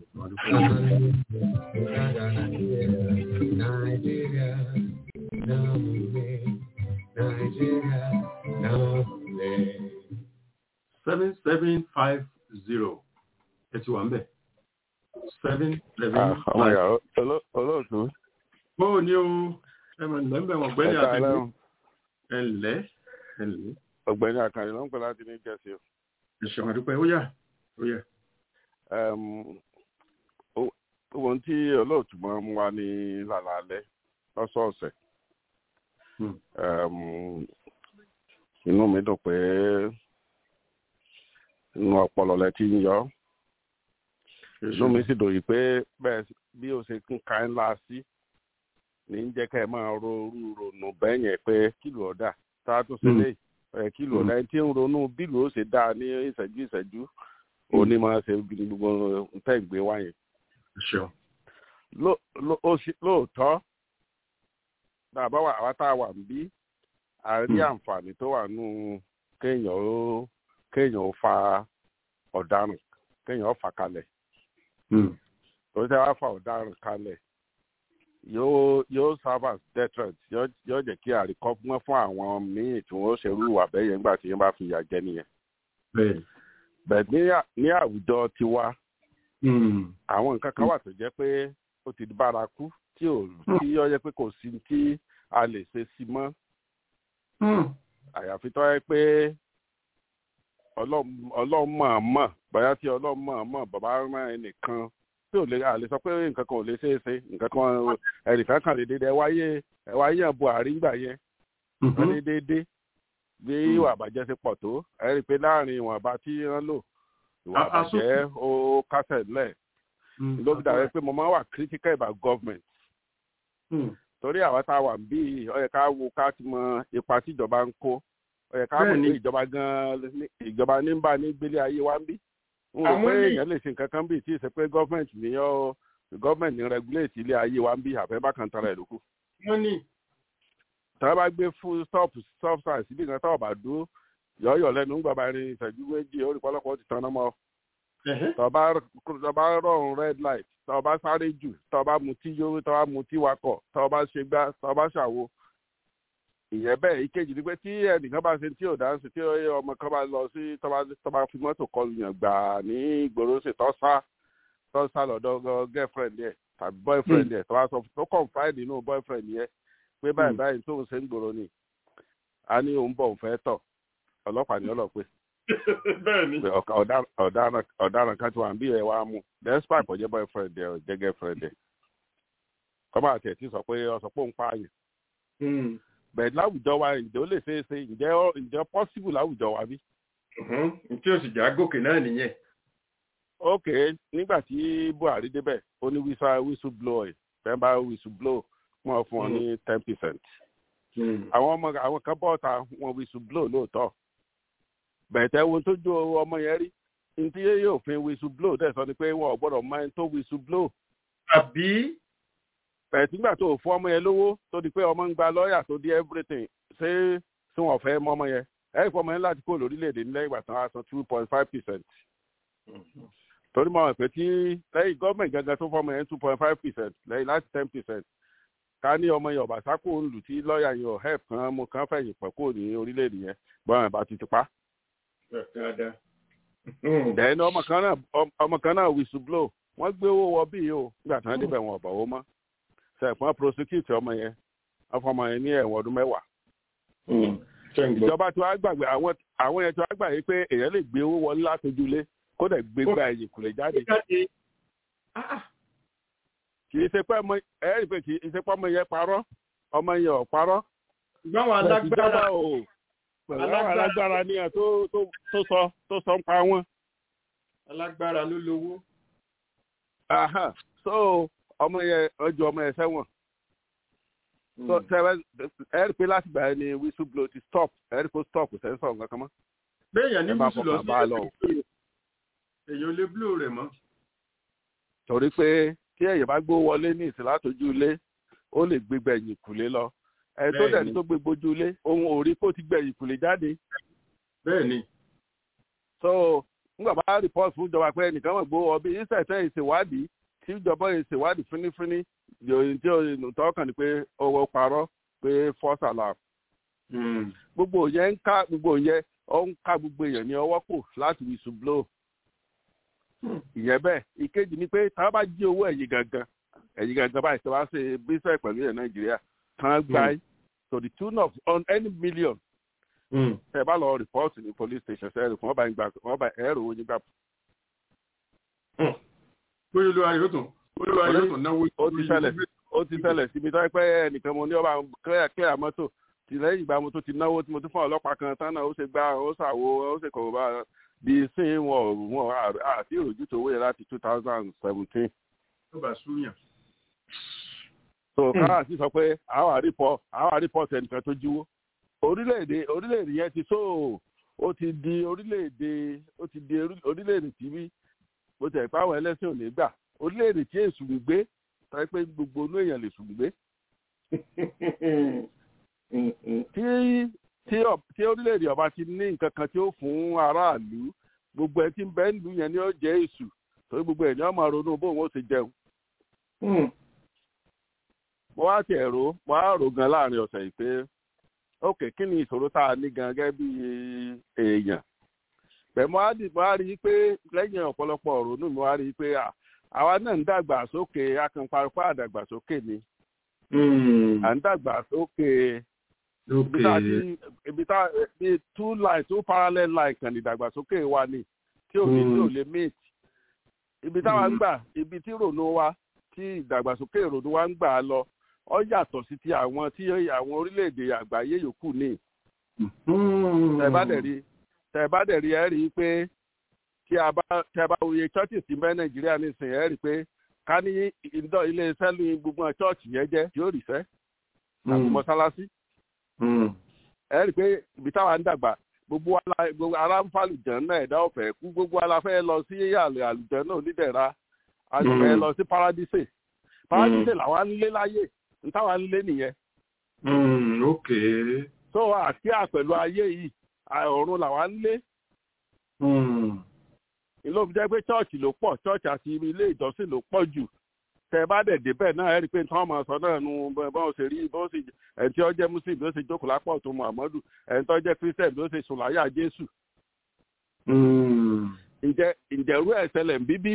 Nigeria, now we Nigeria, now we seven seven five zero ẹ ti wà ń bẹ̀ seven seven five. olóòtú. bóò ni o ẹ mọ̀ nílẹ̀ ń bẹ̀ wọ̀n gbẹ́ni àtẹ̀kù ẹ ǹlẹ́ ẹ ǹlẹ́. ọ̀gbẹ́ni àkànní ló ń pè láti ní jẹ́sí o. ẹ̀sùn àdúpẹ́ ó yá ó yá. ohun tí olóòtú máa ń wá ní lálaalẹ́ lọ́sọ̀ọ̀sẹ̀ inú mi dùn pé inú ọpọlọ lẹ ti ń yọ inú mi sì dòyí pé bẹ́ẹ̀ bí o ṣe ń ka ńlá sí ní ń jẹ́ ká ẹ máa ronú ronú bẹ́ẹ̀ yẹn pé kílò ọ̀dà tá a tún ṣe lé ẹ̀ kílò ọ̀dà ẹni tí ń ronú bílò ó ṣe dáa ní ìṣẹ́jú ìṣẹ́jú òní máa ṣe gbogbo nǹkan ìgbé wáyé. lóòótọ́ bàbá wa àwa tá a wà ń bí a rí àǹfààní tó wà nù kéèyàn ó kéèyàn ó fa ọ̀daràn kéèyàn ó fà kalẹ̀. tó ṣe wá fa ọ̀daràn kalẹ̀ yóò yóò serve as deterrent yóò jẹ́ kí àríkọ́gbọ́n fún àwọn míì tí wọ́n ṣerú ìwà bẹ́ẹ̀ yẹn nígbà tí wọ́n bá fi ìyà jẹ nìyẹn. bẹ́ẹ̀ ní àwùjọ tiwa àwọn nǹkan kan wà tó jẹ́ pé ó ti bárakú tí ò tí ó yẹ pé kò sí tí a lè ṣe sí mọ́ àyàfi tó yẹ pé ọlọ́mọ̀ọ́mọ̀ bóyá tí ọlọ́mọ̀ọ́mọ̀ bàbá rán ẹnìkan tí ò lè a lè sọ pé nǹkan kan ò lè ṣeé ṣe nǹkan kan ẹnìkan kan lè dédé ẹ wáyé ẹ wáyé ẹ̀ buhari ńgbà yẹn wọ́n ní déédéé bí ìwà àbàjẹ́ ṣe pọ̀ tó ẹ rí i pé láàrin ìwọ̀nba tí wọ́n lò ìwà àbàjẹ́ ó kásẹ̀ lẹ̀ ló fi dàbí pé mo máa ń wà critical about government torí àwọn tá a wà bí ó yẹ ká wo ká ti mọ ipa tí ìjọba ń kó ó yẹ ká mọ̀ pé ìjọba gan ìjọba ní ń bá ní gbélé ayé wa ń bí n rò pé èèyàn lè ṣe nǹkan kan bíi tí ì ṣe pé gọ́ọ̀mẹ̀ntì ní ọ́ gọ́ọ̀mẹ̀ntì ní regulate ilé ayé wa ń bí àfẹ́ kan tara ẹ̀ lókù. wọ́n ní. tọ́wọ́ bá gbé full stop stop sign síbi kan tọ́wọ́ bá dúró yọ̀ọ́yọ̀ lẹ́nu ń gbàgbá ní ìṣẹ́jú méjì ó rí pọ́lọ́pọ́ ti tán mọ́. tọ́wọ́ bá rọrùn red light tọ́wọ́ bá sáré jù tọ́wọ́ bá mutí yó tọ́wọ́ bá mutí wakọ̀ tọ́wọ́ bá ṣe gbá tọ́wọ́ bá ṣàwo ìyẹn bẹ́ẹ̀ ìkejì ni pé tí ẹnìkan bá ṣe tí ò dá sí tí ọmọ kan bá lọ sí tọ́ba fi mọ́tò kọlu yàn gbà ní ìgboro ṣe tọ́ sá tọ́ sá lọ́dọ̀ girlfriend yẹ tàbí boyfriend yẹ tọ́ba sọ tó confide nínú boyfriend yẹ pé báyìí báyìí tóun ṣe ń gbòòrò ni a ní òun bọ̀ òun fẹ́ tọ̀ ọlọ́pàá ní ọlọ́pẹ́ ọ̀daràn kan tí wà ń bí ẹ̀ wá mú despite kò jẹ́ boyfriend yẹ ò jẹ́ girlfriend yẹ kọ́má àti ẹ̀ tí sọ pé ọ sọ pé òun pààyàn bẹ́ẹ̀ láwùjọ wa ǹjẹ́ ó lè ṣeé ṣe ǹjẹ́ ǹjẹ́ possible láwùjọ wa bí. tí o sì já gòkè náà nìyẹn. ok nígbà tí buhari débẹ̀ ó ní wíṣà whistle blow ẹ̀ fẹ́ bá whistle blow wọ́n fún ọ ní ten percent. àwọn ọmọ àwọn kan bọ́ ta wọn whistle blow lóòótọ́ bẹ̀tẹ̀ wo tó jó ọmọ yẹn rí ntí yóò fi whistle blow dẹ̀ sọ ni pé wọn ò gbọ́dọ̀ máa ń tó whistle blow. àbí bẹ̀ẹ̀ nígbà tó fún ọmọ yẹn lówó tó di pé ọmọ ń gba lọ́ọ̀yà tó di everything ṣé tí wọ́n fẹ́ mọ́ ọmọ yẹn ẹ̀ fún ọmọ yẹn láti kó lórílẹ̀‐èdè nílẹ̀ ìgbà tán á san two point five percent. torí mọ̀ pé tí lẹ́yìn gọ́ọ̀mẹ̀ntì gangan tó fún ọmọ yẹn two point five percent lẹ́yìn láti ten percent ká ní ọmọ yẹn ọ̀bà sákò ń lù tí lọ́ọ̀yà yẹn ò help kan mo kàn fẹ̀yìn pẹ̀ kó ní orílẹ̀‐èdè yẹn gbọ́n àbá ti ti pa. dẹ́ni ọmọ kan náà whistle blow wọ́n gbé owó wọ bíi o nígbà tí wọ́n débẹ̀ wọn ọ̀bà owó mọ́ sẹ̀pọ̀n prosecute ọmọ yẹn ọfọmọ yẹn ní ẹ̀wọ̀n ọdún mẹ́wàá. ìjọba tí wàá gbàgbé àwọn yẹn tí wàá gbàgbé pé èèyàn lè gbé owó wọlé látọjúlé kó dẹ̀ gbé gba ẹ̀yìn kùlẹ̀ jáde. kì í ṣe pé ọmọ ẹ rí i pé kì í ṣe pé ọmọ yẹn parọ́ ọmọ yẹn ò parọ́. gbọ́n alágbára o pẹ̀lú àwọn alágbára ni ẹ̀ tó sọ tó sọ ń pa wọn. alágbára ló lówó. so ọmọ yẹn ọjọ́ ọmọ yẹn sẹ́wọ̀n so sẹ́wọ̀n ẹ rí i pé láti gbà yẹn ni whistle blow ti stop ẹ rí i pé stop sẹ́ńsọ̀ nǹkan kan mọ́. béèyàn ní whistle lọ sí èèyàn lè blow rẹ̀ mọ́. torí pé kí ẹ̀yẹ̀ bá gbó wọlé ní ìsìn látọjú ilé ó lè gbé gbẹ̀yìn kùlé lọ ẹ tó dẹ̀ ní tó gbé gbójú ilé ohun òrí kó ti gbẹ̀yìn kùlé jáde. bẹ́ẹ̀ni. so nígbà bá report fún ìjọba pé ẹnìkan mọ̀ gbó ọbí ìṣẹ̀ṣẹ̀ ìṣèwádìí tí ìjọba yìí ṣèwádìí fínífíní yòòyìn tí òyìnbó tọkàn ni pé owó parọ́ pé false alarm. gbogbo yẹn ń ká gbogbo yẹn ó ń ká gbogbo èèyàn ní ọwọ́ kò láti whistle blow. ìyẹn bẹ́ẹ̀ ìkejì ni pé tá a bá jí owó ẹ̀yìn gangan ẹ̀yìn gangan báyìí tí wọ́n bá ṣe bíṣẹ̀ pẹ̀lú ilẹ̀ nàìjíríà kan gbá to the tune of on any million. ẹ bá lọ rìpọ́ọ̀tì ní police station ṣe é rò fún ọba ìgbà ọba ẹ̀rọ owó yín gbà pé olúwa yóò tún olúwa yóò tún náwó. ó ti ṣẹlẹ̀ ó ti ṣẹlẹ̀ síbi tó pẹ́ ẹnìkan mo ní ọba clear clear mọ́tò tí lẹ́yìn ìgbà mo tó ti náwó tí mo tún fún ọlọ́pàá kan tán náà ó ṣe gbá ó ṣàwo ó ṣe kọ̀wé bá bí sí wọn wọn àti ìròjú tó wéyẹ láti two thousand seventeen. ó bá súyàn. so káà sì sọ pé àwọn àrípọ̀ àwọn àrípọ̀ tẹnìkan tó jíwó orílẹ̀-èdè orílẹ̀-èdè yẹn ti so ó ti di orílẹ̀-èdè ó ti di orílẹ̀-èdè tìbí bó tẹ̀ pé àwọn ẹlẹ́sìn ò ní gbà orílẹ̀-èdè tí èsù ń gbé tàbí pé gbogbo inú èèyàn lè sùn gbé. tí orílẹ̀-èdè ọba ti ní nǹkan kan tí ó fún aráàlú gbogbo ẹ tí ń bẹ nílùú yẹn ni ó jẹ́ èsù torí gbogbo ẹ̀ ní ọmọ ronú bóun ó ti jẹun. mo wá tiẹ̀ rò mo wá rò gan láàrin ọ̀sẹ̀ yìí pé ok kí ni ìṣòro tá a ní gan gẹ́gẹ́ bí èèyàn pẹ̀mọ́ àdìbò á rí i pé lẹ́yìn ọ̀pọ̀lọpọ̀ ọ̀rọ̀ inú mi wá rí i pé àwa náà ń dàgbà sókè akànparapá àdàgbàsókè ni à ń dàgbà sókè ibi ibi tá bí two line two parallel line kan ní ìdàgbàsókè wa ni tí ò ní tí ò lè meet ibi táwa ń gbà ibi tí rònú wa tí ìdàgbàsókè rònú wa ń gbà lọ ọ yàtọ̀ sí ti àwọn tí àwọn orílẹ̀-èdè àgbáyé yòókù ní tẹ bá dẹ̀ rí tẹ bá dẹ̀ rí ẹ rí i pé tí a bá tẹ bá wòye churches ti bẹ́ nàìjíríà nísìnyí ẹ rí i pé ká ní ìdọ́ ilé iṣẹ́ lu gbogbo church yẹn jẹ́ yóò rí fẹ́ àti mọ́sálásí ẹ rí i pé ibi táwa ń dàgbà gbogbo ara ń fa àlùjàn náà ẹ̀dá ọ̀fẹ́ kú gbogbo ara fẹ́ lọ sí àlùjàn náà onídẹ̀ra a sì fẹ́ lọ sí paradise paradise làwa ń lé láyè ń táwa ń lé nìyẹn. ok. so àti àpẹ̀lú ayé yìí ọ̀run làwa ń lé. ìlú òfin jẹ́ pé chọ́ọ̀chì ló pọ̀ chọ́ọ̀chì àti ilé ìjọsìn ló pọ̀ jù tẹ bá dẹ̀ débẹ̀ náà ẹ rí i pé tí wọ́n máa sọ náà nu bọ́n ṣe rí bọ́n ṣe ẹni tí ó jẹ́ muslim bí ó ṣe jókòó lápá tó muhammadu ẹni tó jẹ́ christian bí ó ṣe sùn láyà jésù. ǹjẹ́ ǹjẹ́rú ẹ̀ ṣẹlẹ̀ ń bíbí.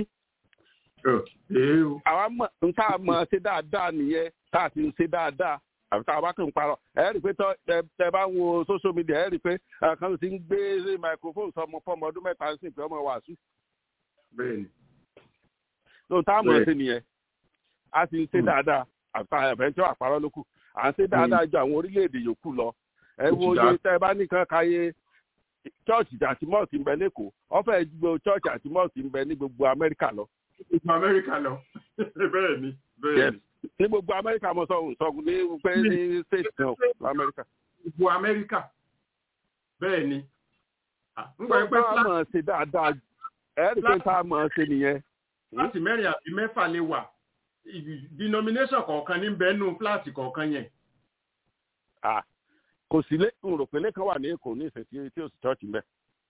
àwa mọ̀ n tá a mọ̀ ṣe dáadáa nìyẹn tá a ti ń ṣe dáadáa àfi tá a bá kàn ń parọ́ ẹ rí i pé tẹ bá ń wo social media ẹ rí i pé kan ti ń gbé microphone sọmọ fọmọ ọdún mẹ́ta sí ìpè ọmọ wàásù. bẹ́ẹ̀ni. lóòótọ́ àmọ̀ ṣe nìyẹn a sì ń ṣe dáadáa àbẹ̀ntẹ́ àpárọ̀ ló kù à ń ṣe dáadáa ju àwọn orílẹ̀-èdè yòókù lọ ẹ wo iye tẹ́ ẹ bá nìkan káyé chọ́ọ̀chì àti mọ́ọ̀sì ń bẹ lẹ́kọ̀ọ́ ọ̀fẹ́ gbogbo chọ́ọ̀chì àti mọ́ọ̀sì ń bẹ ní gbogbo amẹ́ríkà lọ. gbogbo amẹ́ríkà lọ bẹ́ẹ̀ ni bẹ́ẹ̀ ni. ní gbogbo amẹ́ríkà mo sọ sọgùn ní pé ní state kan amẹ́ríkà. gbogbo amẹ́ríkà bẹ́ẹ̀ ni. nígbà pé tá a mọ̀ ṣe dáadáa ẹ rí i pé tá a mọ̀ ṣe nìyẹn. láti mẹ́rin àbí mẹ́fà lè wà denomination kọ̀ọ̀kan ní bẹ́ẹ̀nù fúláàtì kọ̀ọ̀kan yẹn. kò sí lé n rò pé lẹ́kàn wà ní èkó ní ìsìn tí ó sì chọ́ọ̀chì mẹ́.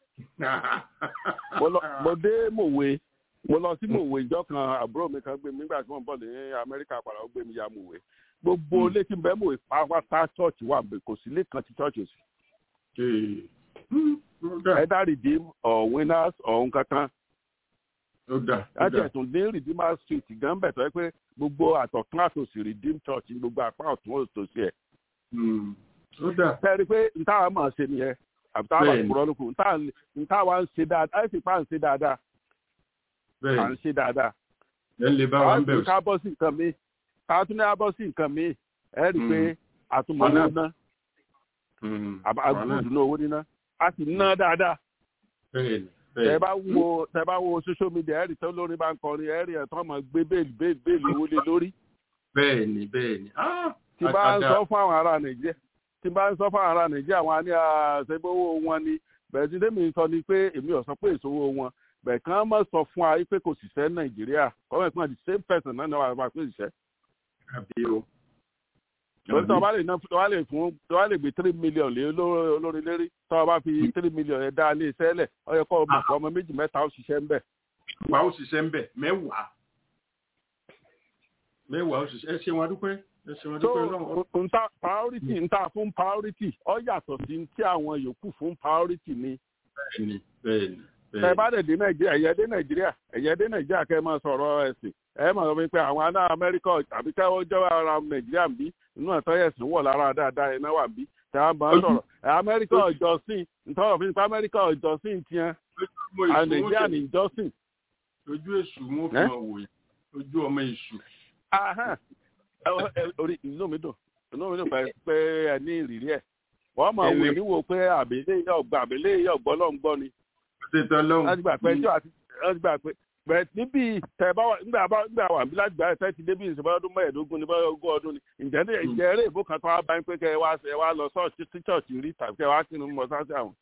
mo dé mòwe mo lọ sí mòwe ìjọ kan àbúrò mi kan gbé mi nígbà tí wọ́n bọ̀ ní amẹ́ríkà padà ó gbé mi ya mòwe gbogbo létí bẹ́ẹ̀ mòwe pátá chọ́ọ̀chì wà bẹ́ẹ̀ kò sí lẹ́kàn tí chọ́ọ̀chì ò sí. ẹ̀dá redeem or winners or nǹkankan láti ẹ̀sùn ní redeemer street gan bẹ̀ tó yẹ pé gbogbo àtọ̀tún àtòsí redeem church ní gbogbo apá ọ̀tún òtòsí ẹ̀. tẹ́rí pé ntáwa máa ṣe nìyẹn àbí táwa kúrọ́ lóko ntáwa ń ṣe dáadáa ẹ̀ sì pa ń ṣe dáadáa à ń ṣe dáadáa. ẹ lè bá wa ń bẹ̀rù. ká bọ́ sí nǹkan mi ká tún ní abọ́ sí nǹkan mi ẹ rí i pé àtúmọ̀ náà ná àgùdù náà owó níná a sì ná dáadáa tẹ bá wo tẹ bá wo social media ẹ̀rì tó lórí bá ń kọrin ẹ̀rì ẹ̀ tó máa gbé bẹ́ẹ̀lì bẹ́ẹ̀lì bẹ́ẹ̀lì owó lé lórí. bẹ́ẹ̀ni bẹ́ẹ̀ni. tí bá ń sọ fún àwọn ará nàìjíríà tí bá ń sọ fún àwọn ará nàìjíríà wọn á ní àṣẹgbówó wọn ni bẹ́ẹ̀ tí tèmi sọ ni pé èmi ò sọ pé ìṣòwò wọn bẹ́ẹ̀ kàn má sọ fún wa pé kò sì sẹ́ nàìjíríà kọ́mọ̀ ìpínlẹ̀ the same person náà ni wàá máa pè ṣiṣẹ́. àbí o. lórí tó o bá lè ná tó o bá lè fún tó o bá lè gbé three million lé olórí lérí tó o bá fi three million yẹn dá ilé iṣẹ́ lẹ̀ ọ yẹ kó o mọ̀ ọmọ méjì mẹ́ta ó ṣiṣẹ́ ń bẹ̀. wà ó ṣiṣẹ́ ń bẹ̀ mẹ́wàá mẹ́wàá ó ṣiṣẹ́ ẹ ṣe wọn dúpẹ́ ẹ ṣe wọn dúpẹ́ lọ́wọ́. so nta priority nta fún priority ọ yàtọ̀ sí tí àwọn yòókù fún priority ni. bẹ́ẹ̀ni bẹ́ẹ̀ni tẹ bá dẹ̀ dé nàìjíríà ẹ̀yẹ dé nàìjíríà ẹ̀yẹ dé nàìjíríà kẹ́ ẹ máa sọ̀rọ̀ ẹ̀sìn ẹ máa sọ pé àwọn aná amẹ́ríkà àbí káwọ́ jẹ́ ara nàìjíríà ń bí inú ẹ̀tọ́ ẹ̀sìn wọ̀ lára dáadáa ẹ̀ náà wà bí tẹ á máa sọ̀rọ̀ amẹ́ríkà ọ̀jọ́sìn ntọ́rọ̀ fi pa amẹ́ríkà ọ̀jọ́sìn tiẹ̀ nàìjíríà ní ìjọ́sìn. ojú èṣù wọn fi hàn wò ojú ọmọ èṣù. orí inú mi dùn inú mi dùn pé ẹ ní ìrírí ẹ wọ́n máa wò níwò pé àbẹ̀lẹ̀ yọ̀gbọ́ àbẹ̀lẹ̀ yọ̀gbọ́ lọ́ngbọ́ ni ṣètò ọlọ́run. láti gbà pé ẹjọ́ àti láti gbà pé bẹ̀rẹ̀ níbi tẹ̀ bá wà nígbà bá nígbà wà bí láti gbà ẹ̀ tẹ́tí débi ìṣẹ̀bá ọdún mẹ́ẹ̀ẹ́dógún ní báyọ̀ ogún ọdún ni ǹjẹ́ ní ìjẹ́ eré ìbò kan tó wá bá ń pé kẹ́ ẹ wá ẹ wá lọ sọ́ọ̀tì tí chọ́ọ̀tì rí tàbí kẹ́ ẹ wá sínú mọ́ sáṣẹ́ àwọn.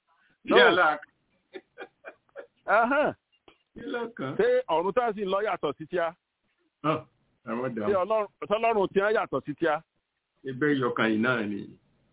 ṣé ọ̀run tá a sì lọ yàtọ̀ sí tíá? ṣé ọlọ́run tí wọ́n yàtọ̀ sí tíá? ẹgbẹ́ ìyọkàn yìí náà ni.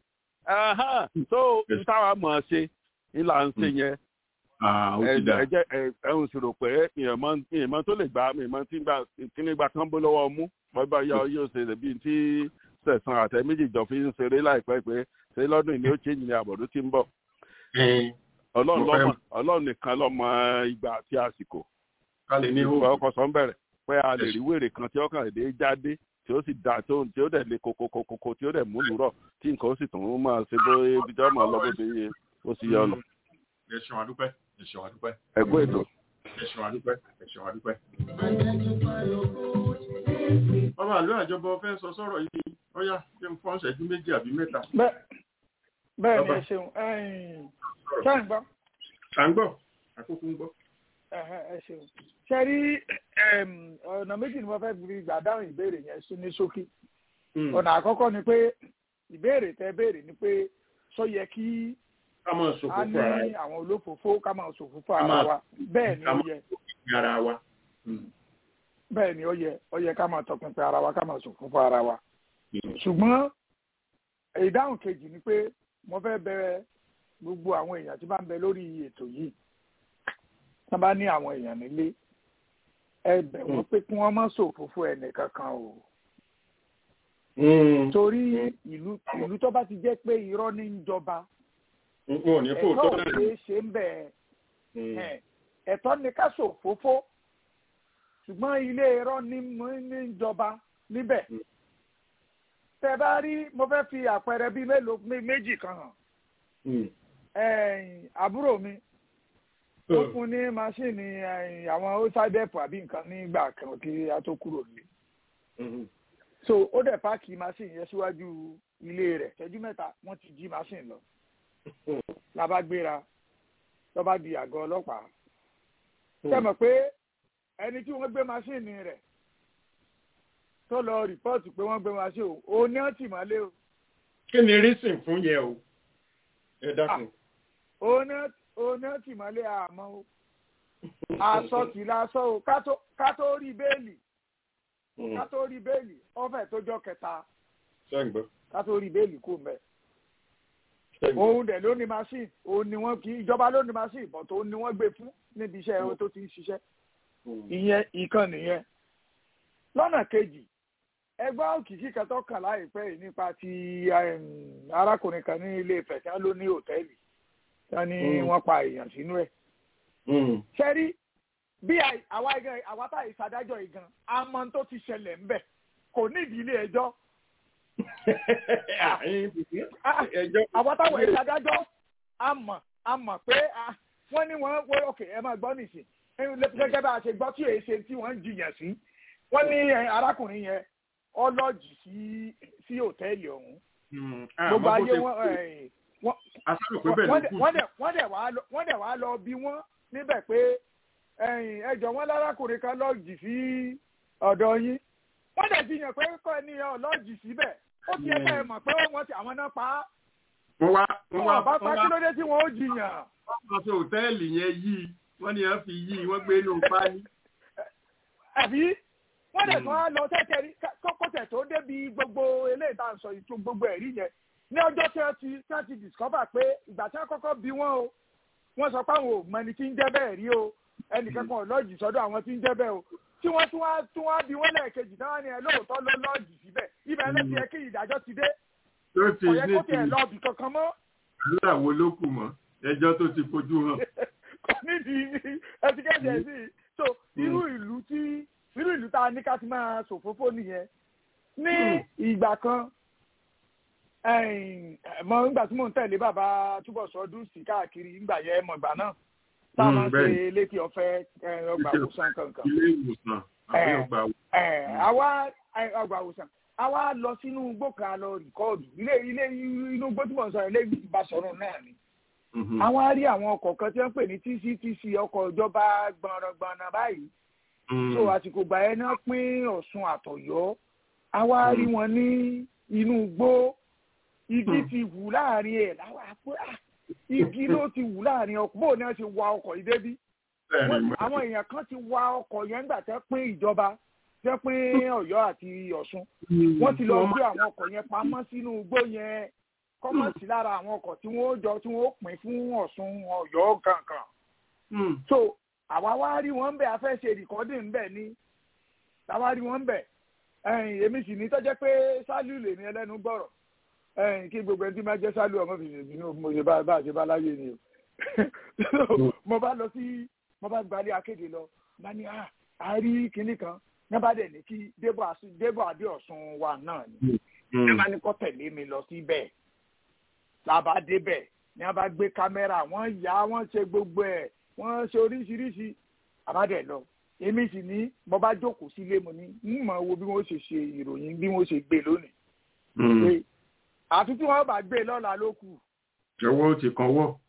so n táwa mọ̀ ọ́ ṣe ńlá ń ṣe yẹn ẹjẹ ẹhùn sì rò pé ìyẹ̀mọ́ tó lè gbà ìyẹ̀mọ́ tí gbà kíní gbà kán bó lọ́wọ́ mú bọ́bá yọ yóò ṣe bíi tí sẹ̀sán àtẹ méjì jọ fi ń ṣeré láìpẹ́ pé ṣé lọ́dún ìní ó ṣe ní àbọ̀dún tí ń bọ̀. ọlọ́run lọ́mọ ọlọ́run nìkan lọ́mọ ìgbà àti àsìkò. ìgbà ọkọ̀ sọ ń bẹ̀rẹ̀ pé a lè rí wèrè kan tí ọkàn èdè jáde tí ó sì da tí ó tí ó dẹ̀ le kokokokoko tí ó dẹ̀ múlù rọ̀ tí nǹkan ó sì tún máa ṣe bó ibi tí wọ́n máa lọ bó ṣe yẹ ó sì yọ lọ. ẹ ṣeun àdúpẹ́ ẹ ṣeun àdúpẹ́ ẹ̀gbọ́n ètò. ẹ ṣeun àdúpẹ́ ẹ ṣeun àdúpẹ́. ọba àlọ́ àjọbọ fẹ́ sọ sọ̀rọ̀ yìí ọ̀yá jẹ́ fún ọ̀sẹ̀jú méjì àbí mẹ́ta. bẹ́ẹ̀ ni ẹ ṣeun ṣáà ń gbọ́. à ń gbọ́ àkókò ń gbọ́. ẹ ṣeun ṣe rí ọ̀nà méjì ni wọ́n fẹ́ fi gbà dáhùn ìbéèrè yẹn sí ní ṣókí. ọ̀nà àkọ́kọ́ ni pé ìbéèrè tẹ́ béèrè ni pé sọ yẹ kí ká máa a ṣòfófó ní ara wa. àwọn olófòófó ká máa ṣòfófó Ká ara máa- wa bẹ́ẹ̀ ni ká ó máa yẹ ṣòfófó ara wa. bẹ́ẹ̀ ni ó yẹ ó yẹ ká máa tọpinpin ara wa ká máa ṣòfófó ara wa. ṣùgbọ́n ìdáhùn kejì ni pé mo fẹ́ bẹ̀rẹ̀ gbogbo àwọn èèyàn tí bá ń bẹ lórí ètò yìí tí wọ́n bá ní àwọn èèyàn nílé ẹ bẹ̀ wọ́n pé kí wọ́n má ṣòfófó ẹnì kankan o torí ìlú ìlú tó bá ti jẹ́ pé irọ́ ní ń jọba n ò ní kó ẹ̀tọ́ tó ò náà ṣeé ṣe ń bẹ̀ ẹ̀ ẹ̀tọ́ ni ká ṣòfófó ṣùgbọ́n ilé irọ́ ní mú- ní ń jọba níbẹ̀ tẹ bá rí mo fẹ́ fi àpẹẹrẹ bíi mélòó mé- méjì kan hàn ẹ̀yìn àbúrò mi ó fún ní máṣíìnì ẹ̀yìn àwọn ósádẹ́pù àbí nǹkan nígbà kan kí a tó kúrò nílé so ó dẹ̀ páàkì máṣíìnì yẹn síwájú ilé rẹ̀ ṣẹ́jú mẹ́ta wọ́n ti jí máṣíìnì lọ la bá gbéra lọ́ bá di àgọ́ ọlọ́pàá ṣe mọ̀ pé ẹni tí wọ́n gbé máṣíìnì rẹ̀ tó lọ rìpọ́ọ̀tù pé wọ́n gbé máṣíìnì o òun ní ọ̀tí mọ́lé o kí ni rísìn fún yẹ o ẹ dákun. òun ní òun ní ọ̀tí mọ́lé àmọ́ o aṣọ kì í lásọ o ká tó- ká tó rí béèlì ká tó rí béèlì ọ̀fẹ́ tó jọ kẹta sẹ́ǹgbọ́ ká tó rí béèlì kú mẹ́ sẹ́ǹgbọ́. òun dẹ̀ ló ní máṣíìnì òun ni wọ́n kì í ìjọba ló ní máṣíìnì bọ̀ tó ní wọ́n gbé fún níbi iṣẹ́ ẹ̀rọ tó ti ń ṣiṣẹ́ ìyẹn ìkan nìyẹn lọ́nà kejì ẹgbẹ́ òkìkí kan tó kàn láìpẹ́ yìí nípa ti em, arákùnrin kan ní ilé Ifẹ̀ tí wọ́n ló ní hòtẹ́ẹ̀lì tí wọ́n ní Mm. wọ́n pa èèyàn sínú ẹ̀ Mm. ṣẹ́rí bí àì- àwa igan àwa tá ìsadájọ́ igan àmọ́ tó ti ṣẹlẹ̀ ń bẹ̀ kò nídìí ilé ẹjọ́ Ah, ẹjọ́ àwa táwọn ìsadájọ́ àmọ̀ àmọ̀ pé ah, wọ́n ní wọ́n wọ́n òkè ẹ máa gbọ́ nìsín ẹni lè- gẹ́gẹ́ bá a ṣe gbọ́ tí èyí ṣe tí wọ́n ń jiyàn sí wọ́n ní eh, arákùnrin yẹn ọlọ́jì sí sí hòtẹ́ẹ̀lì ọ̀hún gbogbo ayé wọn eh, wọ́n asọ́rọ̀ pé bẹ́ẹ̀ wọ́n ló dẹ̀ kù wọ́n dẹ̀ wọ́n dẹ̀ wá lọ wọ́n dẹ̀ wá lọ bí wọ́n níbẹ̀ pé ẹ̀yìn ẹjọ́ wọn lárákùnrin kan lọ́ọ̀jì sí ọ̀dọ̀ yín wọ́n dẹ̀ ti yàn pé kọ́ ẹni yẹn lọ́ọ̀jì síbẹ̀ ó ti ẹ̀ka ẹ̀ mọ̀ pé wọ́n ti àwọn náà pa á wọ́n wá wọ́n wá wọ́n bá pa wọ́n kí wá ló dé tí wọ́n ó jiyàn wọ́n fi hòtẹ́ẹ̀lì yẹn yí wọ́n ní wọ́n fi yí wọ́n gbé inú páálí. àbí wọ́n dẹ̀ tún á lọ tẹ́tẹ́ rí kọ́kọ́tẹ̀ tó débi gbogbo eléyìí tá à ń sọ ìtú gbogbo ẹ̀rí yẹn ní ọjọ́ tí wọ́n ti tí wọ́n ti discover pé ìgbà tí wọ́n kọ́kọ́ bí wọ́n o wọ́n sọ pé àwọn ò mọ ẹni tí ń jẹ́ bẹ́ẹ̀ rí o ẹnìkan kan ò lọ́ọ̀jì sọ́dọ̀ àwọn tí ń jẹ́ bẹ́ẹ̀ o tí wọ́n tún wá tún wá bí wọ́n lẹ́ẹ̀kejì náà ni ẹ lóòótọ́ ló lọ́ọ̀jì síbẹ̀ ibẹ̀ ló ti yẹ kí ìdájọ́ ti dé tó ti kò yẹ ní kó ti tiẹ̀ lọ́ọ̀bì kankan mọ́ àdúrà wo ló kù mọ́ ẹjọ́ tó ti fojú hàn. kò nídìí ẹtikẹ́tì ẹ̀ sí i so irú ìlú tí irú ìlú tá a ní ká ti máa ṣòfófó nìyẹn ní ìgbà kan ẹ̀yìn, mọ nígbà tí mò ń tẹ̀lé bàbá túbọ̀ sọdún sí káàkiri nígbà yẹn mọ̀ ìgbà náà tá a Mm, máa ń bẹ́ẹ̀ni. ṣe létí ọ̀fẹ́ ẹ̀, ọgbà òwòsàn kankan ilé ìwòsàn àbí Eh. ọgbà ẹ̀, àwa ẹ̀, ọgbà òwòsàn àwa lọ sínú igbó kan lọ rìkọ́ọ̀dù ilé ilé inú igbó tí mò ń sọ ilé ìbásọ̀rọ̀ náà ni Mhm. àwọn á rí àwọn ọkọ̀ kan tí wọ́n ń pè ní tctc ọkọ̀ ìjọba gbọ̀nràngbọ̀nràn báyìí Mm. so àsìkò gbà yẹn náà pín ọ̀ṣun àtọ̀yọ́ àwa á rí wọn ní inú igbó igi ti wù láàrin ẹ̀ láwa pé ah, igi ló ti wù láàrin ọkọ̀ bóun ni wọ́n ti wa ọkọ̀ yìí débí Bẹ́ẹ̀ni, Wọ́n- mo- àwọn èèyàn kan ti wa ọkọ̀ yẹn nígbà tẹ́ pín ìjọba tẹ́ pín ọ̀yọ́ àti ọ̀ṣun wọ́n ti lọ Wọ́n gbé àwọn ọkọ̀ yẹn pamọ́ sínú igbó yẹn kọ́mọ̀sí lára àwọn ọkọ̀ tí wọ́n jọ tí wọ́n pín fún ọ̀ṣun ọ̀yọ́ kankan Mm. so àwa wá rí wọn bẹ a fẹ́ ṣe rìkọ́dìn bẹ̀ ni àwa rí wọn bẹ̀ ẹ̀yìn èmi sì ní tọ́jẹ́ pé sálù lè ní ẹlẹ́nu gbọ́rọ̀ ẹ̀yìn kí gbogbo ẹni tí máa jẹ́ sálù ọmọ fi ṣèbí ní mo ṣe bá bá a ṣe bá láyé ni o mo bá lọ sí mo bá gbalẹ̀ akéde lọ bá ní à á rí kinní kan nígbà dẹ̀ ní kí débò adéọ̀sùn wa náà ni nígbà ní kó tẹ̀lé mi lọ síbẹ̀ làbá débẹ̀ ní a bá gbé kámẹ́rà wọ́n yá wọ́n ṣe gbogbo ẹ̀ wọ́n ṣe oríṣiríṣi àbádẹ́ lọ èmi sì ní mo bá jókòó sílé mo ní ń mọ̀ wo bí wọ́n ṣe ṣe ìròyìn bí wọ́n ṣe gbé lónìí. pé àfi tí wọ́n bá gbé lọ́la ló kù. ọwọ́ ti kan wọ́.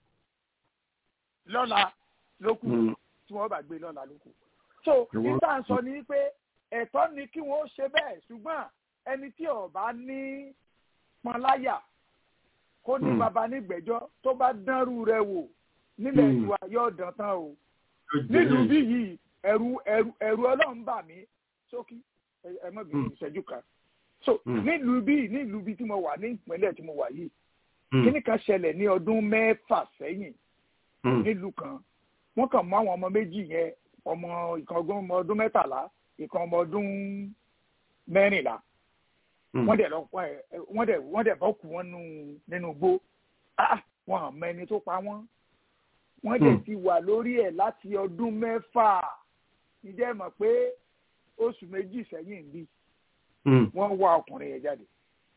lọ́la ló kù tí wọ́n bá gbé lọ́la ló kù. so nígbà ń sọ ni pé ẹ̀tọ́ ni kí wọ́n ṣe bẹ́ẹ̀ ṣùgbọ́n ẹni tí ó bá ní pọnláyà kó ní baba nígbẹ́jọ́ tó bá dánrú rẹ̀ wò nílẹ̀ ìwà yóò dán tán o nílùú bí yìí ẹ̀rù ẹ̀rù ẹ̀rù Ọlọ́run bà mí sókí ẹ mọ bí ìṣẹ́jú kan so nílùú bí nílùú bí tí mo wà ní ìpínlẹ̀ tí mo wà yìí kíní kan ṣẹlẹ̀ ní ọdún mẹ́fà sẹ́yìn nílùú kan wọ́n kàn mú àwọn ọmọ méjì yẹn ọmọ ìkan ọmọ ọdún mẹ́tàlá ìkan ọmọ ọdún mẹ́rìnlá wọ́n dẹ̀ lọ wọ́n dẹ̀ wọ́n dẹ̀ bọ́ kú wọn nínú igbó wọn àmọ́ ẹni tó pa wọ́n wọ́n dẹ̀ ti wà lórí ẹ̀ láti ọdún mẹ́fà ǹjẹ́ mọ̀ pé oṣù méjì sẹ́yìn bí wọ́n wá ọkùnrin yẹn jáde.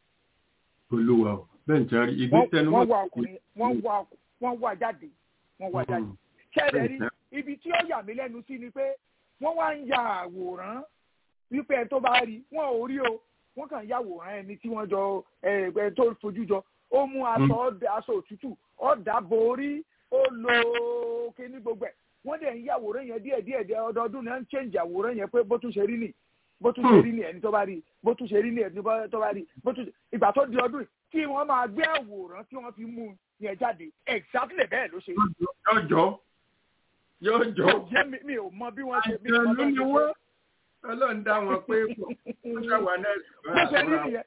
olúwa o bẹ́ẹ̀ ní sáré ibi tẹnu wọ́n wá ọkùnrin wọ́n wá wọ́n wá jáde wọ́n wá jáde. ṣẹ́ẹ̀dẹ̀ rí ibi tí ó yà mí lẹ́nu sí ni pé wọ́n wá ń ya àwòrán wípé ẹ tó bá rí wọn ò rí o wọ́n kàn ya àwòrán ẹni tí wọ́n jọ ẹ tó fojú jọ ó mú aṣọ aṣọ òtútù ọ̀dà borí ó lo kíní gbogbo ẹ̀ wọ́n dẹ̀ ń yá àwòrán yẹn díẹ̀ díẹ̀ díẹ̀ ọdọọdún náà ń change àwòrán yẹn pé bó tún ṣe rí nì bó tún ṣe rí nì ẹni tó bá rí bó tún ṣe rí nì ẹni tó bá rí bó tún ìgbà tó di ọdún kí wọ́n máa gbé àwòrán tí wọ́n fi mú yẹn jáde exactly bẹ́ẹ̀ ló ṣe. yóò jọ yóò jọ. mi ò mọ bí wọ́n ṣe bí wọ́n ṣe ṣe. ọlọ́run dá wọn pé wọ́n ṣàwà náà. bó ṣe rí nìyẹn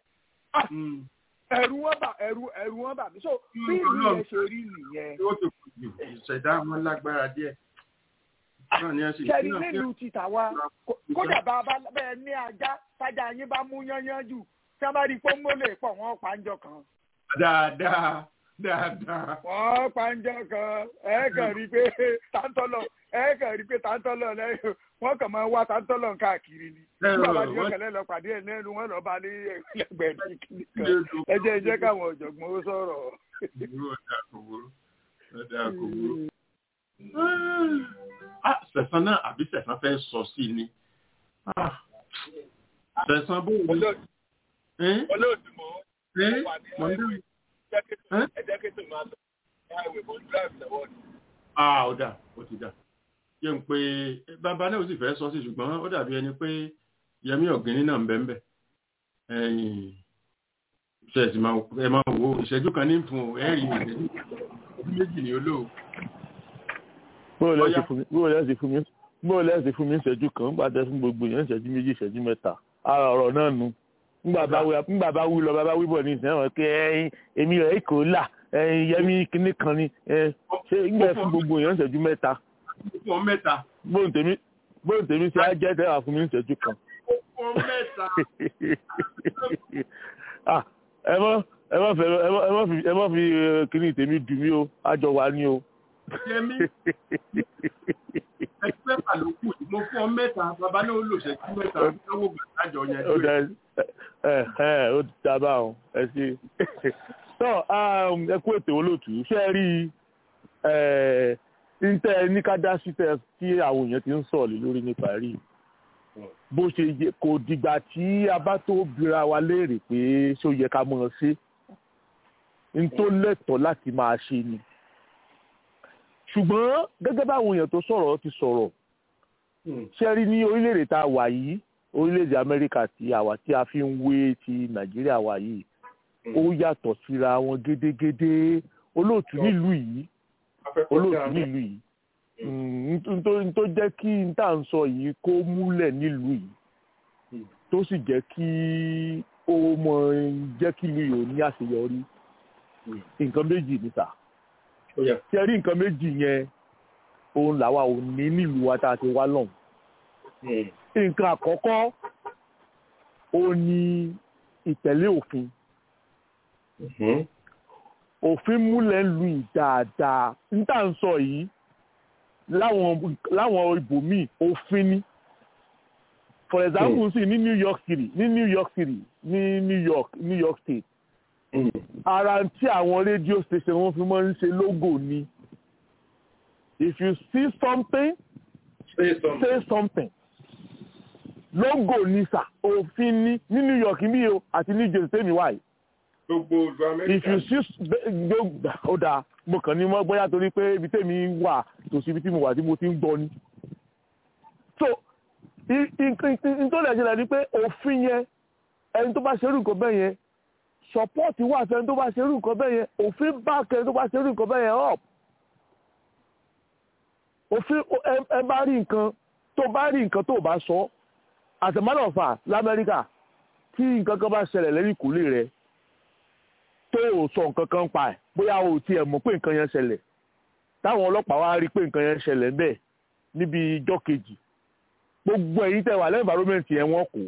ẹ̀rù wọn bà ẹ̀rù ẹ̀rù wọn bà mí so bí ìlú yẹn ṣe rí nìyẹn. ó ti kù jù ìṣẹ̀dá wọn lágbára díẹ̀. kẹ́ni nílùú títà wa kódà bá bẹ́ẹ̀ ní ajá tájà yín bá mú yányán jù tí wọ́n bá rí pọ́nmó lè pọ̀ wọ́n pa ń jọ kan. dáadáa dáadáa. wọ́n pa ń jọ kan ẹ kàn rí pé táńtọ́lọ̀ ẹ kàn rí pé táńtọ́lọ̀ lẹ́yìn wọ́n kàn máa wá táńtọ́lọ̀ káàkiri ni. nígbà bá di ọkẹlẹ lọ pàdé ẹ lẹ́nu wọn lọ bá ní ẹgbẹ̀rún kan ẹ jẹ́ ẹ jẹ́ káwọn ọ̀jọ̀gbọ́n ó sọ̀rọ̀. sẹ̀sán náà àbí sẹ̀sán fẹ́ sọ sí i ni. sẹ̀sán bó wù. olóòtú mọ́ wà ní highway ẹ̀jẹ̀kẹ́tò máa lọ highway mo ń drive lọ́wọ́ ni. ah ó dà ó ti dà yẹ ń pé bàbá náà ó sì fẹ́ sọ sí ṣùgbọ́n ó dàbí ẹni pé yẹmí ọ̀gẹ́ni náà ń bẹ́ ń bẹ́ ẹ̀yìn ṣẹ̀sì ẹ máa wo ìṣẹ́jú kan ní fún ẹ̀rí ìṣẹ́jú méjì ní olóò. bóòlù ẹ̀sìn fún mi ìṣẹ́jú kan nígbà tẹ́ fún gbogbo yẹn ìṣẹ́jú méjì ìṣẹ́jú mẹ́ta ara ọ̀rọ̀ náà nu nígbà bá wí lọ bá bá wí bọ̀ ní ìsìn ẹ̀wọ̀n pé ẹ̀yin èmi rẹ̀ kò là ẹ̀yin yẹmí kinní kan ni ṣé ìgbà fún gbogbo yẹn ìṣẹ́jú mẹ́ta. fún mẹ́ta. bóun tèmi bóun tèmi ṣe á jẹ́ tẹ́wà fún mi ìṣẹ́jú kan. fún mẹ́ta. ẹ mọ ẹ mọ fẹ ẹ mọ fi ẹ mọ fi kíní tèmi dùn mí o àjọ wa ni o. yẹmi ẹgbẹ́ pàlókù mo fún ọ mẹ́ta bàbá náà ó lò ṣẹ́jú mẹ́ta lọ́wọ́ gbàdájọ yẹn lóye. ẹ ẹ ó ti dábà ọ ẹ ṣe. tọ́ ẹ kú ètò olóòtú ṣé ẹ rí i ntẹ ní ká dá sí tẹ tí àwọn èèyàn ti ń sọ̀rọ̀ lórí nípa rí bó ṣe yẹ kò dìgbà tí a bá tó bira wa léèrè pé ṣó yẹ ká mọ̀ ọ́ sí n tó lẹ́tọ̀ọ́ láti máa ṣe ni ṣùgbọ́n gẹ́gẹ́ báwọn èèyàn tó sọ̀rọ̀ ti sọ̀rọ̀ ṣe rí ní orílẹ̀-èdè tá a wà yìí orílẹ̀-èdè amẹ́ríkà tí àwa tí a fi ń wé ti nàìjíríà wà yìí ó yàtọ̀ síra wọn gédégédé olóòtú nílùú yìí olóòtú nílùú yìí n tó jẹ́ kí n tà ń sọ yìí kó múlẹ̀ nílùú yìí tó sì jẹ́ kí ó mọ jẹ́ kí ìlú yìí ò ní àṣeyọrí nǹkan méjì ní sà ṣe rí nǹkan méjì yẹn òun làwa ò ní nílùú wa tá a ti wá lọ́hùn nǹkan àkọ́kọ́ ó ní ìtẹ̀lé òfin òfin múlẹ̀ ń lu ìdáadáa n tà ń sọ yìí láwọn láwọn ibòmíì òfin ni for example sí ní new york city ní new york city ní new york new york state ara tí àwọn radio station wọn fi máa ń ṣe logo ni if you see something say something, say something. logo ni sà òfin ní ní new york bí o àti new jersey tèmi wáyé gbogbo ìlú if you amẹ́ríkà see ó dáa mo kàn ní mọ́ bóyá torí pé ibi tèmi wà tòsí ibi tí mo wà tí mo ti ń gbọ́ ni. so nítorí ẹ̀jẹ̀ ni pé òfin yẹn ẹni tó bá ṣerú nǹkan bẹ́ẹ̀ yẹn support wà fẹ́ni tó bá ṣerú nǹkan bẹ́ẹ̀ yẹn òfin back ẹni tó bá ṣerú nǹkan bẹ́ẹ̀ yẹn up. òfin ẹ bá rí nǹkan tó bá rí nǹkan tó bá sọ as a matter of fact lamẹ́ríkà tí nǹkan kan bá ṣẹlẹ̀ lẹ́yìn ìkúlé rẹ̀ tó o sọ nǹkan kan pa ẹ̀ bóyá o tiẹ̀ mọ̀ pé nǹkan yẹn ṣẹlẹ̀ táwọn ọlọ́pàá wá rí pé nǹkan yẹn ṣẹlẹ̀ bẹ́ẹ̀ níbi ijọ́ kejì gbogbo ẹ̀yin tẹ̀ wà lẹ́yìn environment yẹn wọ́n kó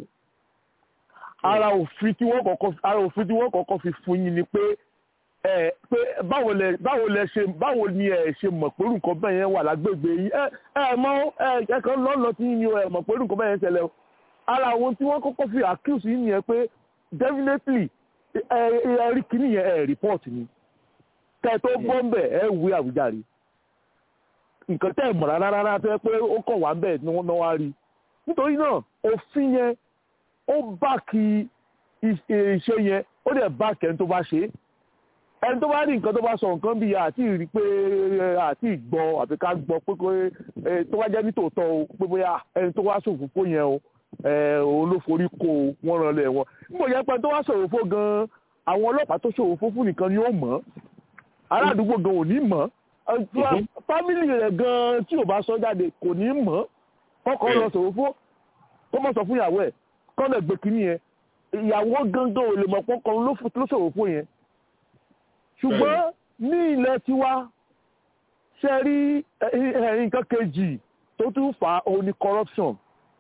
ara òfin tí wọ́n kọ́kọ́ ara òfin tí wọ́n kọ́kọ́ fi fún yín ni pé ẹ pé báwo lẹ báwo lẹ ṣe báwo ni ẹ ṣe mọ̀ pé nǹkan bẹ́ẹ̀ yẹn wà lágbègbè yín ẹ ẹ mọ̀ ẹ ẹ kan lọ́nà tí yín ni ẹ mọ̀ pé nǹkan bẹ́ẹ̀ yẹn ṣẹlẹ̀ o ara àwọn tí wọ́n kọ́kọ́ fi accuse yín yẹn pé definitely ẹ ẹ rí kíní yẹn ẹ report ni kẹ tó gbọ́ ń bẹ̀ ẹ wí àwùjáre nǹkan tẹ́ ẹ̀ mọ̀ rárá rárá tó yẹ pé ó kàn wá bẹ́ẹ̀ ni wọ́n náà wá rí nítorí náà òfin yẹn ó bá kí ìṣe yẹn ó dẹ̀ bá kẹ́ni tó bá ṣe é ẹni tó bá rí nǹkan tó bá sọ nǹkan bíi àti rí pé àti ìgbọ́ àfi ká gbọ́ pé pé tó bá jẹ́ nítòótọ́ o pé bóyá ẹni tó wá ṣòfófó yẹn o òun ló forí kó o wọ́n rán lẹ̀ wọ́n nígbà yẹn pé tó wá ṣòfófó gan-an àwọn ọlọ́pàá tó ṣòfófó fún nìkan ni ó mọ̀ ará àdúgbò gan ò ní mọ̀ fámìlì rẹ̀ gan-an tí ò bá sọ jáde kò ní mọ̀ kọ́kọ́ lọ ṣòfófó kó mọ̀ sọ fún ìyàwó ẹ̀ kọ́ lẹ̀ gbé kínní yẹn ìyàwó gangan ò lè mọ̀ pọ́kọ́ ló ṣòfófó yẹn ṣùgbọ́n ní ilẹ̀ tiwa ṣe rí nǹkan kejì tó tún fà á òun ni corruption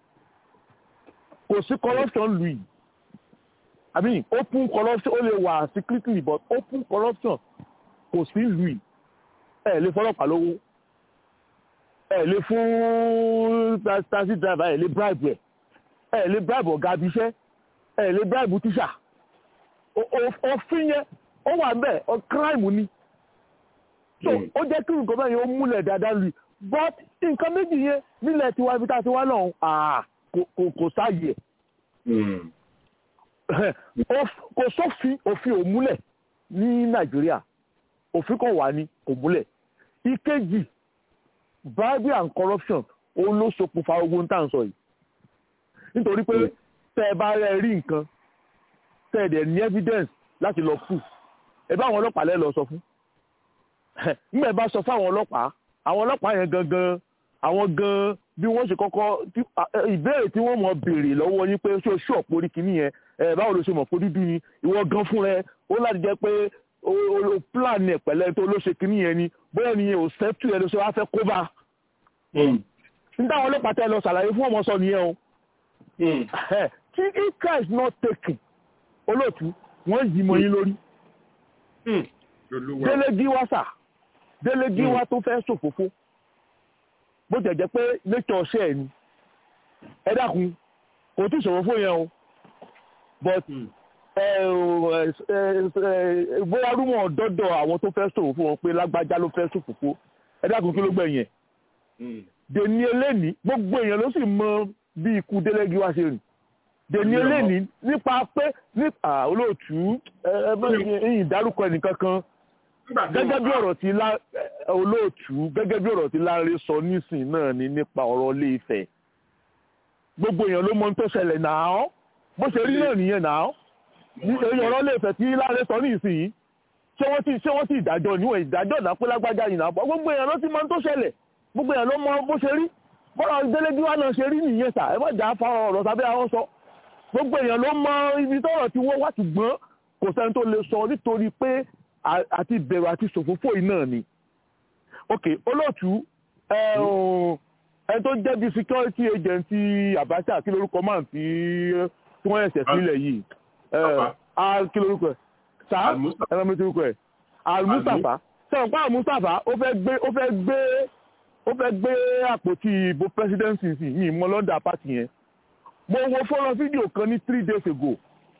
kò sí corruption lù yìí i mean open corruption ó lè wà secretly but open corruption kò sí lù yìí ẹ lè fọlọ́pàá lówó ẹ lè fún taxi driver ẹ lè bribe ẹ ẹ lè bribe ọ̀gá abiṣẹ́ ẹ lè bribe tíṣà òfin yẹn ó wà bẹ́ẹ̀ ọ crime ni so ó jẹ́ kí nǹkan bẹ́ẹ̀ yẹn ó múlẹ̀ dáadáa lù but nǹkan méjì yẹn nílẹ̀ tiwa ibi tá a ti wá lọ́hùn kò sáàyè kò sófin òfin ò múlẹ̀ ní nàìjíríà òfin kan wà ní kò múlẹ̀ ìkejì bribery and corruption òun ló ṣokùnfà ogun tá à ń sọ yìí nítorí pé tẹ́ ẹ bá rẹ rí nǹkan tẹ́ ẹ dẹ̀ ní evidence láti lọ proof ẹ bá àwọn ọlọ́pàá lẹ́ lọ sọ fún nígbà bá sọ fún àwọn ọlọ́pàá àwọn ọlọ́pàá yẹn gangan àwọn gan bí wọ́n ṣe kọ́kọ́ ìbéèrè tí wọ́n mọ̀ béèrè lọ́wọ́ yín pé ṣé o ṣú ọ̀pọ̀ orí kìíní yẹn báwo ló ṣe mọ̀ pé dúdú ni ìwọ gan fún rẹ ó láti jẹ́ pé o plan ẹ̀ pẹ̀lẹ́ tó ló ṣe kìíní yẹn ni bóyá ni o sẹ́tù ẹ̀ ló ṣe wá fẹ́ kó bá. nígbà àwọn ọlọ́pàá tẹ́ lọ ṣàlàyé fún ọmọ sọ nìyẹn o. tí ika is not taken olóòtú wọ́n yí mọ́ yín lórí délégí wá sà délégí wá tó fẹ́ ṣòfófó bó jẹ́ jẹ́ pé nature ṣe ẹ̀ ni ẹ dákun kò tí ṣòfófó yẹn o but bóyá rúmọ̀ dọ́dọ̀ àwọn tó fẹ́ ṣòfófó wọn pé lágbájá ló fẹ́ ṣòfófó ẹ dákun kí ló gbẹ̀yìn ẹ̀ dèní eléni gbogbo èèyàn ló sì mọ bí ikú délégí wá ṣe rìn dèní eléni nípa pé nípa olóòtú ẹ̀yìn ìdárúkọ ẹnìkan kan gẹ́gẹ́ bí ọ̀rọ̀ tí olóòtú gẹ́gẹ́ bí ọ̀rọ̀ tí Láńrè sọ nísìn náà ni nípa ọ̀rọ̀ Ilé Ifẹ̀ gbogbo èèyàn ló mọ ohun tó ṣẹlẹ̀ náà bó ṣe rí náà nìyẹn náà èyí ọ̀rọ̀ Ilé Ifẹ̀ tí Láńrè sọ nísìn ṣé wọ́n ti ṣé wọ́n ti ìdájọ́ níwọ̀n ìdájọ́ ìdápé lágbájá yìí náà gbogbo èèyàn ló ti mọ ohun tó ṣẹlẹ̀ gbogbo èèyàn ló mọ bó ṣe rí bọ́lá délédéwá náà ṣe rí nìyẹn sà ẹ má jà á fa ọ̀rọ̀ sábẹ́ àwọn sọ gbogbo èèyàn ló mọ ibi tọ́rọ̀ tí wọ́n wá ti gbọ́n kò sẹ́ni tó lè sọ nítorí pé àti ìbẹ̀rù àti ṣòfófó yìí náà ni. ok olóòtú ẹ tó jẹ́ bí security agent Abacha kí lórúkọ máa tí tí wọ́n ẹ̀sẹ̀ sílẹ̀ yìí kí lórúkọ ẹ̀ sá ẹ̀rọ mi ti rúkọ ẹ̀ Al-Mustapha sẹ́wọ̀n pa Al-Mustapha ó fẹ́ gbé ó fẹ́ gbé ó fẹ́ gbé àpótí ìbò presidency sí ní ìmọ̀ lọ́dà pàtì yẹn mo wo fọ́nrán fídíò kan ní three days ago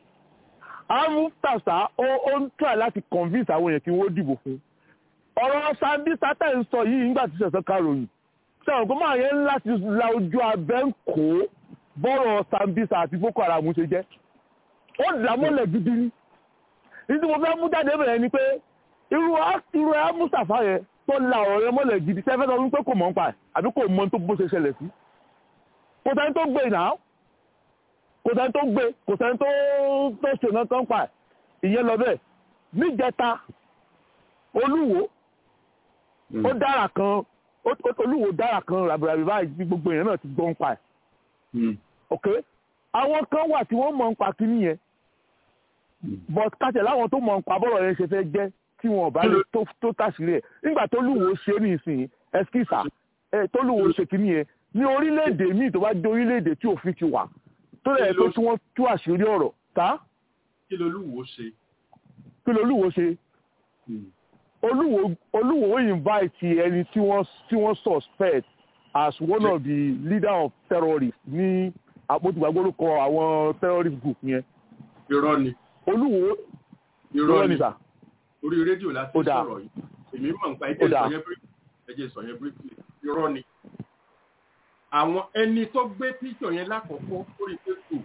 amútàṣà ó ó ń try láti convince àwọn èèyàn kí wọ́n dìbò fún ọ̀rọ̀ sambisa tẹ̀ ń sọ yìí nígbà tí sẹ̀sán karòyìn sẹ́wọ̀n kó máa yẹn ń láti la ojú abẹ́ ń kó bọ́rọ̀ sambisa àti boko haram ṣe jẹ́ ó dà mọ́lẹ̀ gidi ni ìdí mo fẹ́ mú jáde bẹ̀rẹ̀ ni pé irú irú ẹ mustapha yẹn tó la ọ̀rọ̀ yẹn mọ́lẹ̀ gidi sẹ́fẹ́ sọ wípé kò mọ̀ ń pa ẹ̀ àbí kò mọ̀ tó bó ṣe ṣẹlẹ̀ sí kò sẹ́ni tó gbé náà kò sẹ́ni tó gbé kò sẹ́ni tó tó ṣe náà tó ń pa ẹ̀ ìyẹn lọ bẹ́ẹ̀ níjẹta olúwo ó dára kan olúwo dára kan ràbìràbì báyìí bí gbogbo èèyàn náà ti gbọ́ ń pa ẹ̀ ok àwọn kan wà tí wọ́n mọ̀ ń pa kíní yẹn but kàtẹ́ láwọn tó mọ̀ ń pa bọ́rọ̀ yẹn ṣe fẹ́ jẹ́ tí wọn bá lè tó tàṣírí ẹ̀ nígbà tó lúwo ṣe ní ìsìn ẹskísà tó lúwo ṣe kíní yẹn ní orílẹ̀-èdè míì tó bá jẹ́ orílẹ̀-èdè tí òfin ti wà tó lẹ̀ pé tí wọ́n tú àṣírí ọ̀rọ̀ tá. kí lolúwo ṣe. kí lolúwo ṣe. olúwo olúwo invite ẹni tí wọ́n tí wọ́n suspect as one of the leader of terrorists ní àpótìgbàgbórúkọ àwọn terrorist group yẹn. irọ́ ni. olúwo irọ́ ni sà. orí rédíò láti sọ̀rọ̀ yìí èmi mọ̀ nípa ẹjẹ́ sọ yẹn briefly ẹjẹ́ sọ yẹn briefly irọ́ ni. àwọn ẹni tó gbé píṣọ̀ yẹn lákọ̀ọ́kọ́ lórí facebook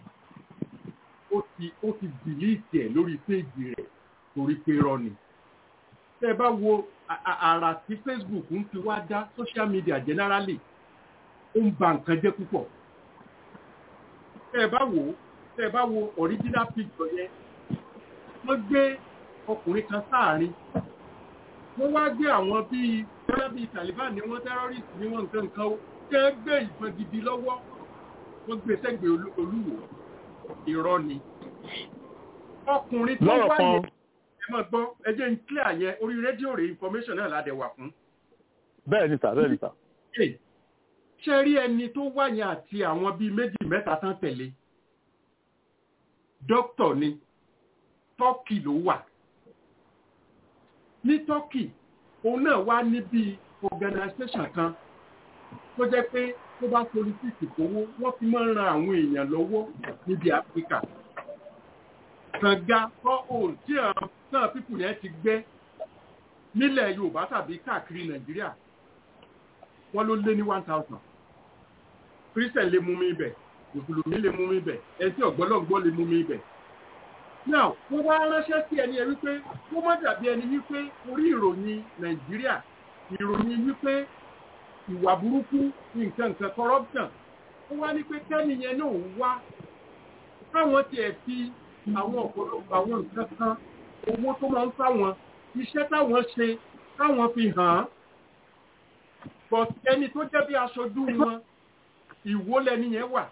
ó ti ó ti dìlíìtì ẹ̀ lórí péèjì rẹ̀ torí pé irọ́ ni. tẹ́ ẹ bá wo àrà tí facebook ń fi wá dá social media generally ó ń ba nǹkan jẹ́ púpọ̀. tẹ́ ẹ bá wo tẹ́ ẹ bá wo original picture yẹn wọ́n gbé ọkùnrin kan sáàrin wọ́n wá gbé àwọn bíi bóyá bíi Taliban ni wọ́n terrorist ni wọ́n nǹkan nǹkan ó jẹ́ gbé ìbọn gidi lọ́wọ́ wọ́n gbé sẹ́gbẹ̀ẹ́ olúwo irọ́ ni ọkùnrin tó wá yẹn ẹ máa gbọ́ ẹ jẹ́ ń clear yẹn orí rédíò rẹ̀ information náà ládẹ̀ wà fún. bẹ́ẹ̀ ni sà bẹ́ẹ̀ ni sà. ṣe rí ẹni tó wá yẹn àti àwọn bíi méjì mẹ́ta tán tẹ̀lé dókítà ni tọ́kì ló wà ní tọ́kì òun náà wá níbi organisation kan tó jẹ́ pé tó bá politiki kówó wọ́n fi máa ń ran àwọn èèyàn lọ́wọ́ níbi áfíríkà kànga kọ́ òun tí àwọn náà pípù yẹn ti gbẹ́ nílẹ̀ yorùbá tàbí káàkiri nàìjíríà wọ́n ló lé ní one thousand christian lè mú mi ibẹ̀ mùsùlùmí lè mú mi ibẹ̀ ẹtí ọ̀gbọ́lọ́gbọ́ lè mú mi ibẹ̀ now wọ́n wá ránṣẹ́ sí ẹni ẹ wípé kó má dàbí ẹni wípé orí ìròyìn nàìjíríà ìròyìn wípé ìwà burúkú nǹkan nǹkan corruption ó wá ní pé kẹ́ni yẹn náà wá káwọn tiẹ̀ fi àwọn ọ̀pọ̀lọpọ̀ àwọn nǹkan kan owó tó máa ń fáwọn iṣẹ́ táwọn ṣe káwọn fi hàn án but ẹni tó jẹ́ bí aṣojú wọn ìwó lẹni yẹn wà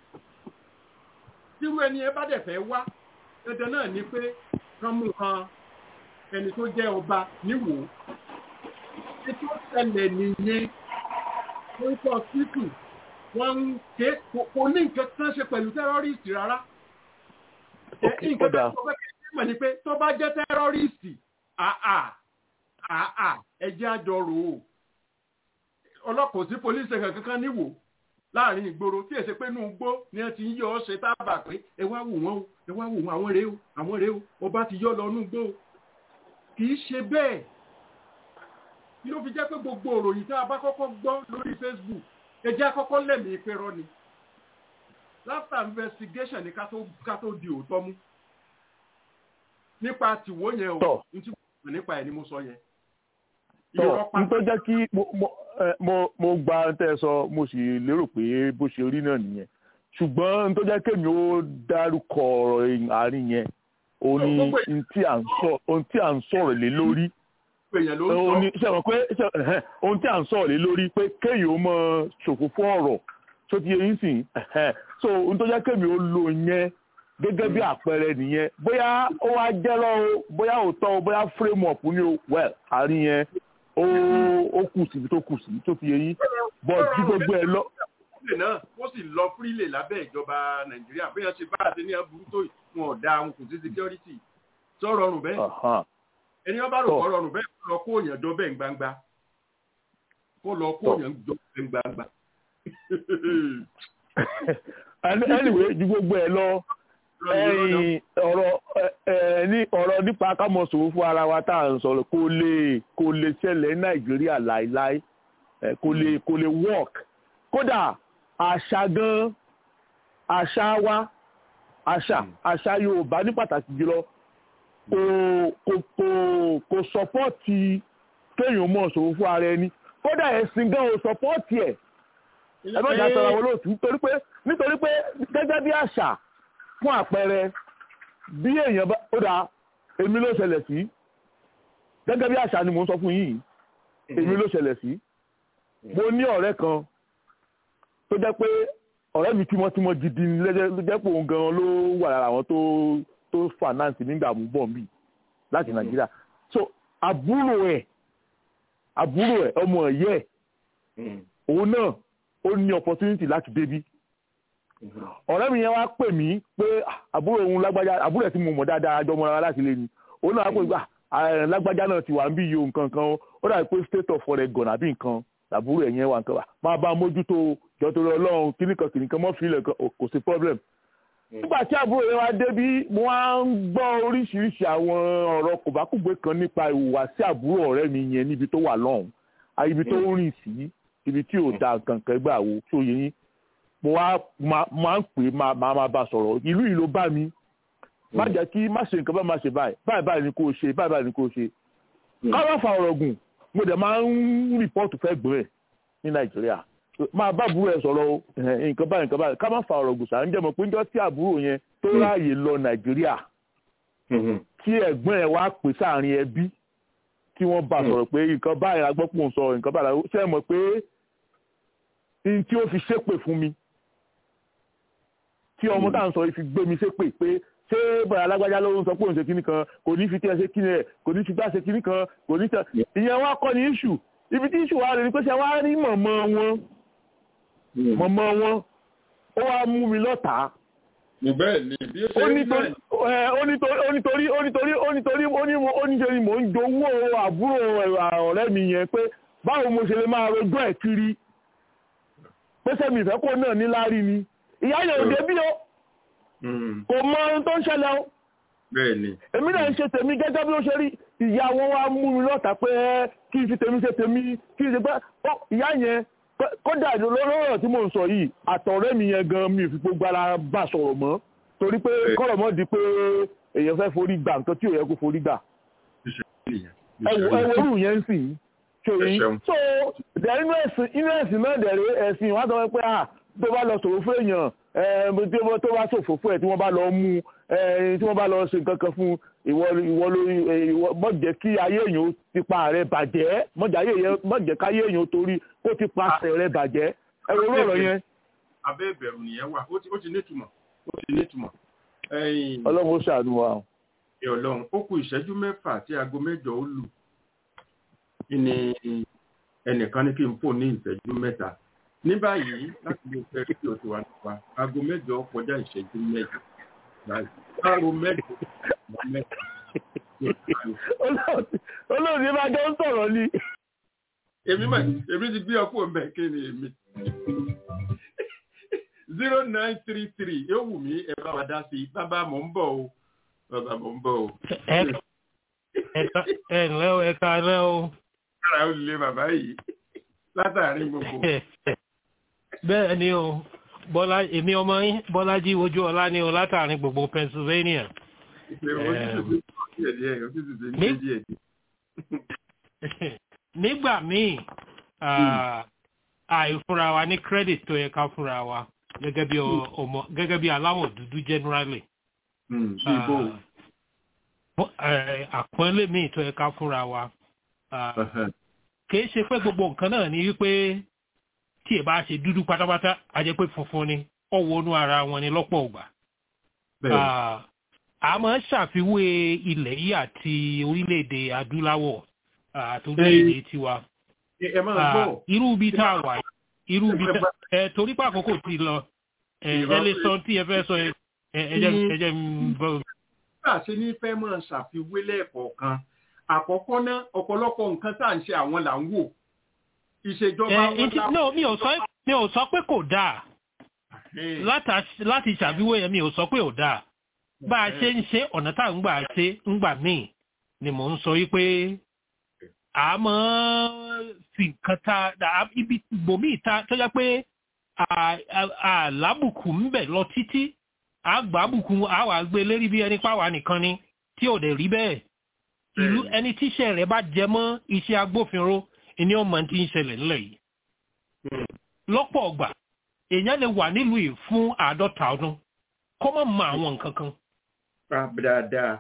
tírú ẹni yẹn bá dẹ̀ fẹ́ wá dandan náà ni pé kán mú kan ẹni tó jẹ́ ọba níwò ètò ìṣẹ̀lẹ̀ nìyẹn wọ́n kọ́ síkù wọ́n ń ké kò ní nǹkan kan ṣe pẹ̀lú tẹ́rọ́rìsì rárá nǹkan tó sọ pé kí mọ̀ ni pé tó bá jẹ́ tẹ́rọ́rìsì àà àà ẹjẹ́ àjọrò o ọlọ́pàá sí polisi ẹ̀ka kankan níwò láàrin ìgboro tí èsì pé inú gbó ni wọ́n ti ń yọ ọ́ ṣe tábà pé ẹ wá wò wọ́n o ẹ wá wò wọ́n àwọn rèé o àwọn rèé o ọba ti yọ lọ inú gbó o kì í ṣe bẹ́ẹ̀ kí ló fi jẹ́ pé gbogbo òròyìn tá a bá kọ́kọ́ gbọ́ lórí Facebook ẹ jẹ́ àkọ́kọ́ lẹ́mìí pé rọ́ ni after investigation ni ká tó di òótọ́ mú nípa tìwó yẹn o n tí mo nípa ẹ̀ ni mo sọ yẹn. tọ n tó jẹ́ kí mo gba tẹ́ ẹ sọ mo sì lérò pé bó ṣe rí náà nìyẹn ṣùgbọ́n n tó jẹ́ kémi ó dárúkọ ọ̀rọ̀ àárín yẹn òun ni ohun tí à ń sọ̀rọ̀ lé lórí òun ni ṣe mọ̀ pé ohun tí à ń sọ̀rọ̀ lé lórí pé kéèyàn ó mọ ṣòfò fún ọ̀rọ̀ tó ti yẹn sìn so ohun tó jẹ́ kémi ó lo yẹn gẹ́gẹ́ bí àpẹẹrẹ nìyẹn bóyá ó wá jẹ́ lọ́wọ́ bóyá òótọ́ o bóyá frame up ní o well àárín yẹn ó ó kù síbi tó kù sí tó fi yẹ yín but bí gbogbo ẹ lọ. ìpínlẹ̀ náà wọ́n sì lọ fúrílẹ̀ lábẹ́ ìjọba nàìjíríà bí wọ́n ṣe bá àti ní aburú tó wọn ò da wọn kò sí security tó rọrùn bẹ́ẹ̀ ẹni wọn bá rò kọ́ rọrùn bẹ́ẹ̀ kó lọ kó òyìn dọ́ bẹ́ẹ̀ gbangba kó lọ kó òyìn dọ́ bẹ́ẹ̀ gbangba anyway ju gbogbo ẹ lọ ọ̀rọ̀ ní ọ̀rọ̀ nípa kámọ̀sòwò fún ara wa tá à ń sọ̀rọ̀ kò lè kò lè ṣẹlẹ̀ ní nàìjíríà láéláé kò lè kò lè work kódà àṣà gan àṣà wa àṣà àṣà yorùbá ní pàtàkì jùlọ kò kò kò kò sọpọ́ọ̀tì kéèyàn mọ̀ ṣòwò fún ara ẹni kódà ẹ̀sìn gan ò sọpọ́ọ̀tì ẹ̀ ẹ má jà sọ̀rọ̀ àwọn olóòtú nítorí pé nítorí pé gẹ́gẹ́ bí àṣà fún àpẹẹrẹ bí èèyàn bá ó dáa èmi ló ṣẹlẹ̀ sí gẹ́gẹ́ bí àṣà ni mò ń sọ fún yìí èmi ló ṣẹlẹ̀ sí mo ní ọ̀rẹ́ kan tó jẹ́ pé ọ̀rẹ́ mi tímọ́tímọ́ gidi ni ló jẹ́ pé òun gan-an ló wà lára àwọn tó tó finance nígbà mú bọ̀ mí láti nàìjíríà so àbúrò ẹ̀ àbúrò ẹ̀ ọmọ ẹ̀yẹ́ ẹ̀ òun náà ó ní opportunity láti débí ọ̀rẹ́ mi yẹn wá pè mí pé àbúrò òun lágbájá àbúrò ẹ̀ tí mo mọ̀ dáadáa àjọ mọ́ra láti lé ni òun náà wá pè mí pé lágbájá náà ti wà ń bí iye nǹkan kan ó dàbí pé state of oregon àbí nǹkan àbúrò ẹ̀ yẹn wà nǹkan wà máa bá mójútó jọtòrò ọlọ́run kíníkan kìnìkan mọ́ fílẹ̀ kò sí problem nígbà tí àbúrò yẹn wá débí mo wá ń gbọ́ oríṣiríṣi àwọn ọ̀rọ̀ kòbákùgbé kan nípa ìhùwàsí àbúrò ọ̀rẹ́ mi yẹn níbi tó wà lọ́hùn ibi tó ń rìn sí ibi tí ò da nǹkan kan gbà wo tó yẹ yín mo wá máa ń pè máa máa bá sọ̀rọ̀ ìlú yìí ló bá mi má jẹ́ kí má ṣe nǹkan bá má ṣe báyìí báyìí báyìí ni kò ṣe báyìí báyìí ni kò ṣe ká má fa ọ̀rọ̀ gùn mo dẹ̀ máa ń rìpọ́ọ̀tù fẹ́ gbọ́n ẹ̀ ní nàìjíríà máa bá àbúrò ẹ̀ sọ̀rọ̀ nǹkan báyìí nǹkan báyìí ká má fa ọ̀rọ̀ gùn sàn jẹ́ mọ̀ pé njọ́ tí àbúrò yẹn tó ráàyè lọ nàìjíríà tí ẹ̀gbọ́n ẹ̀ wá pè sáàrin ẹbí tí wọ́n bá sọ̀rọ̀ pé nǹkan báyìí agbọ́pọ̀ ń sọ nǹkan báyìí ṣé ẹ mọ̀ pé n tí ó fi ṣépè fún mi tí ọmọ tá à ń sọ fi gbé mi ṣépè pé ṣé bọ̀dà alágbájá ló ń sọ pé òun ṣe kíní kan kò ní fi tí ẹ ṣe kíní ẹ kò ní fi gbá ṣe kíní kan kò ní tẹ ìyẹn wá kọ́ ní iṣu ibi tí iṣu wa rẹ̀ ni pé ṣe wá rí mọ̀mọ́ wọn mọ̀mọ́ wọn ó wá mú mi lọ́tàá bẹ́ẹ̀ ni bí ó ṣe ó ń nítorí bẹ́ẹ̀ ó nítorí ó nítorí ó nítorí ó nítorí ó ní ó ní ṣe ni mò ń jowó àbúrò ọ̀rẹ́ mi yẹn pé báwo mo ṣe lè máa rojọ́ ẹ̀ kiri pé sẹ́mi ìfẹ́ kó náà ní láárí ni ìyá yẹn ò débí o kò mọ ohun tó ń ṣẹlẹ̀ o bẹ́ẹ̀ ni èmi náà ń ṣe tèmi gẹ́gẹ́ bí ó ṣe rí ìyá wọn wá mú mi lọ́tà pé ẹ́ kí n fi tèmi ṣe tèmi kí n ṣe pé ó ìyá yẹn kó- kódà lọ́rọ̀ tí mò ń sọ yìí àtọ̀rẹ́ mi yẹn gan mi ò fi gbogbo ara bá sọ̀rọ̀ mọ́ torí pé kọ́rọ̀ mọ́ di pé èèyàn fẹ́ forí gbà nǹkan tí ò yẹ kó forí gbà ẹwọ ẹwọrú yẹn ń sìn ṣòyìn Ẹ ṣeun. so dẹ̀ inú ẹ̀sìn inú ẹ̀sìn náà dẹ̀rẹ̀ ẹ̀sìn wọn á sọ pé à tó bá lọ sòfò fún èèyàn ẹ̀ tí wọ́n tó bá sòfò fún ẹ̀ tí wọ́n bá lọ mú ẹ̀ tí wọ́n bá lọ ṣe nǹkan kan fún ìwọ ìwọ lórí ìwọ mọ̀jẹ̀ kí ayé èèyàn ó ti pa rẹ̀ bàjẹ́ mọ̀jẹ̀ ayé èèyàn mọ̀jẹ̀ káyé èèyàn ó torí kó ti pa rẹ̀ bàjẹ́ ẹ wo orú ọ̀rọ̀ yẹn abẹ́ ìbẹ̀rù nìyẹn wà ó ti ó ti nítumọ̀ ó ti nítumọ̀ ẹ̀yìn ọlọ́run ó ṣàánú wa. ẹ̀ ọlọ́run ó kù ìṣẹ́jú mẹ́fà tí aago mẹ́jọ ó lù ní ẹnìkan ní kí n fò ní ìṣẹ́jú mẹ́ta ní báyìí láti lè fẹ́ kí o ti wà nípa aago mẹ́jọ kọjá ìṣẹ́jú mẹ́jọ báyìí aago mẹ́jọ kọjá mẹ́ta olóòtú bá jọ ń sọ̀rọ̀ ni. èmi mà èmi ti gbé ọkọ mbẹ kí ni èmi zero nine three three yóò wù mí ẹ bá wa dá sí i bàbá mò ń bọ̀ o bàbá mò ń bọ̀ o. ẹ ẹ ǹlẹ́ o ẹ káalẹ́ o. kára ó lé bàbá yìí látàrí gbogbo. bẹ́ẹ̀ ni o bọ́lá èmi ọmọ yín bọ́lájí ojú ọlá ni o látàrin gbogbo pennsylvania. ojútùú sí díẹ̀ díẹ̀ ojútùú sí díẹ̀ díẹ̀. nígbà míì ah, àìfúnra wa ní credit tó yẹ ká fúnra wa gẹ́gẹ́ bí ọ- ọmọ gẹ́gẹ́ bí aláwọ̀ dúdú generally. bí ibo. Ah, eh, àpọ́nlé míì tó yẹ ká fúnra wa. Ah, kìí ṣe pé gbogbo nǹkan náà ni wípé tí ẹ bá ṣe dúdú pátápátá a jẹ́ pé funfun ni ọwọ́ inú ara wọn ni lọ́pọ̀ ọgbà. Ah, a máa ń ṣàfiwé ilẹ̀ yìí àti orílẹ̀-èdè adúláwọ̀ ah, àti orílẹ̀-èdè tiwa. ẹ máa Ah, gbọ́ irú ibi tá a wà yìí, irú ibi tá ẹ torí pé àkókò ti lọ ẹ ẹ lè sọ tí ẹ fẹ́ sọ ẹ ẹ ẹ jẹ́ ẹ jẹ́ n bọ́. bá a ṣe ní fẹ́ máa ṣàfiwé lẹ́ẹ̀kọ̀ọ̀kan àkọ́kọ́ náà ọ̀pọ̀lọpọ̀ nǹkan tá à ń ṣe àwọn là ń wò ìṣèjọba ẹ wọn ntí la- no mi ò sọ mi ò sọ pé kò dáa láti ṣàfiwé yẹn mi ò sọ pé ò dáa bá a ṣe ń ṣe ọ̀nà tá à ń gbà ṣe ń gbà míì ni mò ń sọ yí pé a máa fi nǹkan ta ibi gbòmíì ta tó jẹ́ pé àlábùkù ń bẹ̀ lọ títí àgbàbùkù àwà gbé lérí bí ẹni páwa nìkan ni tí ò dẹ̀ rí bẹ́ẹ̀ ìlú ẹni tíṣẹ́ rẹ̀ bá jẹ mọ́ iṣẹ́ agbófinró ni ọmọ tí ń ṣẹlẹ̀ ńlẹ̀ yìí lọ́pọ̀ ọgbà èèyàn lè wà nílùú yìí fún àádọ́ta ọdún kó má mọ àwọn nǹkan kan. dáadáa.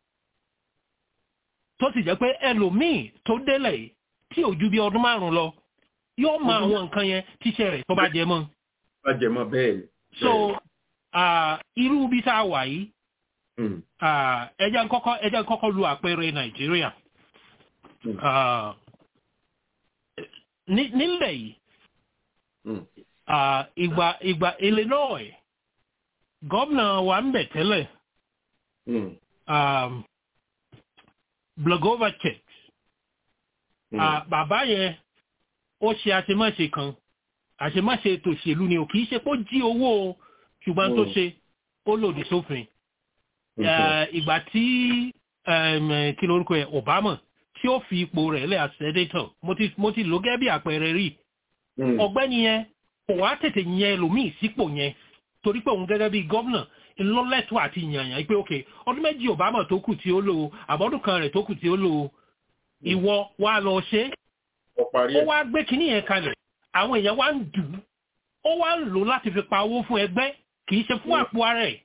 tó sì jẹ́ pé ẹlòmíì tó délẹ̀ yìí tí ò ju bí ọdún márùn-ún lọ yóò mọ àwọn nǹkan yẹn tíṣẹ́ rẹ̀ tó bá jẹ mọ́. bá jẹ mọ́ bẹ́ẹ̀ ni. so irú bí tá a wà yìí ẹjẹ́ kọ́kọ́ ẹjẹ́ kọ́kọ́ lu àpẹẹrẹ nàìjíríà nílẹ̀ yìí ìgbà ìgbà illinois gómìnà wa ń bẹ̀ tẹ́lẹ̀ blagovacek bàbá yẹn ó ṣe àṣemáṣe kan àṣemáṣe ètò òṣèlú ni ò kì í ṣe pé ó jí owó ṣùgbọ́n tó ṣe ó lòdì sófin ìgbà tí kí lórúkọ ẹ obama tí ó fi ipò rẹ̀ lẹ́ àṣẹ́dẹ́tọ̀ mo ti lò gẹ́ bí àpẹẹrẹ rí ọ̀gbẹ́ni yẹn kò wá tètè yẹn ẹlòmíì sípò yẹn torí pé òun gẹ́gẹ́ bí gómìnà ńlọ́lẹ́tọ̀ àti yànyàn pé ok ọdún méjì obama tó kù tí ó lò àbọ̀dún kan rẹ̀ tó kù tí ó lò ìwọ wá lọ ṣe ó wá gbé kinní yẹn kalẹ̀ àwọn èèyàn wá ń dùn ó wá ń lò láti fi pa owó fún ẹgbẹ́ kì í ṣe fún àpò ara ẹ̀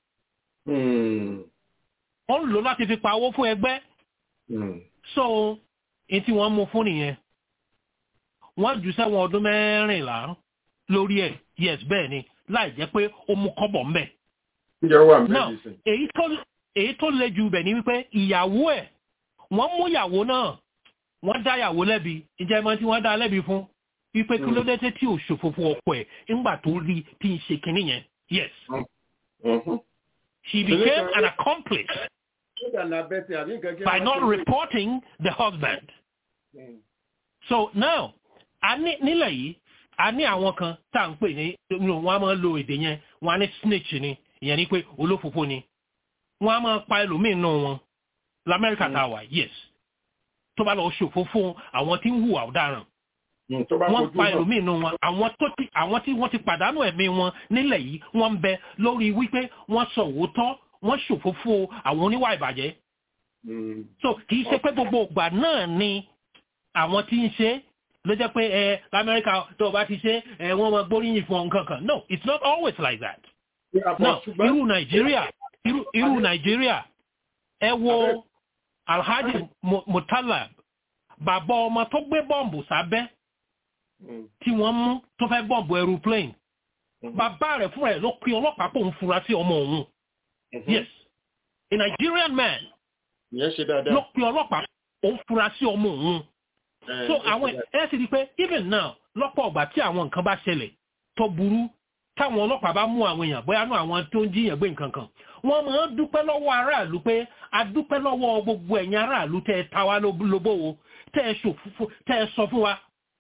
ó ń lò láti fi pa owó fún ẹgbẹ́ so n tí wọ́n mú fún nìyẹn wọ́n jù sẹ́wọ̀n ọdún mẹ́rìnlá lórí ẹ̀ yes bẹ́ẹ̀ ni láì jẹ́ pé ó mú kọ́bọ̀ ń bẹ̀. now èyí tó le jù bẹ̀ ni wípé ìyàwó ẹ̀ wọ́n mú ìyàwó náà wọ́n dá ìyàwó lẹ́bi ìjẹ́ ìmọ̀ tí wọ́n dá lẹ́bi fún wípé kí ló dé tí ò ṣòfófó ọkọ ẹ̀ ńgbà tó rí tí ń ṣe kinní yẹn yes. She became an accomplice by not reporting the husband. So now, nílẹ̀ yìí, a ní àwọn kan tá à ń pè ní wọ́n á máa lo èdè yẹn, wọ́n á ní snitch ni, ìyẹn ni pé olófòfó ni. Wọ́n á máa pa ẹlòmíín náà wọn. Lamẹ́ríkà tá a wà, yes. Tó bá lọ ṣòfófó àwọn tí ń hùwà ọ̀daràn wọ́n pa ẹlòmíì nù wọn àwọn tó ti àwọn tí wọ́n ti pàdánù ẹ̀mí wọn nílẹ̀ yìí wọ́n ń bẹ lórí wípé wọ́n sọ òótọ́ wọ́n ṣòfófó àwọn oníwà ìbàjẹ́. so kì í ṣe pé gbogbo ìgbà náà ni àwọn tí ń ṣe ló jẹ́ pé ẹ lamẹ́ríkà tó o bá ti ṣe ẹ wọ́n máa gbóríyìn fún nǹkan kan no it's not always like that. no irú nàìjíríà irú nàìjíríà ẹ wo alhaji mutalab bàbá ọmọ tó gbé bọ́ǹbù sábẹ́ tí wọ́n mú tó fẹ́ bọ́ǹbù aeroplane bàbá rẹ̀ fúnra ẹ̀ ló pe ọlọ́pàá pò ń fura sí ọmọ òun yes a Nigerian man ló pe ọlọ́pàá pò ń fura sí ọmọ òun so àwọn ẹ̀ sì rí i pé even now lọ́pọ̀ ọgbà tí àwọn nǹkan bá ṣẹlẹ̀ tó burú táwọn ọlọ́pàá bá mú àwọn èèyàn bóyá nú àwọn tó ń jíyàn gbé nǹkan kan wọ́n máa ń dúpẹ́ lọ́wọ́ aráàlú pé a dúpẹ́ lọ́wọ́ gbogbo ẹ̀yin aráàlú tẹ́ ẹ ta wá lóbówó tẹ́ ẹ ṣòfófó tẹ́ ẹ sọ fún wa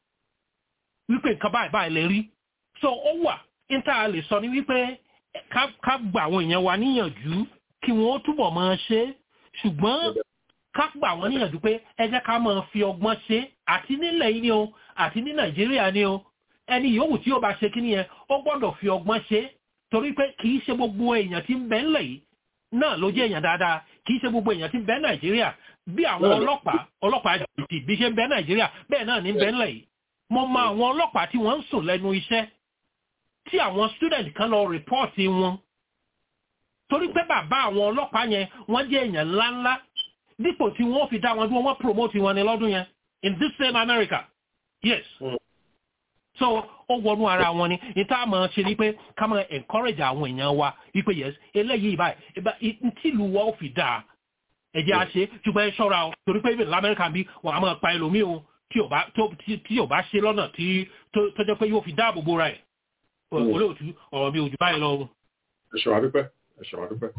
wípé nǹkan báyìí báyìí lè rí so ó wà níta lè sọ ní wípé ká gba àwọn èèyàn wa níyànjú kí wọ́n túbọ̀ máa ṣe ṣùgbọ́n ká gbà wọ́n níyànjú pé ẹ jẹ́ ká máa fi ọgbọ́n ṣe àti nílẹ̀ yìí ni o àti ní nàìjíríà ni o ẹni yòówù tí ó bá ṣe kíní yẹn ó gbọ́dọ̀ fi ọgbọ́n ṣe torí pé kì í ṣe gbogbo èèyàn tí ń bẹ ńlẹ̀ yìí náà ló jẹ́ èèyàn dáadáa kì í ṣe gbogbo èèyàn tí ń bẹ nàìjíríà bí àwọn ọlọ́pàá ọlọ́pàá jìbìtì bí ṣe ń bẹ nàìjíríà bẹ́ẹ̀ náà ní bẹ ńlẹ̀ yìí mo mọ àwọn ọlọ́pàá tí wọ́n ń sùn lẹ́nu iṣẹ́ tí àwọn student kan lọ rìpọ́ọ̀tì wọn torí pé bàbá àwọn ọlọ́pàá yẹn wọ́n jẹ́ èèyàn ńláńlá dípò tí wọ́n fi dá wọn dúró wọ́n promote wọn ní lọ́dún yẹn in this same America yes mm. so ó wọnú ara wọn ni níta máa ṣe ni pé ká máa encourage àwọn èèyàn wa wípé yes eléyìí báyìí tìlú wa ó fi dáa ẹ̀jẹ̀ á ṣe ṣùgbọ́n ẹ ṣọ́ra o torí pé ibi lamẹ́ríkà bí wọ́n á máa pa ẹlòmíì o tí ò bá tí ò bá ṣe lọ́nà tí tó jẹ́ pé yóò fi dáàbò bo ra ẹ̀ olóòtú ọ̀rọ̀ mi ò jù báyìí lọ. ẹ ṣe wá dúpẹ́ ẹ ṣe wá dúpẹ́.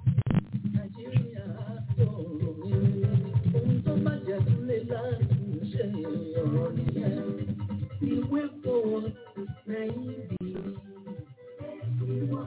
Ìwé kò wọ́n lẹ́yìn bí ìwà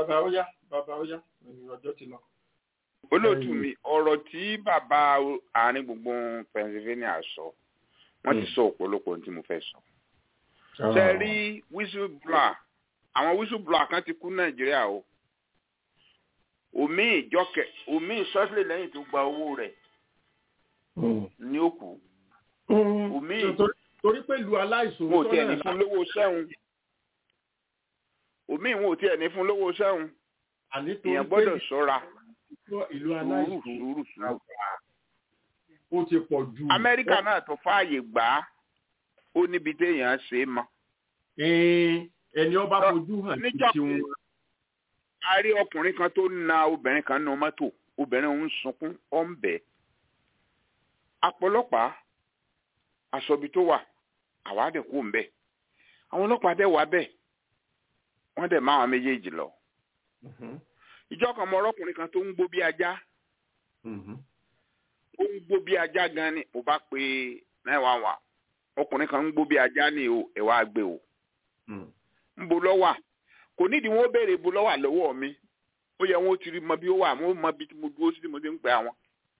bàbá ó yá bàbá ó yá ọjọ́ ti lọ. olóòtú mi ọ̀rọ̀ tí bàbá àárín gbùngbùn Pennsylvania sọ wọ́n ti sọ ọ̀pọ̀lọpọ̀ tí mo fẹ́ sọ. ṣe rí whistleblower àwọn whistleblower kan ti kú Nàìjíríà o omi ìjọkẹ omi ìsọsílẹ̀ lẹ́yìn tó gba owó rẹ̀ ní òkú omi torí pẹ̀lú aláìsàn wọn ò tiẹ̀ ní fún lówó sẹ́hun omi wọn ò tiẹ̀ ní fún lówó sẹ́hun èèyàn gbọ́dọ̀ ṣọ́ra ìlú sùúrù aláìsàn sùúrù sùúrù. ó ti pọ̀ ju. Amẹ́ríkà náà tó fààyè gbà á ó níbi téèyàn ṣe é mọ́. ẹni ọba fojú hàn ní tiwọn. a rí ọkùnrin kan tó na obìnrin kan nínú mọ́tò obìnrin ń sunkún ó ń bẹ̀. apọlọpàá aṣọbi tó wà àwa dẹ̀ kú ń bẹ̀. àwọn ọlọ́pàá dẹ̀ wá bẹ̀ wọ́n dẹ̀ máa wọn méjèèjì lọ. ìjọ kan mọ ọlọ́kùnrin kan tó ń gbó bí ajá ó ń gbó bí ajá gan ni mo bá pe náà wá wá ọkùnrin kan ń gbó bí ajá ni o ẹ wá gbé o ń bo lọ́wà kò nídìí wọn ó béèrè bo lọ́wà lọ́wọ́ mi ó yẹ wọn ó ti rí mọ bí ó wà mo mọ bí mo dúró sí tí mo ti ń pè àwọn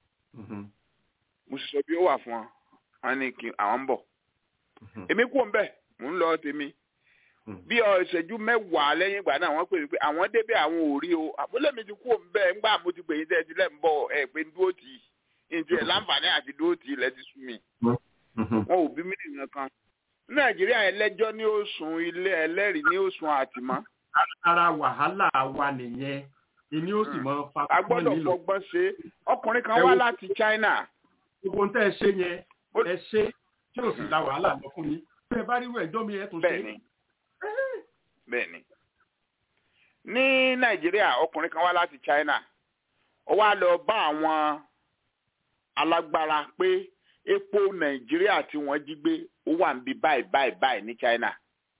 mo sì sọ bí ó wà fún wọn wọn ní kí àwọn ń bọ̀ èmi kú òun bẹ́ẹ̀ mò ń lọ tèmi bí ìṣẹ́jú mẹ́wàá lẹ́yìn ìgbà náà wọ́n pè mí pé àwọn débẹ̀ àwọn ò rí o àbúlé mi ti kú òun bẹ́ẹ̀ ńgbà mo ti pè yín tẹ́ ẹ ti lẹ́ ń bọ̀ ẹ pé ń dúró tì í ǹjẹ́ ẹ̀ láǹfààní àti dúró tì í lẹ́ ti sú mi. wọn ò bí mílíọ̀nù nǹkan nàìjíríà ẹlẹ́jọ́ ní òsùn ilé ẹlẹ́rìí ní òsùn àtìmọ́. ara wàhálà wa nìyẹn èmi ó sì mọ fa a gbọ́dọ̀ fọgbọ́n ṣe ọkùnrin kan wá láti China. gbogbo tẹ́ ẹ ṣe yẹn ẹ ṣe tí ò sì la wàhálà lọ fún mi bẹ́ẹ̀ bá rírú ẹjọ́ mi ẹ tún ṣe. bẹ́ẹ̀ni bẹ́ẹ̀ni ní nàìjíríà ọkùnrin kan wá láti China ó wá lọ bá àwọn alágbára pé epo nàìjíríà tí wọ́n jí gbé ó wà níbi báyìí báyìí báyìí ní China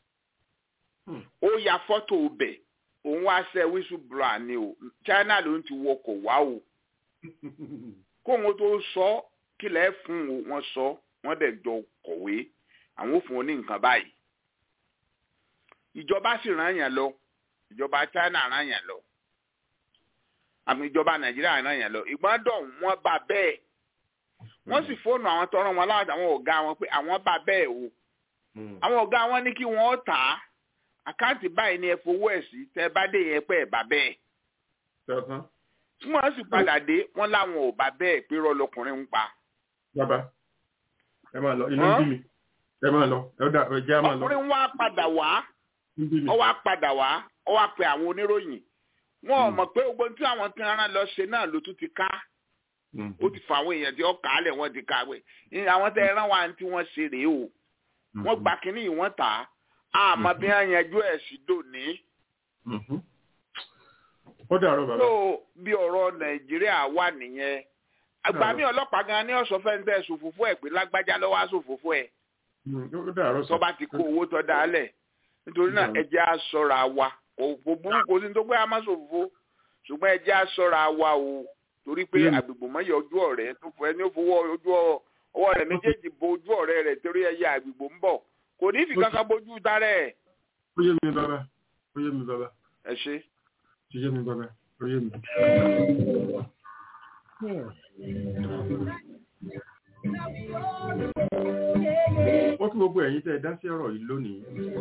ó ya fọ́tò bẹ̀ òun wá ṣe whistleblower ni o China ló ń ti wọkọ̀ wá o kóun tó sọ kílẹ̀ fún wọn sọ wọ́n dẹ̀ jọ kọ̀wé àwọn ò fún wọn ní nǹkan báyìí ìjọba sì rán yàn lọ ìjọba China rán yàn lọ àmì ìjọba Nàìjíríà rán yàn lọ ìgbọ́n dọ̀ wọ́n bá bẹ́ẹ̀ wọ́n sì fóònù àwọn tọrọ wọn láti àwọn ọ̀gá wọn pé àwọn bá bẹ́ẹ̀ o àwọn ọ̀gá wọn ní kí wọ́n tà á àkáǹtì báyìí ni ẹ fowó ẹ̀ sí tẹ́ bá dé yẹn pẹ́ ẹ̀ bá bẹ́ẹ̀. tí wọ́n sì padà dé wọ́n láwọn ò bá bẹ́ẹ̀ pé rọ́ lọkùnrin ń pa. bàbá ẹ máa lọ inú ń bí mi ẹ máa lọ ẹ dá ẹ jẹ́ máa lọ. ọkùnrin wa padà wá ó wá padà wá ó wá pe àwọn oníròyìn wọn ò mọ̀ pé gbogbo tí àwọn tí wọn lọ ṣe náà ló tún ti ká ó ti fa àwọn èèyàn tí ó kà á lẹ̀ wọ́n ti kàwé àwọn tẹ ẹran wa tí wọ́n ṣe rèé o wọ́n gba kínní yìí wọ́n tà á àmọ́ bí wọ́n yanjú ẹ̀ sí dòní. ó dàrọ bàbá. tó bí ọ̀rọ̀ nàìjíríà wà nìyẹn àgbà mi ọlọ́pàá gan ni ọ̀sọ́ fẹ́ ń tẹ̀ sòfófó ẹ̀ pé lágbájá lọ́wọ́ á sòfófó ẹ̀. ó dàrọ sọ. tó bá ti kó owó tó dá lẹ̀ nítorí náà ẹ jẹ́ á ṣọ́ra wa kò burú kò sí ní tó gbé àmọ́ sòfófó ṣùgbọ́n ẹ jẹ́ á ṣọ́ra wa o torí pé àgbègbè mọ́yọ̀ ojú ọ̀rẹ́ tó fọ ẹni ó fowó ojú ọwọ́ rẹ̀ méjèèjì bo ojú ọ̀rẹ́ rẹ̀ torí ẹyẹ àgbègbè ń bọ̀ kò ní fi kankan bójú dárẹ̀. ó yé mi bàbá ó yé mi bàbá. ẹ ṣe. ó yé mi bàbá ó yé mi. ó kí gbogbo ẹ̀yin tẹ́ ẹ dá sí ọ̀rọ̀ yìí lónìí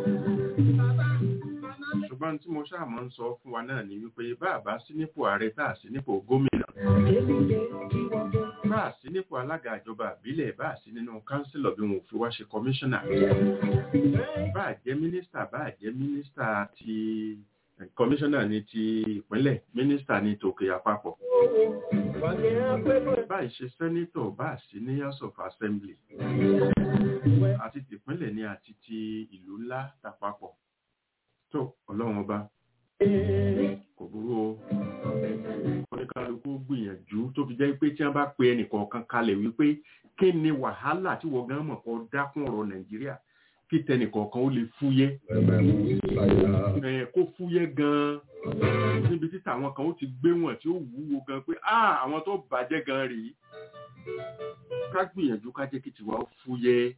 ṣùgbọ́n tí mo ṣáà máa ń sọ fún wa náà ni wípé bá a bá sí nípò ààrẹ tá a sí nípò gómìnà bá a sí nípò alága ìjọba àbílẹ̀ bá a sí nínú kánsílọ̀ bí wọn ò fi wá ṣe kọmíṣánná bá a jẹ́ mínísítà bá a jẹ́ mínísítà ti kọmíṣánná ní ti ìpínlẹ̀ mínísítà ní tòkè àpapọ̀ bá a ṣe sẹ́nítọ̀ bá a sí ní house of assembly àti tìpínlẹ̀ ní àti ti ìlú ńlá tàpapọ̀ tó ọlọ́run ọba kò burú o oníkálukú gbìyànjú tó fi jẹ́ pé tí wọ́n bá pe ẹnìkọ̀ọ̀kan kalẹ̀ wípé kí ni wàhálà tí wọ́n gan mọ̀ kọ́ dákún ọ̀rọ̀ nàìjíríà kí tẹnìkọ̀ọ̀kan ó lè fúyẹ́ kó fúyẹ́ gan-an níbi tí tàwọn kan ó ti gbé wọn tí ó wúwo gan pé àwọn tó bàjẹ́ gan rèé ká gbìyànjú ká jẹ́ kí tiwa ó fúyẹ́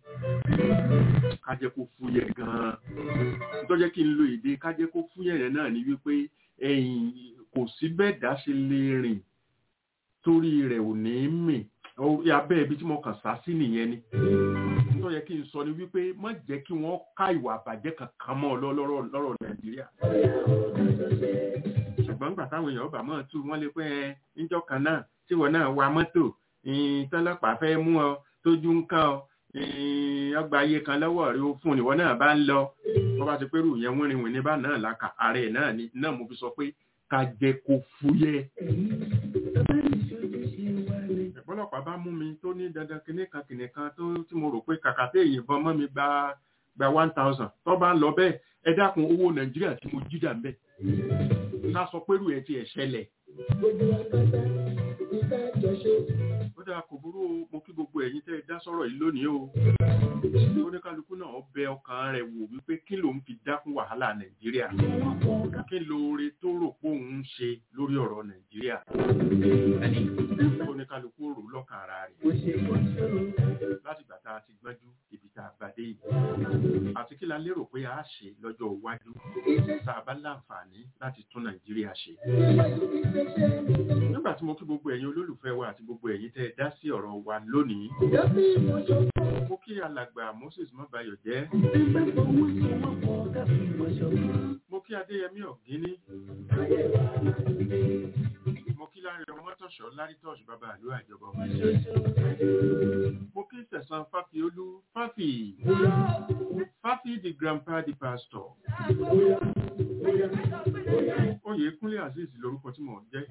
ká jẹ́ kó fúyẹ́ gan-an tó jẹ́ kí n lo èdè ká jẹ́ kó fúyẹ́ yẹn náà ni wípé ẹ̀yìn kò sí bẹ́ẹ̀ dá ṣe lè rìn torí rẹ̀ ò ní mì abẹ́ ibi tí mo kàn sá sí nìyẹn ni tó yẹ kí n sọ ni wípé má jẹ́ kí wọ́n ká ìwà àbàjẹ́ kankan mọ́ lọ́rọ̀ nàìjíríà ṣùgbọ́n nígbà táwọn èèyàn ọba mọ́ tú wọ́n lè pẹ́ ẹ níjọ́ kan náà tí wọ́n náà wa mọ́tò tọ́lọ́pàá fẹ́ mú ọ tójú ń kàn ọ ọgbà ayé kan lọ́wọ́ rí ó fún ìwọ náà bá ń lọ wọ́n bá ti pẹ́rù yẹn wọ́n rìnwìn ní bá náà láka ààrẹ náà ni náà mo fi sọ pé ká jẹ kó fúyẹ́. ọ̀pọ̀lọpàá bá mú mi tó ní dandan kinní kan kinní kan tó tí mo rò pé kàkà tẹ ìyìnbọn mọ́ mi gba gba one thousand tó bá ń lọ bẹ́ẹ̀ ẹ dákun owó nàìjíríà tí mo jí dà ń bẹ̀ ká sọ pẹ́rù ẹ̀ ti ẹ̀ ṣẹlẹ̀ ó dáa kò burú mo kí gbogbo ẹ̀yin tẹ́ ẹ dá sọ̀rọ̀ yìí lónìí o oníkálukú náà bẹ ọkàn rẹ̀ wò wípé kí ló ń fi dákún wàhálà nàìjíríà kí lóore tó rò pé òun ń ṣe lórí ọ̀rọ̀ nàìjíríà oníkálukú rò lọ́kàn ara rẹ̀ láti gbà tá a ti gbọ́njú ibi tá a bá dé yìí àti kí la lérò pé a ṣe lọ́jọ́ iwájú tá a bá láǹfààní láti tún nàìjíríà ṣe nígbà tí mo kí gbogbo ẹ̀yin olólùfẹ́ wa àti gbogbo ẹ̀yin tẹ́ ẹ dá sí ọ̀rọ̀ wa lónìí mo kí alàgbà moses mọ́bayọ̀ jẹ́ mo kí adéyẹmí ọ̀gíní mo kí láre ọmọtọ̀ṣọ́ lárítọ̀ṣ bàbá àlú àjọbọ mo kí sẹ̀sán fáfiolú fáfì fáfì the grandpa the pastor oyè kúnlé azeez lórúkọ tí mò ń jẹ́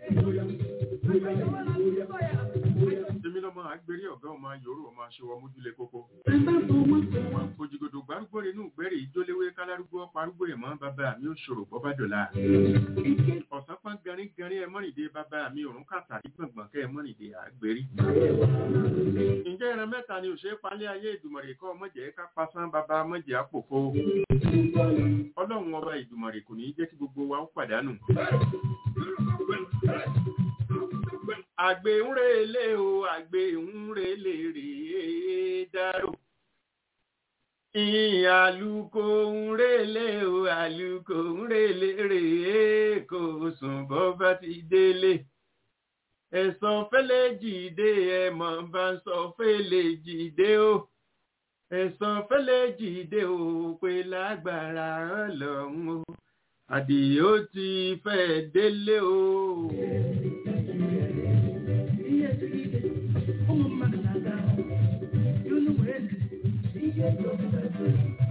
èmi lọ́mọ àgbèrè ọ̀gá ọmọ yòórù ọmọ aṣọwọ́ mójúlé kókó òjìgòdò gbárùgbò inú gbẹ́rẹ̀ ìjóléwé kálárúgbó parúgbó ẹ̀mọ́ bàbá mi ò ṣòro bọ́ bá dọ̀la ọ̀sán pọ́n garin garin ẹ mọ́rìndé bàbá mi òrùn kàtàrí gbọ̀ngbọ̀n kẹ́ ẹ mọ́rìndé àgbèrè ǹjẹ́ ẹran mẹ́ta ni òṣèré palẹ́ ayé ìdùmọ̀rè kọ́ ọmọjẹ́ ká pasán bàbá mọ́jẹ́ àpòfo ọlọ́run ọba ìdùmọ̀rè kò ní jẹ́ kí gbogbo wa ó pàdánù àgbè ń relé o àgbè ń relé rèé dárò àlùkò ń relé o àlùkò ń relé rèé kò sùn bọ́ bá ti délé ẹ̀sán fẹ́lẹ́ jìde ẹ̀mọ̀ bá ń sọ fẹ́lẹ́ jìde o ẹ̀sán fẹ́lẹ́ jìde o pé lágbára ọlọ́run o àdìó ti fẹ́ délé o. Thank you.